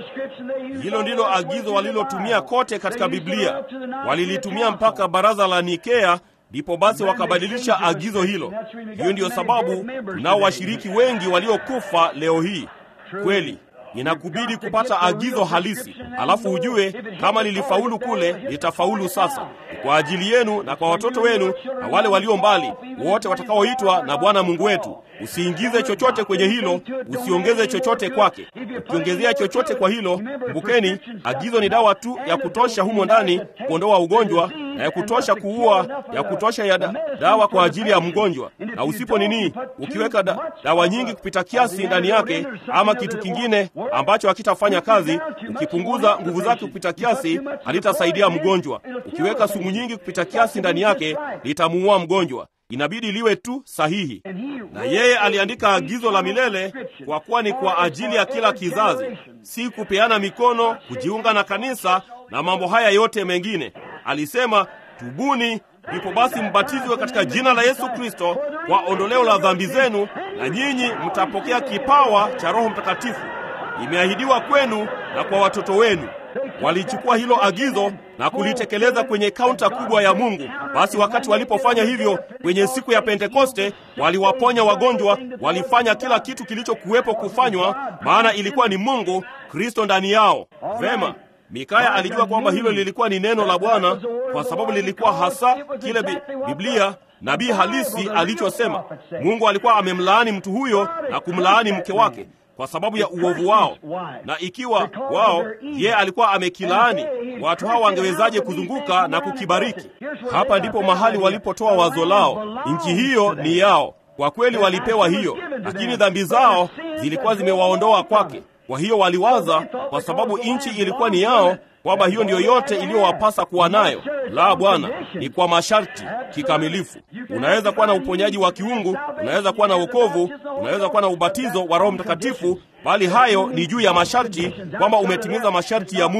Hilo ndilo agizo walilotumia kote katika Biblia, walilitumia mpaka baraza la Nikea, ndipo basi wakabadilisha agizo hilo. Hiyo ndiyo sababu tunao washiriki wengi waliokufa leo hii. Kweli inakubidi kupata agizo halisi, alafu ujue kama lilifaulu kule, litafaulu sasa. Kwa ajili yenu na kwa watoto wenu na wale walio mbali, wote watakaoitwa na Bwana Mungu wetu. Usiingize chochote kwenye hilo, usiongeze chochote kwake. Ukiongezea chochote kwa hilo, kumbukeni, agizo ni dawa tu ya kutosha humo ndani kuondoa ugonjwa na ya kutosha kuua, ya kutosha ya da, dawa kwa ajili ya mgonjwa. Na usipo nini, ukiweka da, dawa nyingi kupita kiasi ndani yake, ama kitu kingine ambacho hakitafanya kazi, ukipunguza nguvu zake kupita kiasi, halitasaidia mgonjwa. Ukiweka sumu nyingi kupita kiasi ndani yake, litamuua mgonjwa. Inabidi liwe tu sahihi. Na yeye aliandika agizo la milele, kwa kuwa ni kwa ajili ya kila kizazi, si kupeana mikono, kujiunga na kanisa na mambo haya yote mengine. Alisema, tubuni, ndipo basi mbatizwe katika jina la Yesu Kristo kwa ondoleo la dhambi zenu, na nyinyi mtapokea kipawa cha Roho Mtakatifu. Imeahidiwa kwenu na kwa watoto wenu. Walichukua hilo agizo na kulitekeleza kwenye kaunta kubwa ya Mungu. Basi wakati walipofanya hivyo kwenye siku ya Pentekoste, waliwaponya wagonjwa, walifanya kila kitu kilichokuwepo kufanywa, maana ilikuwa ni Mungu Kristo ndani yao. Vema, Mikaya alijua kwamba hilo lilikuwa ni neno la Bwana kwa sababu lilikuwa hasa kile bi, Biblia nabii halisi alichosema. Mungu alikuwa amemlaani mtu huyo na kumlaani mke wake kwa sababu ya uovu wao, na ikiwa wao ye alikuwa amekilaani, watu hao wangewezaje kuzunguka na kukibariki? Hapa ndipo mahali walipotoa wazo lao. Nchi hiyo ni yao, kwa kweli walipewa hiyo, lakini dhambi zao zilikuwa zimewaondoa kwake. Kwa hiyo waliwaza, kwa sababu nchi ilikuwa ni yao, kwamba hiyo ndiyo yote iliyowapasa kuwa nayo. La, Bwana, ni kwa masharti kikamilifu. Unaweza kuwa na uponyaji wa kiungu, unaweza kuwa na wokovu, unaweza kuwa na ubatizo wa Roho Mtakatifu, bali hayo ni juu ya masharti, kwamba umetimiza masharti ya Mungu.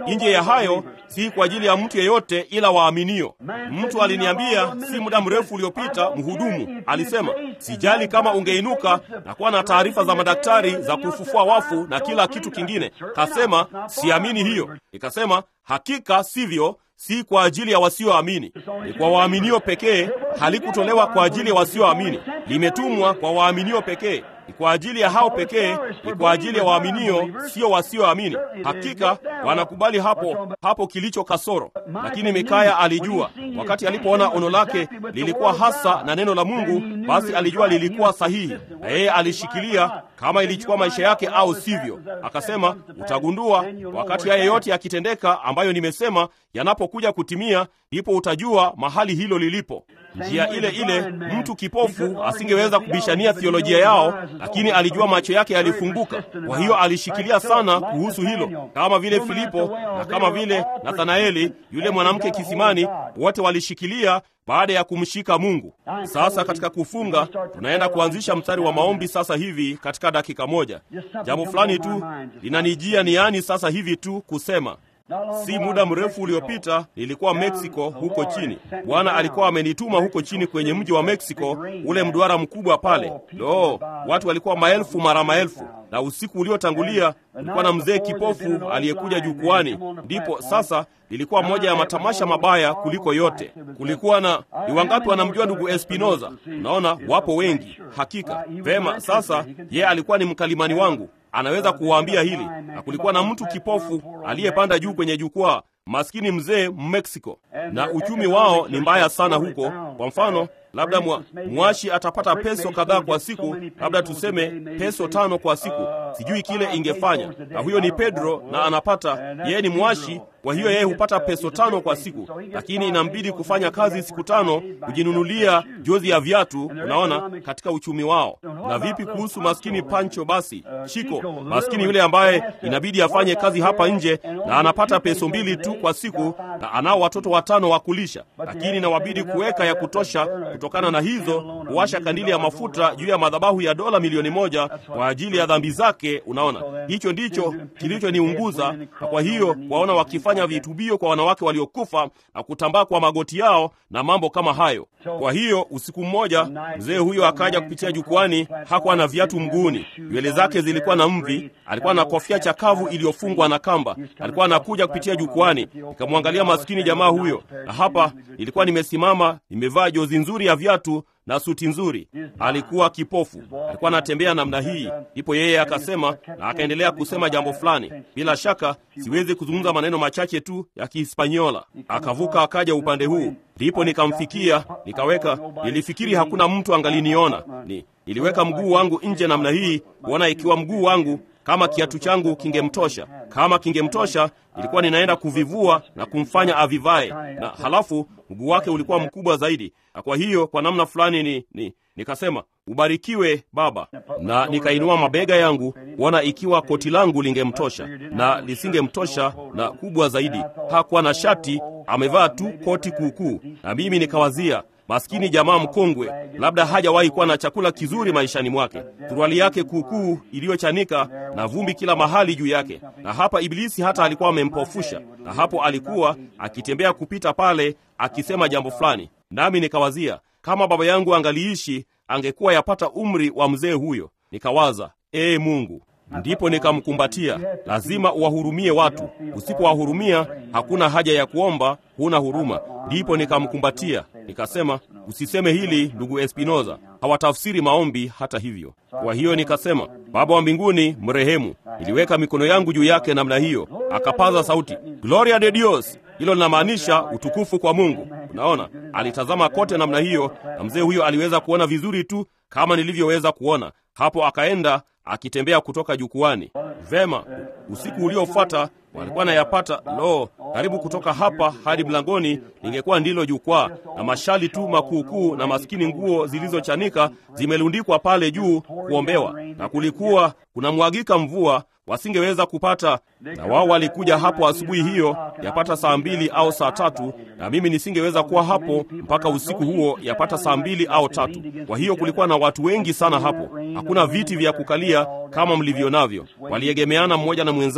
Nje ya hayo, si kwa ajili ya mtu yeyote ila waaminio. Mtu aliniambia si muda mrefu uliopita, mhudumu alisema, sijali kama ungeinuka na kuwa na taarifa za madaktari za kufufua wafu na kila kitu kingine. Kasema siamini hiyo. Nikasema hakika sivyo, si kwa ajili ya wasioamini, ni kwa waaminio pekee. Halikutolewa kwa ajili ya wasioamini, limetumwa kwa waaminio pekee ni kwa ajili ya hao pekee, ni kwa ajili ya waaminio, sio wasioamini. Hakika wanakubali hapo hapo kilicho kasoro. Lakini Mikaya alijua wakati alipoona ono lake lilikuwa hasa na neno la Mungu, basi alijua lilikuwa sahihi, na yeye alishikilia kama ilichukua maisha yake au sivyo. Akasema, utagundua wakati haya yote yakitendeka ambayo nimesema yanapokuja kutimia, ndipo utajua mahali hilo lilipo. Njia ile ile mtu kipofu asingeweza kubishania thiolojia yao, lakini alijua macho yake yalifunguka. Kwa hiyo alishikilia sana kuhusu hilo, kama vile Filipo na kama vile Nathanaeli, yule mwanamke kisimani, wote walishikilia baada ya kumshika Mungu. Sasa katika kufunga, tunaenda kuanzisha mstari wa maombi sasa hivi katika dakika moja. Jambo fulani tu linanijia niani sasa hivi tu kusema Si muda mrefu uliopita nilikuwa Meksiko huko chini. Bwana alikuwa amenituma huko chini kwenye mji wa Meksiko, ule mduara mkubwa pale. Lo, watu walikuwa maelfu mara maelfu, na usiku uliotangulia kulikuwa na mzee kipofu aliyekuja jukwani. Ndipo sasa lilikuwa moja ya matamasha mabaya kuliko yote. Kulikuwa na ni wangapi wanamjua ndugu Espinoza? Unaona, wapo wengi hakika. Vema, sasa yeye alikuwa ni mkalimani wangu anaweza kuwaambia hili. Na kulikuwa na mtu kipofu aliyepanda juu kwenye jukwaa, maskini mzee Mmeksiko, na uchumi wao ni mbaya sana huko. Kwa mfano, labda mwa, mwashi atapata peso kadhaa kwa siku, labda tuseme peso tano kwa siku, sijui kile ingefanya. Na huyo ni Pedro, na anapata yeye ni mwashi, kwa hiyo yeye hupata peso tano kwa siku, lakini inambidi kufanya kazi siku tano kujinunulia jozi ya viatu. Unaona, katika uchumi wao. Na vipi kuhusu maskini Pancho? Basi Chiko, maskini yule ambaye inabidi afanye kazi hapa nje na anapata peso mbili tu kwa siku, na anao watoto watano wa kulisha, lakini nawabidi kuweka ya kutosha kutokana na hizo kuwasha kandili ya mafuta juu ya madhabahu ya dola milioni moja kwa ajili ya dhambi zake. Unaona, hicho ndicho kilichoniunguza. Na kwa hiyo waona wakifanya vitubio kwa wanawake waliokufa na kutambaa kwa magoti yao na mambo kama hayo. Kwa hiyo usiku mmoja mzee huyo akaja kupitia jukwani. Hakuwa na viatu mguuni, nywele zake zilikuwa na mvi, alikuwa na kofia chakavu iliyofungwa na kamba. Alikuwa anakuja kupitia jukwani, nikamwangalia maskini jamaa huyo, na hapa nilikuwa nimesimama, nimevaa jozi nzuri ya viatu na suti nzuri. Alikuwa kipofu, alikuwa anatembea namna hii. Ndipo yeye akasema, na akaendelea kusema jambo fulani. Bila shaka siwezi kuzungumza maneno machache tu ya Kihispanyola. Akavuka akaja upande huu, ndipo nikamfikia, nikaweka. Nilifikiri hakuna mtu angaliniona. Ni niliweka mguu wangu nje namna hii, kuona ikiwa mguu wangu kama kiatu changu kingemtosha. Kama kingemtosha, ilikuwa ninaenda kuvivua na kumfanya avivae, na halafu mguu wake ulikuwa mkubwa zaidi, na kwa hiyo kwa namna fulani ni, ni nikasema ubarikiwe baba, na nikainua mabega yangu kuona ikiwa koti langu lingemtosha, na lisingemtosha, na kubwa zaidi, hakuwa na shati, amevaa tu koti kuukuu, na mimi nikawazia Maskini jamaa mkongwe, labda hajawahi kuwa na chakula kizuri maishani mwake, suruali yake kuukuu iliyochanika na vumbi kila mahali juu yake, na hapa Ibilisi hata alikuwa amempofusha, na hapo alikuwa akitembea kupita pale akisema jambo fulani, nami nikawazia kama baba yangu angaliishi angekuwa yapata umri wa mzee huyo. Nikawaza, ee Mungu, ndipo nikamkumbatia. Lazima uwahurumie watu, usipowahurumia hakuna haja ya kuomba, huna huruma. Ndipo nikamkumbatia nikasema, usiseme hili ndugu Espinoza, hawatafsiri maombi hata hivyo. Kwa hiyo nikasema, Baba wa mbinguni mrehemu. Niliweka mikono yangu juu yake namna hiyo, akapaza sauti, Gloria de Dios. Hilo linamaanisha utukufu kwa Mungu. Unaona, alitazama kote namna hiyo, na mzee huyo aliweza kuona vizuri tu kama nilivyoweza kuona. Hapo akaenda akitembea kutoka jukwani. Vema, usiku uliofuata walikuwa nayapata, lo, karibu kutoka hapa hadi mlangoni lingekuwa ndilo jukwaa, na mashali tu makuukuu na maskini nguo zilizochanika zimelundikwa pale juu kuombewa, na kulikuwa kunamwagika mvua wasingeweza kupata, na wao walikuja hapo asubuhi hiyo yapata saa mbili au saa tatu, na mimi nisingeweza kuwa hapo mpaka usiku huo yapata saa mbili au tatu. Kwa hiyo kulikuwa na watu wengi sana hapo, hakuna viti vya kukalia kama mlivyo navyo, waliegemeana mmoja na mwenzake,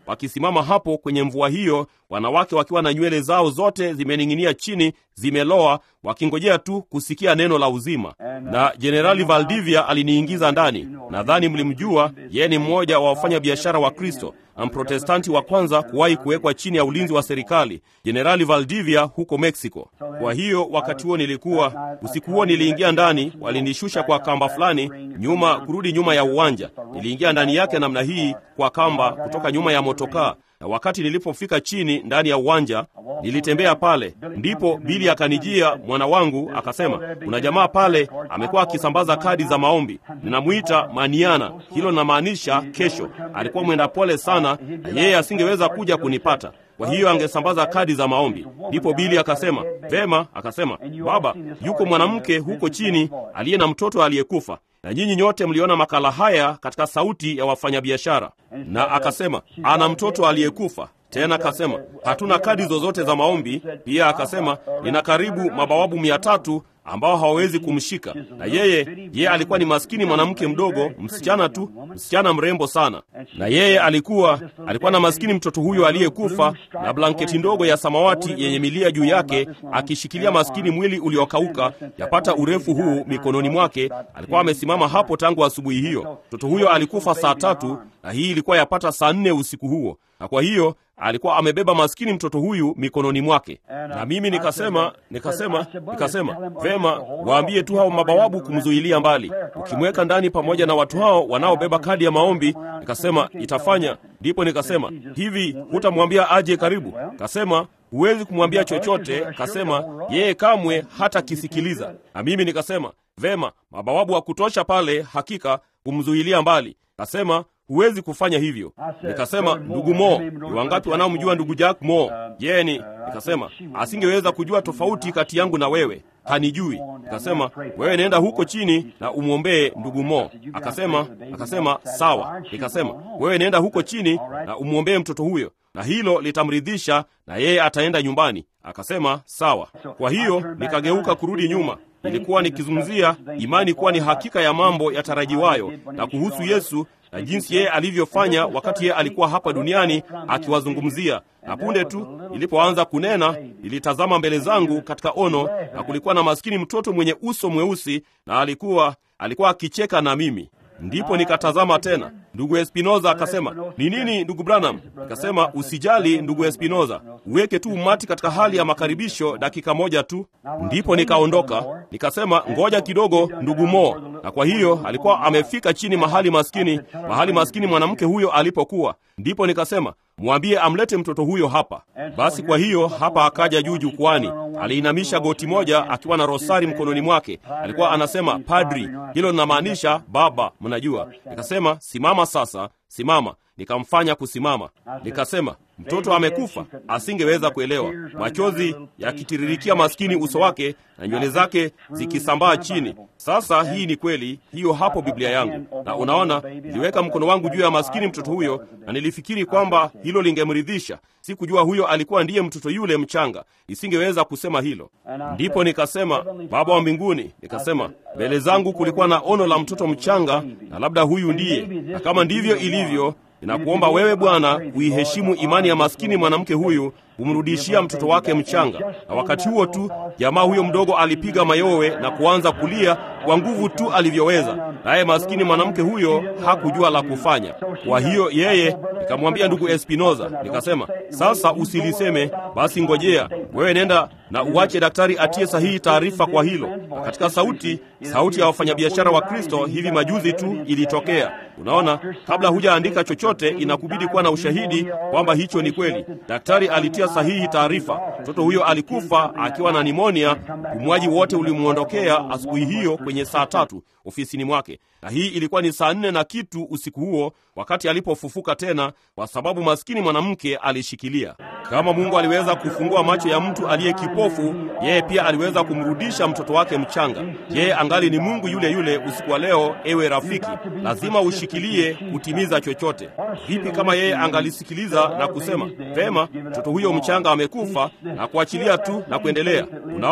wakisimama hapo kwenye mvua hiyo, wanawake wakiwa na nywele zao zote zimening'inia chini, zimeloa, wakingojea tu kusikia neno la uzima. Na Jenerali Valdivia aliniingiza ndani. Nadhani mlimjua, yeye ni mmoja wa wafanya biashara wa Kristo na Mprotestanti wa kwanza kuwahi kuwekwa chini ya ulinzi wa serikali, Jenerali Valdivia huko Mexico. Kwa hiyo wakati huo nilikuwa, usiku huo niliingia ndani, walinishusha kwa kamba fulani nyuma, kurudi nyuma ya uwanja. Niliingia ndani yake namna hii kwa kamba kutoka nyuma ya motokaa na wakati nilipofika chini ndani ya uwanja nilitembea pale, ndipo Bili akanijia mwana wangu akasema, kuna jamaa pale amekuwa akisambaza kadi za maombi, ninamwita Maniana. Hilo linamaanisha kesho. Alikuwa mwenda pole sana, na yeye asingeweza kuja kunipata kwa hiyo angesambaza kadi za maombi. Ndipo Bili akasema vema, akasema baba, yuko mwanamke huko chini aliye na mtoto aliyekufa, na nyinyi nyote mliona makala haya katika Sauti ya Wafanyabiashara. Na akasema ana mtoto aliyekufa tena akasema hatuna kadi zozote za maombi. Pia akasema nina karibu mabawabu mia tatu ambao hawawezi kumshika, na yeye yeye alikuwa ni maskini mwanamke mdogo, msichana tu, msichana mrembo sana, na yeye alikuwa alikuwa na maskini mtoto huyo aliyekufa na blanketi ndogo ya samawati yenye milia juu yake, akishikilia maskini mwili uliokauka yapata urefu huu mikononi mwake. Alikuwa amesimama hapo tangu asubuhi hiyo. Mtoto huyo alikufa saa tatu na hii ilikuwa yapata saa nne usiku huo, na kwa hiyo alikuwa amebeba maskini mtoto huyu mikononi mwake. Na mimi nikasema nikasema nikasema vema, waambie tu hao mabawabu kumzuilia mbali, ukimweka ndani pamoja na watu hao wanaobeba kadi ya maombi. Nikasema itafanya. Ndipo nikasema hivi, hutamwambia aje karibu? Kasema huwezi kumwambia chochote. Kasema yeye kamwe hata kisikiliza. Na mimi nikasema vema, mabawabu wa kutosha pale, hakika kumzuilia mbali. Kasema huwezi kufanya hivyo. Nikasema ndugu Mo, ni wangapi wanaomjua ndugu Jack Mo? Yeye ni nikasema asingeweza kujua tofauti kati yangu na wewe, hanijui. Nikasema wewe nenda huko chini na umwombee ndugu Mo. Akasema akasema sawa. Nikasema wewe nenda huko chini na umwombee mtoto huyo, na hilo litamridhisha, na yeye ataenda nyumbani. Akasema sawa. Kwa hiyo nikageuka kurudi nyuma. Nilikuwa nikizungumzia imani kuwa ni hakika ya mambo yatarajiwayo na kuhusu Yesu na jinsi yeye alivyofanya wakati yeye alikuwa hapa duniani akiwazungumzia. Na punde tu nilipoanza kunena, nilitazama mbele zangu katika ono, na kulikuwa na maskini mtoto mwenye uso mweusi, na alikuwa alikuwa akicheka na mimi. Ndipo nikatazama tena. Ndugu Espinoza akasema, ni nini ndugu Branham? Nikasema, usijali ndugu Espinoza, uweke tu umati katika hali ya makaribisho dakika moja tu. Ndipo nikaondoka nikasema, ngoja kidogo ndugu Mo. Na kwa hiyo alikuwa amefika chini mahali maskini, mahali maskini mwanamke huyo alipokuwa. Ndipo nikasema mwambie amlete mtoto huyo hapa. Basi kwa hiyo hapa akaja juu jukwani, aliinamisha goti moja akiwa na rosari mkononi mwake. Alikuwa anasema padri, hilo linamaanisha baba, mnajua. Nikasema simama sasa, simama. Nikamfanya kusimama, nikasema mtoto amekufa. Asingeweza kuelewa, machozi yakitiririkia maskini uso wake na nywele zake zikisambaa chini. Sasa hii ni kweli, hiyo hapo Biblia yangu, na unaona, niliweka mkono wangu juu ya maskini mtoto huyo, na nilifikiri kwamba hilo lingemridhisha. Sikujua huyo alikuwa ndiye mtoto yule mchanga, nisingeweza kusema hilo. Ndipo nikasema, Baba wa mbinguni, nikasema mbele zangu kulikuwa na ono la mtoto mchanga, na labda huyu ndiye, na kama ndivyo ilivyo Ninakuomba wewe Bwana kuiheshimu imani ya maskini mwanamke huyu, kumrudishia mtoto wake mchanga. Na wakati huo tu jamaa huyo mdogo alipiga mayowe na kuanza kulia kwa nguvu tu alivyoweza, naye maskini mwanamke huyo hakujua la kufanya. Kwa hiyo yeye, nikamwambia ndugu Espinoza, nikasema sasa usiliseme basi, ngojea wewe, nenda na uache daktari atie sahihi taarifa kwa hilo. Na katika sauti sauti ya wafanyabiashara wa Kristo hivi majuzi tu ilitokea. Unaona, kabla hujaandika chochote, inakubidi kuwa na ushahidi kwamba hicho ni kweli. Daktari alitia sahihi taarifa, mtoto huyo alikufa akiwa na nimonia. Upumuaji wote ulimwondokea asubuhi hiyo kwenye saa tatu ofisini mwake, na hii ilikuwa ni saa nne na kitu usiku huo, wakati alipofufuka tena, kwa sababu maskini mwanamke alishikilia. Kama Mungu aliweza kufungua macho ya mtu aliye kipofu, yeye pia aliweza kumrudisha mtoto wake mchanga. Yeye angali ni Mungu yule yule usiku wa leo. Ewe rafiki, lazima ushikilie kutimiza chochote. Vipi kama yeye angalisikiliza na kusema vema, mtoto huyo mchanga amekufa, na kuachilia tu na kuendelea? Unaona,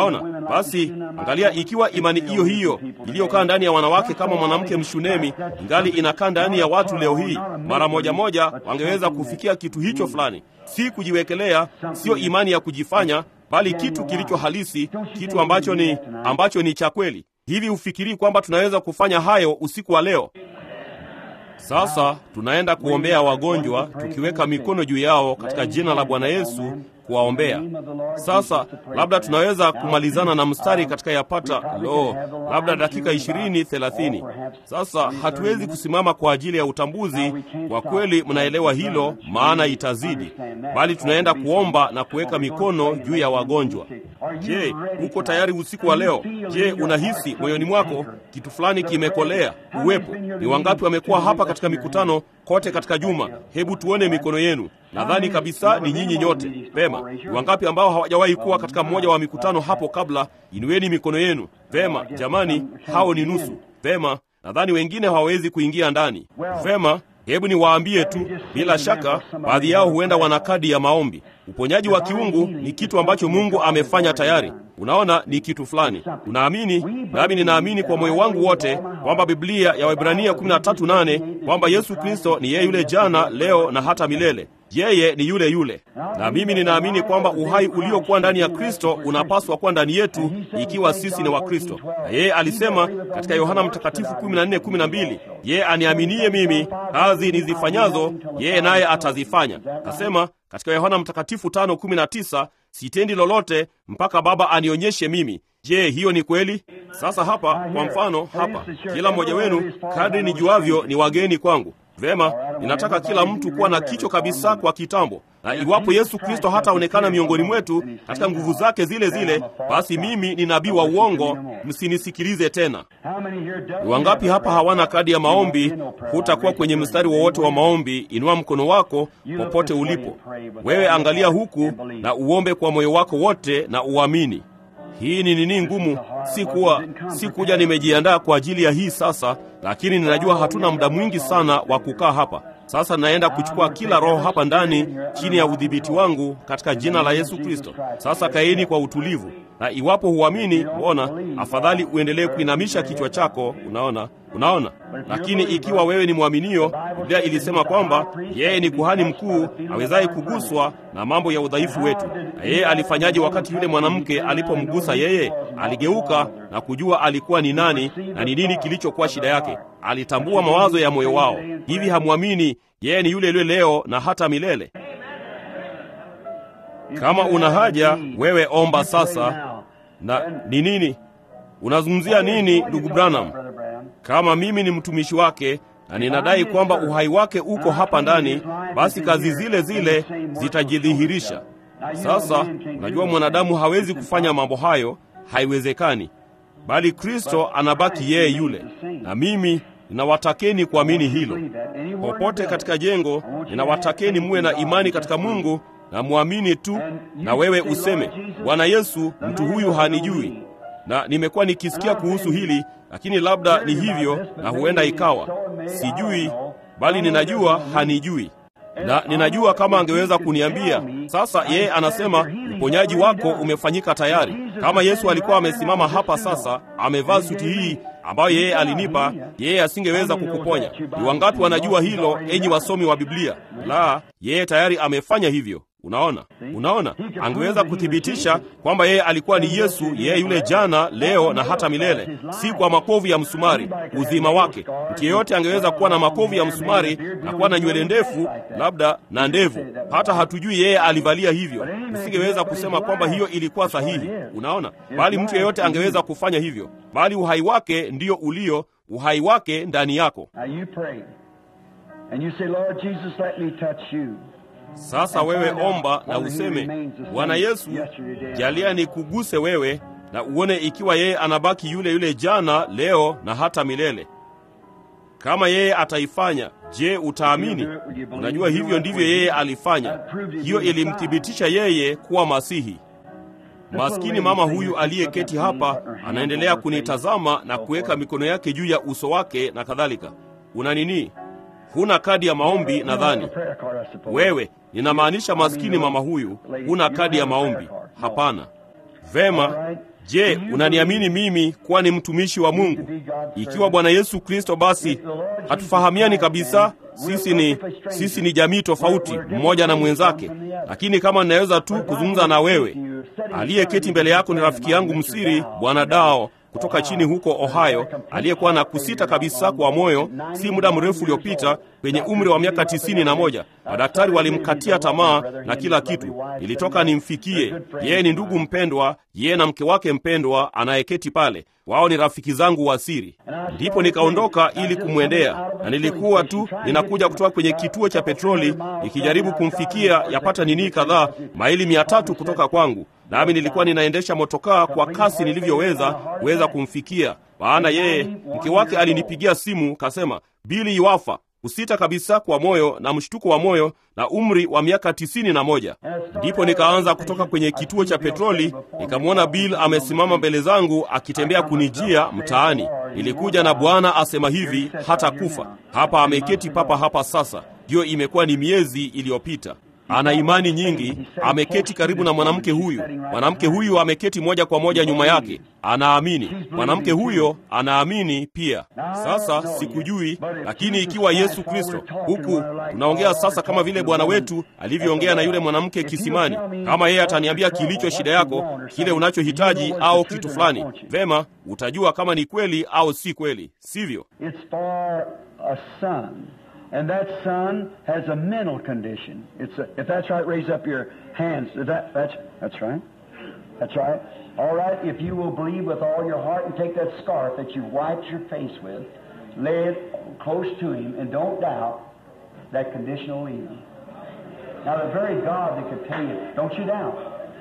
Basi angalia, ikiwa imani hiyo hiyo iliyokaa ndani ya wanawake kama mwanamke Mshunemi ingali inakaa ndani ya watu leo hii, mara moja moja wangeweza kufikia kitu hicho fulani, si kujiwekelea, sio imani ya kujifanya, bali kitu kilicho halisi, kitu ambacho ni ambacho ni cha kweli. Hivi ufikiri kwamba tunaweza kufanya hayo usiku wa leo? Sasa tunaenda kuombea wagonjwa tukiweka mikono juu yao katika jina la Bwana Yesu kuwaombea. Sasa labda tunaweza kumalizana na mstari katika yapata lo, labda dakika ishirini thelathini. Sasa hatuwezi kusimama kwa ajili ya utambuzi, kwa kweli mnaelewa hilo, maana itazidi, bali tunaenda kuomba na kuweka mikono juu ya wagonjwa. Je, uko tayari usiku wa leo? Je, unahisi moyoni mwako kitu fulani kimekolea uwepo? Ni wangapi wamekuwa hapa katika mikutano kote katika juma? Hebu tuone mikono yenu. Nadhani kabisa ni nyinyi nyote. Vema. Ni wangapi ambao hawajawahi kuwa katika mmoja wa mikutano hapo kabla? Inueni mikono yenu. Vema, jamani, hao ni nusu. Vema, nadhani wengine hawawezi kuingia ndani. Vema, hebu niwaambie tu, bila shaka baadhi yao huenda wana kadi ya maombi. Uponyaji wa kiungu ni kitu ambacho Mungu amefanya tayari. Unaona, ni kitu fulani. Unaamini? Nami ninaamini kwa moyo wangu wote kwamba Biblia ya Waebrania 13:8 kwamba Yesu Kristo ni yeye yule jana, leo na hata milele. Yeye ni yule yule, na mimi ninaamini kwamba uhai uliokuwa ndani ya Kristo unapaswa kuwa ndani yetu ikiwa sisi ni Wakristo. Na yeye alisema katika Yohana Mtakatifu 14:12, yeye aniaminie mimi, kazi nizifanyazo yeye naye atazifanya. Kasema katika Yohana Mtakatifu 5:19, sitendi lolote mpaka Baba anionyeshe mimi. Je, hiyo ni kweli? Sasa hapa kwa mfano, hapa kila mmoja wenu kadri nijuavyo ni wageni kwangu. Vema, ninataka kila mtu kuwa na kicho kabisa kwa kitambo, na iwapo Yesu Kristo hataonekana miongoni mwetu katika nguvu zake zile zile, basi mimi ni nabii wa uongo, msinisikilize tena. Ni wangapi hapa hawana kadi ya maombi? Hutakuwa kwenye mstari wowote wa maombi. Inua mkono wako popote ulipo. Wewe angalia huku na uombe kwa moyo wako wote na uamini. Hii ni nini ngumu? Si kuwa si kuja nimejiandaa kwa ajili ya hii sasa, lakini ninajua hatuna muda mwingi sana wa kukaa hapa. Sasa naenda kuchukua kila roho hapa ndani chini ya udhibiti wangu katika jina la Yesu Kristo. Sasa kaeni kwa utulivu, na iwapo huamini, mbona afadhali uendelee kuinamisha kichwa chako. Unaona, unaona. Lakini ikiwa wewe ni mwaminio, Biblia ilisema kwamba yeye ni kuhani mkuu awezaye kuguswa na mambo ya udhaifu wetu. Na yeye alifanyaje wakati yule mwanamke alipomgusa yeye? Aligeuka na kujua alikuwa ni nani na ni nini kilichokuwa shida yake. Alitambua mawazo ya moyo wao. Hivi hamwamini yeye ni yule yule leo na hata milele? Kama una haja, wewe omba sasa. Na ni nini unazungumzia nini, ndugu Branham? Kama mimi ni mtumishi wake na ninadai kwamba uhai wake uko hapa ndani, basi kazi zile zile zitajidhihirisha. Sasa unajua, mwanadamu hawezi kufanya mambo hayo, haiwezekani, bali Kristo anabaki yeye yule. Na mimi ninawatakeni kuamini hilo. Popote katika jengo, ninawatakeni muwe na imani katika Mungu na mwamini tu, na wewe useme, Bwana Yesu, mtu huyu hanijui na nimekuwa nikisikia kuhusu hili, lakini labda ni hivyo na huenda ikawa sijui, bali ninajua hanijui, na ninajua kama angeweza kuniambia. Sasa yeye anasema uponyaji wako umefanyika tayari. Kama Yesu alikuwa amesimama hapa sasa, amevaa suti hii ambayo yeye alinipa, yeye asingeweza kukuponya. Ni wangapi wanajua hilo, enyi wasomi wa Biblia? La, yeye tayari amefanya hivyo. Unaona, unaona, angeweza kuthibitisha kwamba yeye alikuwa ni Yesu, yeye yule jana, leo na hata milele, si kwa makovu ya msumari, uzima wake. Mtu yeyote angeweza kuwa na makovu ya msumari na kuwa na nywele ndefu, labda na ndevu, hata hatujui yeye alivalia hivyo. Usingeweza kusema kwamba hiyo ilikuwa sahihi, unaona, bali mtu yeyote angeweza kufanya hivyo, bali uhai wake ndiyo ulio uhai wake ndani yako. Sasa wewe omba na useme, Bwana Yesu, jalia nikuguse wewe na uone ikiwa yeye anabaki yule yule jana, leo na hata milele. Kama yeye ataifanya, je, utaamini? Unajua hivyo ndivyo yeye alifanya. Hiyo ilimthibitisha yeye kuwa Masihi. Maskini mama huyu aliyeketi hapa anaendelea kunitazama na kuweka mikono yake juu ya uso wake na kadhalika. Una nini? Huna kadi ya maombi nadhani. Wewe, ninamaanisha maskini mama huyu, huna kadi ya maombi. Hapana. Vema, Je, unaniamini mimi kuwa ni mtumishi wa Mungu? Ikiwa Bwana Yesu Kristo, basi hatufahamiani kabisa. Sisi ni sisi ni jamii tofauti, mmoja na mwenzake. Lakini kama ninaweza tu kuzungumza na wewe, aliyeketi mbele yako ni rafiki yangu msiri, Bwana Dao kutoka chini huko Ohio, aliyekuwa na kusita kabisa kwa moyo si muda mrefu uliopita kwenye umri wa miaka tisini na moja. Madaktari walimkatia tamaa na kila kitu. Nilitoka nimfikie yeye. Ni ndugu mpendwa, yeye na mke wake mpendwa anayeketi pale. Wao ni rafiki zangu wa siri. Ndipo nikaondoka ili kumwendea, na nilikuwa tu ninakuja kutoka kwenye kituo cha petroli nikijaribu kumfikia yapata nini kadhaa maili mia tatu kutoka kwangu nami nilikuwa ninaendesha motokaa kwa kasi nilivyoweza kuweza kumfikia, maana yeye mke wake alinipigia simu kasema, Bili iwafa kusita kabisa kwa moyo na mshtuko wa moyo na umri wa miaka tisini na moja. Ndipo nikaanza kutoka kwenye kituo cha petroli, nikamwona Bill amesimama mbele zangu akitembea kunijia mtaani. Nilikuja na Bwana asema hivi, hata kufa hapa, ameketi papa hapa sasa. Ndiyo, imekuwa ni miezi iliyopita ana imani nyingi, ameketi karibu na mwanamke huyu. Mwanamke huyu ameketi moja kwa moja nyuma yake, anaamini. Mwanamke huyo anaamini pia. Sasa sikujui, lakini ikiwa Yesu Kristo, huku tunaongea sasa kama vile Bwana wetu alivyoongea na yule mwanamke kisimani, kama yeye ataniambia kilicho shida yako, kile unachohitaji au kitu fulani, vema, utajua kama ni kweli au si kweli, sivyo? And that son has a mental condition. It's a, if that's right, raise up your hands. Is that that's that's right. That's right. All right. If you will believe with all your heart and take that scarf that you wiped your face with, lay it close to him, and don't doubt that condition will leave him. Now, the very God that could tell you, don't you doubt.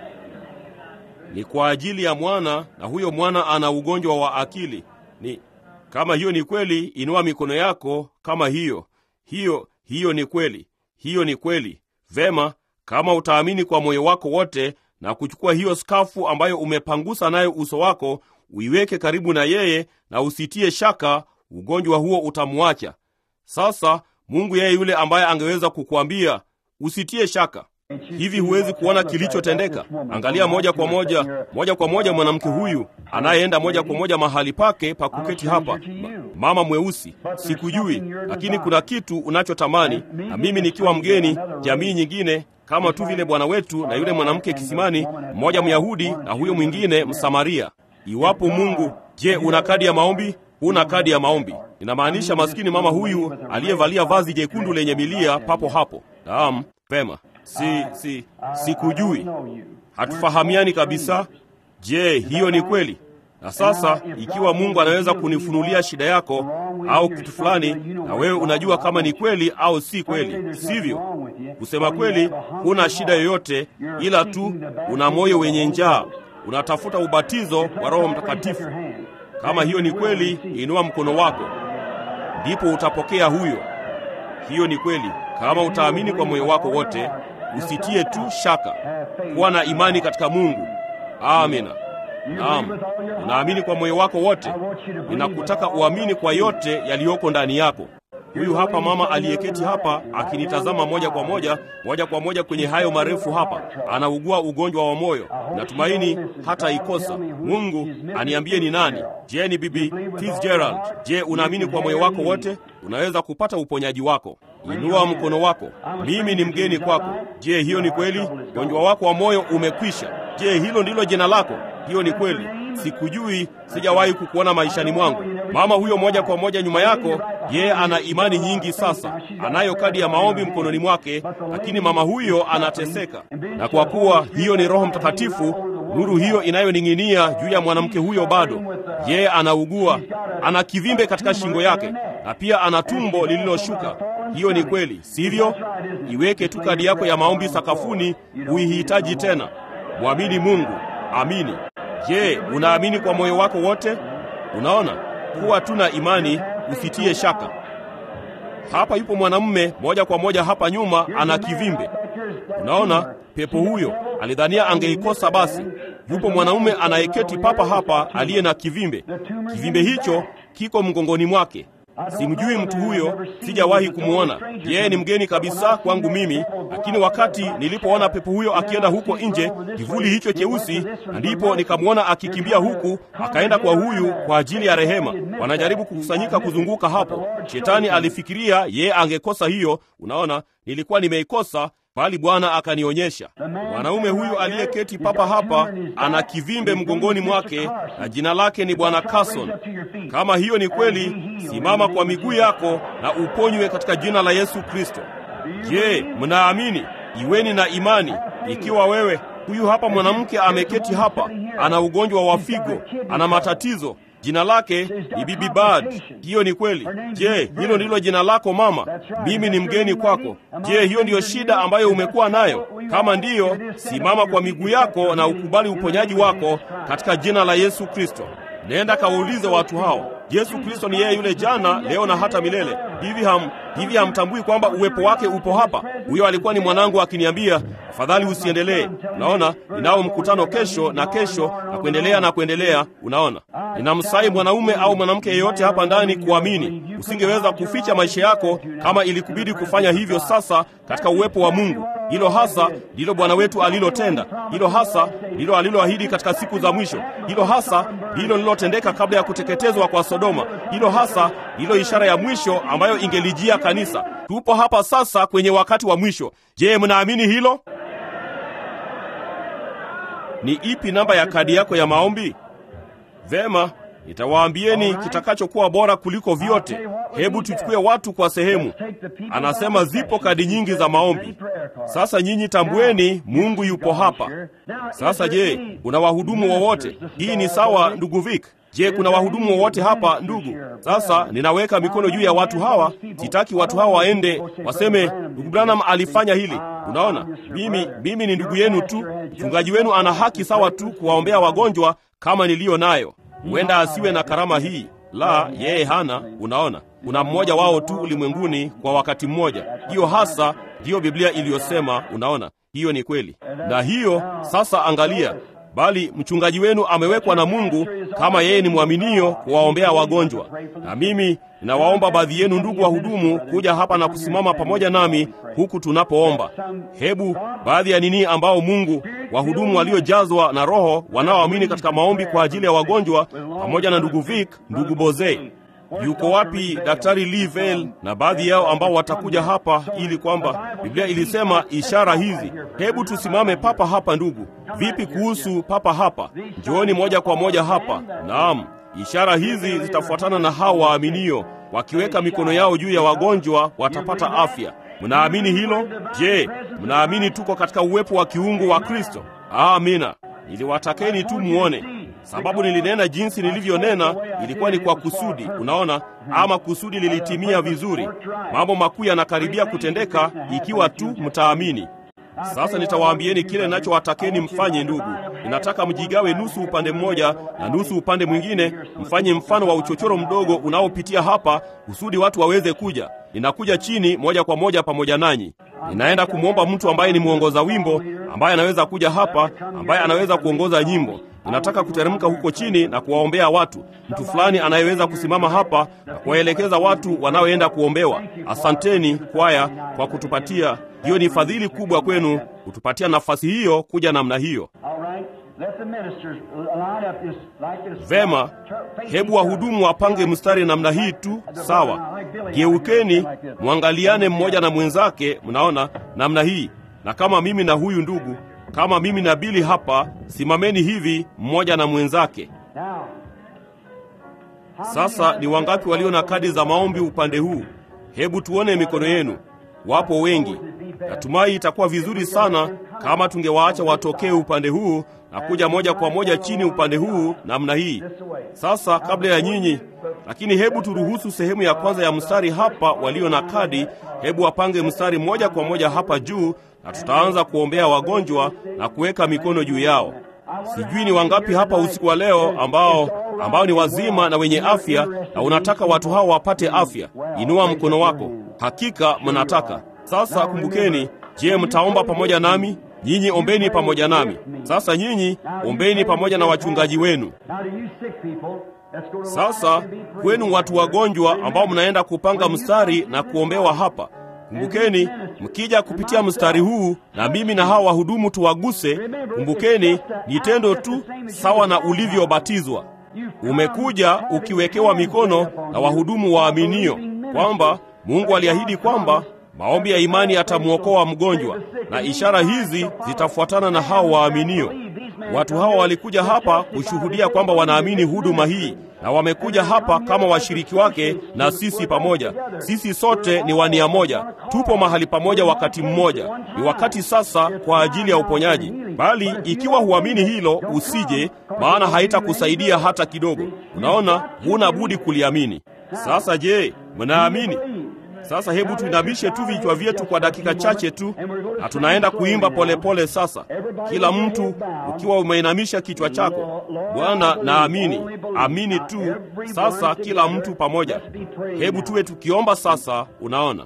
Ni kwa ajili ya mwana, na huyo mwana ana ugonjwa wa akili. Ni kama hiyo ni kweli, inua mikono yako kama hiyo hiyo hiyo ni kweli, hiyo ni kweli. Vema, kama utaamini kwa moyo wako wote na kuchukua hiyo skafu ambayo umepangusa nayo uso wako, uiweke karibu na yeye na usitie shaka, ugonjwa huo utamwacha. Sasa Mungu yeye yule ambaye angeweza kukuambia usitie shaka hivi huwezi kuona kilichotendeka? Angalia moja kwa moja, moja kwa moja mwanamke huyu anayeenda moja kwa moja mahali pake pa kuketi hapa, mama mweusi. Sikujui, lakini kuna kitu unachotamani, na mimi nikiwa mgeni jamii nyingine, kama tu vile Bwana wetu na yule mwanamke kisimani, mmoja Myahudi na huyo mwingine Msamaria. Iwapo Mungu, je, una kadi ya maombi? Huna kadi ya maombi. Inamaanisha maskini mama huyu aliyevalia vazi jekundu lenye milia papo hapo. Naam, vema. Si, si, sikujui, hatufahamiani kabisa. Je, hiyo ni kweli? Na sasa ikiwa Mungu anaweza kunifunulia shida yako au kitu fulani, na wewe unajua kama ni kweli au si kweli, sivyo? Kusema kweli, huna shida yoyote, ila tu una moyo wenye njaa, unatafuta ubatizo wa Roho Mtakatifu. Kama hiyo ni kweli, inua mkono wako, ndipo utapokea huyo. Hiyo ni kweli kama utaamini kwa moyo wako wote, usitie tu shaka. Kuwa na imani katika Mungu. Amina. Naam, unaamini kwa moyo wako wote. Ninakutaka uamini kwa yote yaliyoko ndani yako. Huyu hapa mama aliyeketi hapa akinitazama moja kwa moja, moja kwa moja kwenye hayo marefu hapa, anaugua ugonjwa wa moyo. Natumaini hata ikosa. Mungu aniambie ni nani? Je, ni bibi Fitzgerald? Je, unaamini kwa moyo wako wote? Unaweza kupata uponyaji wako. Inua mkono wako. Mimi ni mgeni kwako. Je, hiyo ni kweli? Ugonjwa wako wa moyo umekwisha. Je, hilo ndilo jina lako? Hiyo ni kweli. Sikujui, sijawahi kukuona maishani mwangu. Mama huyo moja kwa moja nyuma yako, yeye ana imani nyingi sasa, anayo kadi ya maombi mkononi mwake, lakini mama huyo anateseka. Na kwa kuwa hiyo ni Roho Mtakatifu, nuru hiyo inayoning'inia juu ya mwanamke huyo bado, yeye anaugua, ana kivimbe katika shingo yake, na pia ana tumbo lililoshuka. Hiyo ni kweli, sivyo? Iweke tu kadi yako ya maombi sakafuni, huihitaji tena. Mwamini Mungu, amini. Je, unaamini kwa moyo wako wote? Unaona, kuwa tu na imani, usitie shaka. Hapa yupo mwanamume moja kwa moja hapa nyuma, ana kivimbe. Unaona, pepo huyo alidhania angeikosa. Basi yupo mwanamume anayeketi papa hapa aliye na kivimbe. Kivimbe hicho kiko mgongoni mwake. Simjui mtu huyo, sijawahi kumwona. Yeye ni mgeni kabisa kwangu mimi, lakini wakati nilipoona pepo huyo akienda huko nje, kivuli hicho cheusi, na ndipo nikamwona akikimbia huku, akaenda kwa huyu kwa ajili ya rehema. Wanajaribu kukusanyika kuzunguka hapo. Shetani alifikiria yeye angekosa hiyo. Unaona, nilikuwa nimeikosa bali Bwana akanionyesha. Mwanaume huyu aliyeketi papa hapa ana kivimbe mgongoni mwake na jina lake ni Bwana Carson. Kama hiyo ni kweli, simama kwa miguu yako na uponywe katika jina la Yesu Kristo. Je, mnaamini? Iweni na imani. Ikiwa wewe huyu hapa mwanamke ameketi hapa, ana ugonjwa wa figo, ana matatizo Jina lake ni Bibi Bad. Hiyo ni kweli. Je, hilo ndilo jina lako mama? Mimi ni mgeni kwako. Je, hiyo ndiyo shida ambayo umekuwa nayo? Kama ndiyo, simama kwa miguu yako na ukubali uponyaji wako katika jina la Yesu Kristo. Nenda kawaulize watu hao, Yesu Kristo ni yeye yule jana, leo na hata milele. Hivi ham hivi hamtambui kwamba uwepo wake upo hapa? Huyo alikuwa ni mwanangu akiniambia, afadhali usiendelee. Unaona, ninao mkutano kesho na kesho na kuendelea na kuendelea. Unaona, ninamsai mwanaume au mwanamke yeyote hapa ndani kuamini. Usingeweza kuficha maisha yako kama ilikubidi kufanya hivyo sasa katika uwepo wa Mungu. Hilo hasa ndilo Bwana wetu alilotenda. Hilo hasa ndilo aliloahidi katika siku za mwisho. Hilo hasa ndilo lilotendeka kabla ya kuteketezwa kwa Sodoma. Hilo hasa ndilo ishara ya mwisho ambayo ingelijia kanisa. Tupo hapa sasa kwenye wakati wa mwisho. Je, mnaamini hilo? Ni ipi namba ya kadi yako ya maombi? Vema, nitawaambieni kitakachokuwa bora kuliko vyote. Hebu tuchukue watu kwa sehemu. Anasema zipo kadi nyingi za maombi. Sasa nyinyi tambueni, Mungu yupo hapa. Sasa je, kuna wahudumu wowote? Hii ni sawa, ndugu Vic? Je, kuna wahudumu wowote hapa ndugu? Sasa ninaweka mikono juu ya watu hawa. Sitaki watu hawa waende waseme ndugu Branham alifanya hili. Unaona, mimi mimi ni ndugu yenu tu. Mchungaji wenu ana haki sawa tu kuwaombea wagonjwa kama niliyo nayo. Huenda asiwe na karama hii, la, yeye hana. Unaona, kuna mmoja wao tu ulimwenguni kwa wakati mmoja. Hiyo hasa ndiyo Biblia iliyosema. Unaona, hiyo ni kweli, na hiyo sasa, angalia bali mchungaji wenu amewekwa na Mungu kama yeye ni mwaminio kuwaombea wagonjwa. Na mimi ninawaomba baadhi yenu ndugu wahudumu kuja hapa na kusimama pamoja nami huku tunapoomba. Hebu baadhi ya nini ambao Mungu, wahudumu waliojazwa na Roho wanaoamini katika maombi kwa ajili ya wagonjwa, pamoja na ndugu Vic, ndugu Boze Yuko wapi Daktari Livel na baadhi yao ambao watakuja hapa ili kwamba Biblia ilisema ishara hizi. Hebu tusimame papa hapa ndugu. Vipi kuhusu papa hapa? Njooni moja kwa moja hapa. Naam, ishara hizi zitafuatana na hao waaminio, wakiweka mikono yao juu ya wagonjwa watapata afya. Mnaamini hilo? Je, mnaamini tuko katika uwepo wa kiungu wa Kristo? Amina. Niliwatakeni tu muone sababu nilinena jinsi nilivyonena ilikuwa ni kwa kusudi. Unaona, ama kusudi lilitimia vizuri. Mambo makuu yanakaribia kutendeka ikiwa tu mtaamini. Sasa nitawaambieni kile ninachowatakeni mfanye. Ndugu, ninataka mjigawe nusu upande mmoja na nusu upande mwingine, mfanye mfano wa uchochoro mdogo unaopitia hapa, kusudi watu waweze kuja. Ninakuja chini moja kwa moja pamoja nanyi. Ninaenda kumwomba mtu ambaye ni mwongoza wimbo, ambaye anaweza kuja hapa, ambaye anaweza kuongoza nyimbo. Ninataka kuteremka huko chini na kuwaombea watu. Mtu fulani anayeweza kusimama hapa na kuwaelekeza watu wanaoenda kuombewa. Asanteni kwaya kwa kutupatia hiyo. Ni fadhili kubwa kwenu kutupatia nafasi hiyo kuja namna hiyo. Vema, hebu wahudumu wapange mstari namna hii tu. Sawa, geukeni, mwangaliane mmoja na mwenzake. Mnaona namna hii, na kama mimi na huyu ndugu kama mimi na Bili hapa, simameni hivi mmoja na mwenzake. Sasa ni wangapi walio na kadi za maombi upande huu? Hebu tuone mikono yenu. Wapo wengi. Natumai itakuwa vizuri sana kama tungewaacha watokee upande huu na kuja moja kwa moja chini upande huu namna hii. Sasa kabla ya nyinyi, lakini hebu turuhusu sehemu ya kwanza ya mstari hapa, walio na kadi, hebu wapange mstari moja kwa moja hapa juu na tutaanza kuombea wagonjwa na kuweka mikono juu yao. Sijui ni wangapi hapa usiku wa leo ambao ambao ni wazima na wenye afya na unataka watu hao wapate afya. Inua mkono wako. Hakika mnataka. Sasa kumbukeni, je, mtaomba pamoja nami? Nyinyi ombeni pamoja nami. Sasa nyinyi ombeni pamoja na wachungaji wenu. Sasa kwenu watu wagonjwa ambao mnaenda kupanga mstari na kuombewa hapa, kumbukeni, mkija kupitia mstari huu na mimi na hawa wahudumu tuwaguse, kumbukeni, ni tendo tu sawa na ulivyobatizwa. Umekuja ukiwekewa mikono na wahudumu waaminio kwamba Mungu aliahidi kwamba maombi ya imani yatamwokoa mgonjwa, na ishara hizi zitafuatana na hao waaminio. Watu hawa walikuja hapa kushuhudia kwamba wanaamini huduma hii, na wamekuja hapa kama washiriki wake na sisi pamoja. Sisi sote ni wania moja, tupo mahali pamoja wakati mmoja. Ni wakati sasa kwa ajili ya uponyaji, bali ikiwa huamini hilo, usije, maana haitakusaidia hata kidogo. Unaona, huna budi kuliamini. Sasa je, mnaamini? Sasa hebu tuinamishe tu vichwa vyetu kwa dakika chache tu, na tunaenda kuimba polepole pole. Sasa kila mtu ukiwa umeinamisha kichwa chako, Bwana naamini, amini tu. Sasa kila mtu pamoja, hebu tuwe tukiomba sasa. Unaona,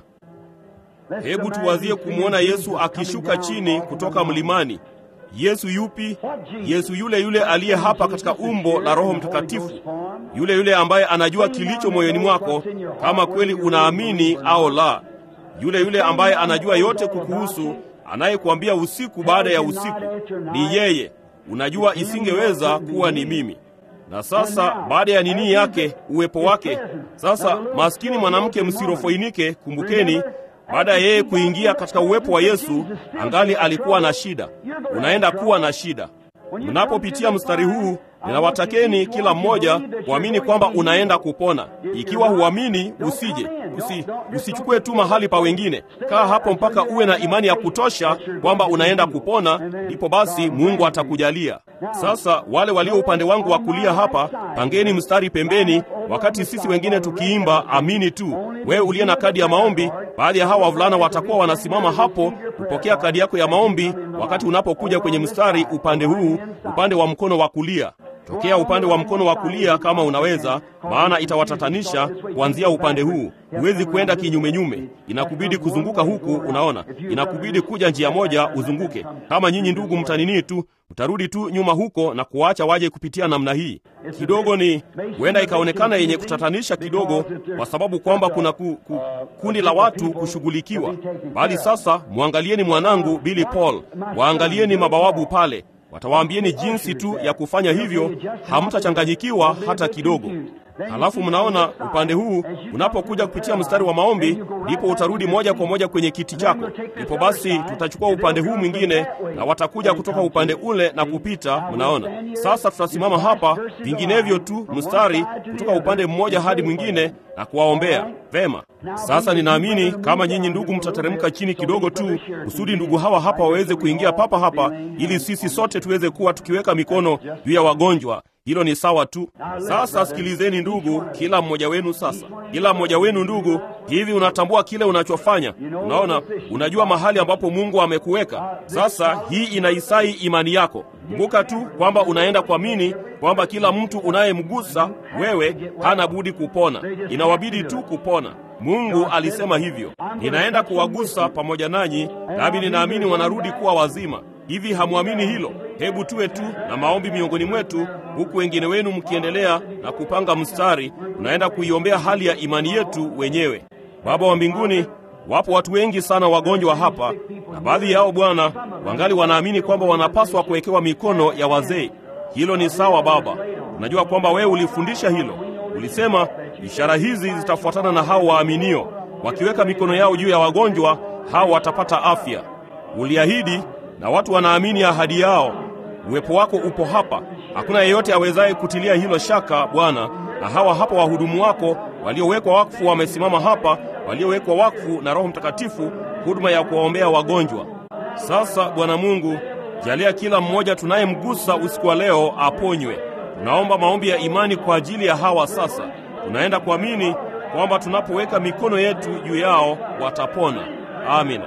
hebu tuwazie kumwona Yesu akishuka chini kutoka mlimani. Yesu yupi? Yesu yule yule aliye hapa katika umbo la Roho Mtakatifu, yule yule ambaye anajua kilicho moyoni mwako, kama kweli unaamini au la, yule yule ambaye anajua yote kukuhusu, anayekuambia usiku baada ya usiku. Ni yeye. Unajua, isingeweza kuwa ni mimi. Na sasa baada ya nini yake, uwepo wake, sasa maskini mwanamke msirofoinike, kumbukeni baada ya yeye kuingia katika uwepo wa Yesu, angali alikuwa na shida. Unaenda kuwa na shida. Mnapopitia mstari huu, ninawatakeni kila mmoja kuamini kwamba unaenda kupona. Ikiwa huamini, usije usi, usichukue tu mahali pa wengine. Kaa hapo mpaka uwe na imani ya kutosha kwamba unaenda kupona, ndipo basi Mungu atakujalia. Sasa wale walio upande wangu wa kulia hapa, pangeni mstari pembeni, wakati sisi wengine tukiimba amini tu. Wewe uliye na kadi ya maombi, baadhi ya hawa wavulana watakuwa wanasimama hapo kupokea kadi yako ya maombi wakati unapokuja kwenye mstari upande huu, upande wa mkono wa kulia. Tokea upande wa mkono wa kulia kama unaweza, maana itawatatanisha kuanzia upande huu. Huwezi kwenda kinyumenyume, inakubidi kuzunguka huku. Unaona, inakubidi kuja njia moja uzunguke. Kama nyinyi ndugu mtaninii tu, mtarudi tu nyuma huko na kuwaacha waje kupitia namna hii. Kidogo ni huenda ikaonekana yenye kutatanisha kidogo, kwa sababu kwamba kuna ku, ku, kundi la watu kushughulikiwa. Bali sasa mwangalieni mwanangu Billy Paul, waangalieni mabawabu pale watawaambieni jinsi tu ya kufanya hivyo, hamtachanganyikiwa hata kidogo. Halafu mnaona upande huu unapokuja kupitia mstari wa maombi, ndipo utarudi moja kwa moja kwenye kiti chako. Ndipo basi tutachukua upande huu mwingine, na watakuja kutoka upande ule na kupita. Mnaona sasa, tutasimama hapa, vinginevyo tu mstari kutoka upande mmoja hadi mwingine na kuwaombea vema. Sasa ninaamini kama nyinyi ndugu mtateremka chini kidogo tu, kusudi ndugu hawa hapa waweze kuingia papa hapa, ili sisi sote tuweze kuwa tukiweka mikono juu ya wagonjwa. Hilo ni sawa tu. Sasa sikilizeni ndugu, kila mmoja wenu sasa, kila mmoja wenu ndugu, hivi unatambua kile unachofanya? Unaona, unajua mahali ambapo Mungu amekuweka. Sasa hii inaisai imani yako. Kumbuka tu kwamba unaenda kuamini kwamba kila mtu unayemgusa wewe hana budi kupona, inawabidi tu kupona. Mungu alisema hivyo, ninaenda kuwagusa pamoja nanyi, nami ninaamini wanarudi kuwa wazima. Hivi hamwamini hilo? Hebu tuwe tu na maombi miongoni mwetu, huku wengine wenu mkiendelea na kupanga mstari. Unaenda kuiombea hali ya imani yetu wenyewe. Baba wa mbinguni, wapo watu wengi sana wagonjwa hapa, na baadhi yao Bwana wangali wanaamini kwamba wanapaswa kuwekewa mikono ya wazee. Hilo ni sawa Baba, unajua kwamba wewe ulifundisha hilo. Ulisema ishara hizi zitafuatana na hao waaminio, wakiweka mikono yao juu ya wagonjwa hao watapata afya. Uliahidi na watu wanaamini ahadi yao. Uwepo wako upo hapa, hakuna yeyote awezaye kutilia hilo shaka Bwana. Na hawa hapa wahudumu wako waliowekwa wakfu wamesimama hapa, waliowekwa wakfu na Roho Mtakatifu, huduma ya kuwaombea wagonjwa. Sasa Bwana Mungu, jalia kila mmoja tunayemgusa usiku wa leo aponywe. Tunaomba maombi ya imani kwa ajili ya hawa sasa. Tunaenda kuamini kwamba tunapoweka mikono yetu juu yao watapona. Amina.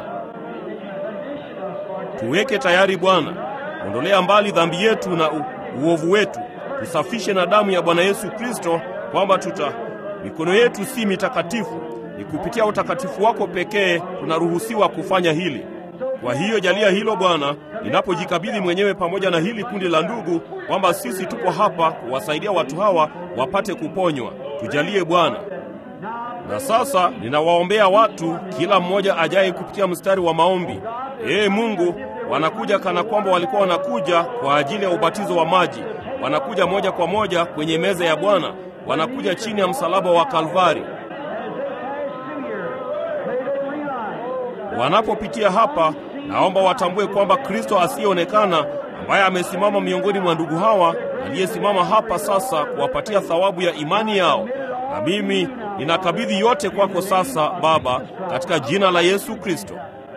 Tuweke tayari Bwana, ondolea mbali dhambi yetu na u, uovu wetu, tusafishe na damu ya Bwana Yesu Kristo, kwamba tuta mikono yetu si mitakatifu. Ni kupitia utakatifu wako pekee tunaruhusiwa kufanya hili. Kwa hiyo jalia hilo Bwana, ninapojikabidhi mwenyewe pamoja na hili kundi la ndugu, kwamba sisi tupo hapa kuwasaidia watu hawa wapate kuponywa. Tujalie Bwana. Na sasa ninawaombea watu, kila mmoja ajaye kupitia mstari wa maombi. Ee Mungu, wanakuja kana kwamba walikuwa wanakuja kwa ajili ya ubatizo wa maji. Wanakuja moja kwa moja kwenye meza ya Bwana, wanakuja chini ya msalaba wa Kalvari. Wanapopitia hapa, naomba watambue kwamba Kristo asiyeonekana ambaye amesimama miongoni mwa ndugu hawa, aliyesimama hapa sasa kuwapatia thawabu ya imani yao. Na mimi ninakabidhi yote kwako sasa Baba, katika jina la Yesu Kristo.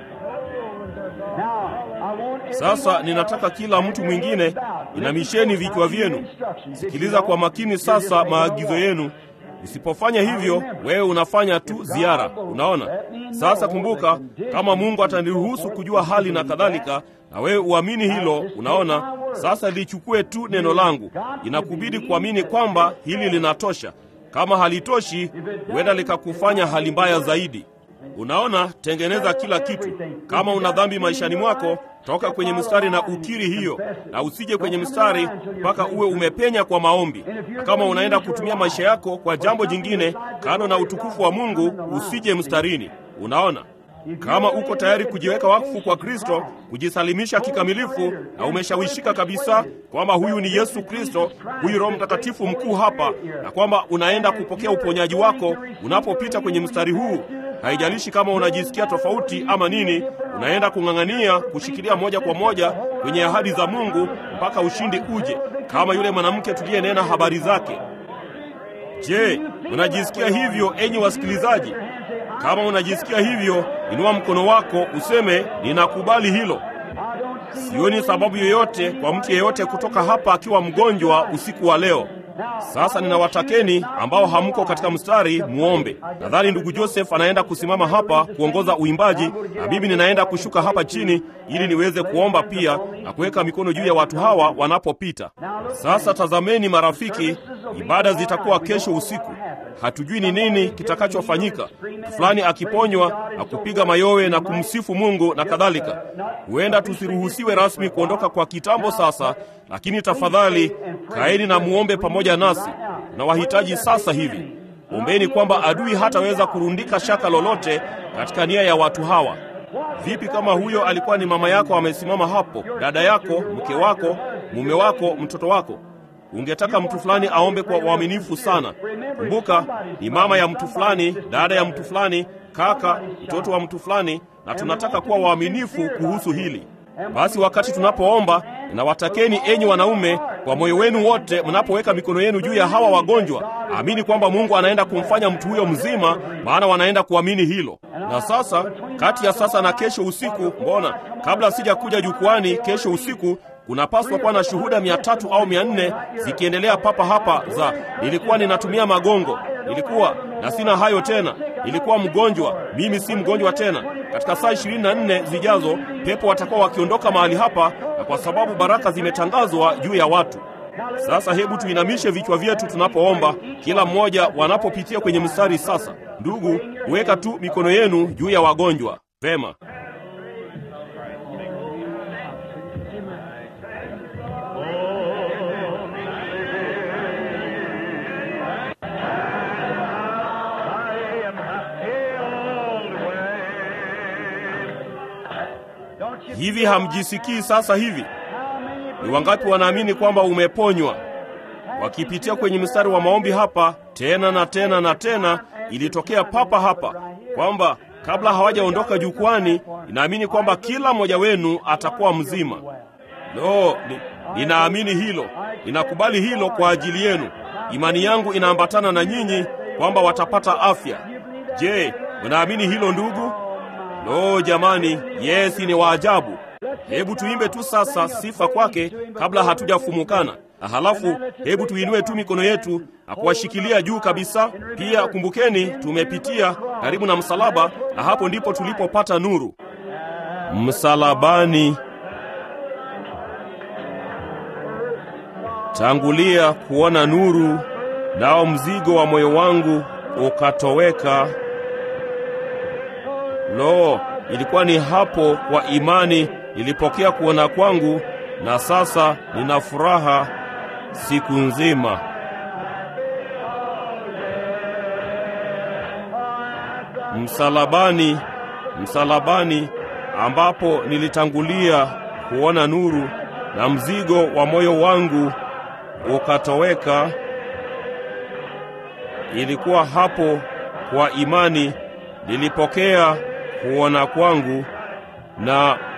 Sasa ninataka kila mtu mwingine, inamisheni vichwa vyenu, sikiliza kwa makini sasa maagizo yenu. Usipofanya hivyo, wewe unafanya tu ziara. Unaona? Sasa kumbuka, kama Mungu ataniruhusu kujua hali na kadhalika, na wewe uamini hilo. Unaona? Sasa lichukue tu neno langu. Inakubidi kuamini kwamba hili linatosha. Kama halitoshi, huenda likakufanya hali mbaya zaidi. Unaona, tengeneza kila kitu. Kama una dhambi maishani mwako, toka kwenye mstari na ukiri hiyo, na usije kwenye mstari mpaka uwe umepenya kwa maombi. Na kama unaenda kutumia maisha yako kwa jambo jingine kando na utukufu wa Mungu, usije mstarini. Unaona, kama uko tayari kujiweka wakfu kwa Kristo, kujisalimisha kikamilifu, na umeshawishika kabisa kwamba huyu ni Yesu Kristo, huyu Roho Mtakatifu mkuu hapa, na kwamba unaenda kupokea uponyaji wako unapopita kwenye mstari huu Haijalishi kama unajisikia tofauti ama nini, unaenda kung'ang'ania kushikilia moja kwa moja kwenye ahadi za Mungu mpaka ushindi uje, kama yule mwanamke tuliyenena habari zake. Je, unajisikia hivyo, enyi wasikilizaji? Kama unajisikia hivyo, inua mkono wako useme, ninakubali hilo. Sioni sababu yoyote kwa mtu yeyote kutoka hapa akiwa mgonjwa usiku wa leo. Sasa ninawatakeni ambao hamko katika mstari muombe. Nadhani ndugu Joseph anaenda kusimama hapa kuongoza uimbaji, na mimi ninaenda kushuka hapa chini ili niweze kuomba pia na kuweka mikono juu ya watu hawa wanapopita. Sasa tazameni marafiki, ibada zitakuwa kesho usiku. Hatujui ni nini kitakachofanyika, mtu fulani akiponywa na kupiga mayowe na kumsifu Mungu na kadhalika. Huenda tusiruhusiwe rasmi kuondoka kwa kitambo sasa, lakini tafadhali kaeni na muombe pamoja nasi. Tunawahitaji sasa hivi. Ombeni kwamba adui hataweza kurundika shaka lolote katika nia ya watu hawa. Vipi kama huyo alikuwa ni mama yako amesimama hapo, dada yako, mke wako, mume wako, mtoto wako? Ungetaka mtu fulani aombe kwa uaminifu sana. Kumbuka, ni mama ya mtu fulani, dada ya mtu fulani, kaka, mtoto wa mtu fulani, na tunataka kuwa waaminifu kuhusu hili. Basi wakati tunapoomba, ninawatakeni enyi wanaume, kwa moyo wenu wote, mnapoweka mikono yenu juu ya hawa wagonjwa, amini kwamba Mungu anaenda kumfanya mtu huyo mzima, maana wanaenda kuamini hilo. Na sasa, kati ya sasa na kesho usiku, mbona kabla sija kuja jukwani kesho usiku kunapaswa kuwa na shuhuda mia tatu au mia nne zikiendelea papa hapa za nilikuwa ninatumia magongo, nilikuwa na sina hayo tena, nilikuwa mgonjwa, mimi si mgonjwa tena. Katika saa ishirini na nne zijazo pepo watakuwa wakiondoka mahali hapa, na kwa sababu baraka zimetangazwa juu ya watu. Sasa hebu tuinamishe vichwa vyetu tunapoomba, kila mmoja wanapopitia kwenye mstari. Sasa ndugu, weka tu mikono yenu juu ya wagonjwa. Vema. Hivi hamjisikii sasa hivi? Ni wangapi wanaamini kwamba umeponywa? Wakipitia kwenye mstari wa maombi hapa tena na tena na tena, ilitokea papa hapa kwamba kabla hawajaondoka jukwani, ninaamini kwamba kila mmoja wenu atakuwa mzima. Lo, ni, ninaamini hilo, ninakubali hilo kwa ajili yenu. Imani yangu inaambatana na nyinyi kwamba watapata afya. Je, unaamini hilo ndugu? Lo jamani, Yesi ni waajabu. Hebu tuimbe tu sasa sifa kwake kabla hatujafumukana, na halafu hebu tuinue tu mikono yetu na kuwashikilia juu kabisa. Pia kumbukeni, tumepitia karibu na msalaba, na hapo ndipo tulipopata nuru msalabani. Tangulia kuona nuru, nao mzigo wa moyo wangu ukatoweka. Lo, ilikuwa ni hapo kwa imani nilipokea kuona kwangu, na sasa nina furaha siku nzima. Msalabani, msalabani ambapo nilitangulia kuona nuru na mzigo wa moyo wangu ukatoweka. Ilikuwa hapo kwa imani nilipokea kuona kwangu, na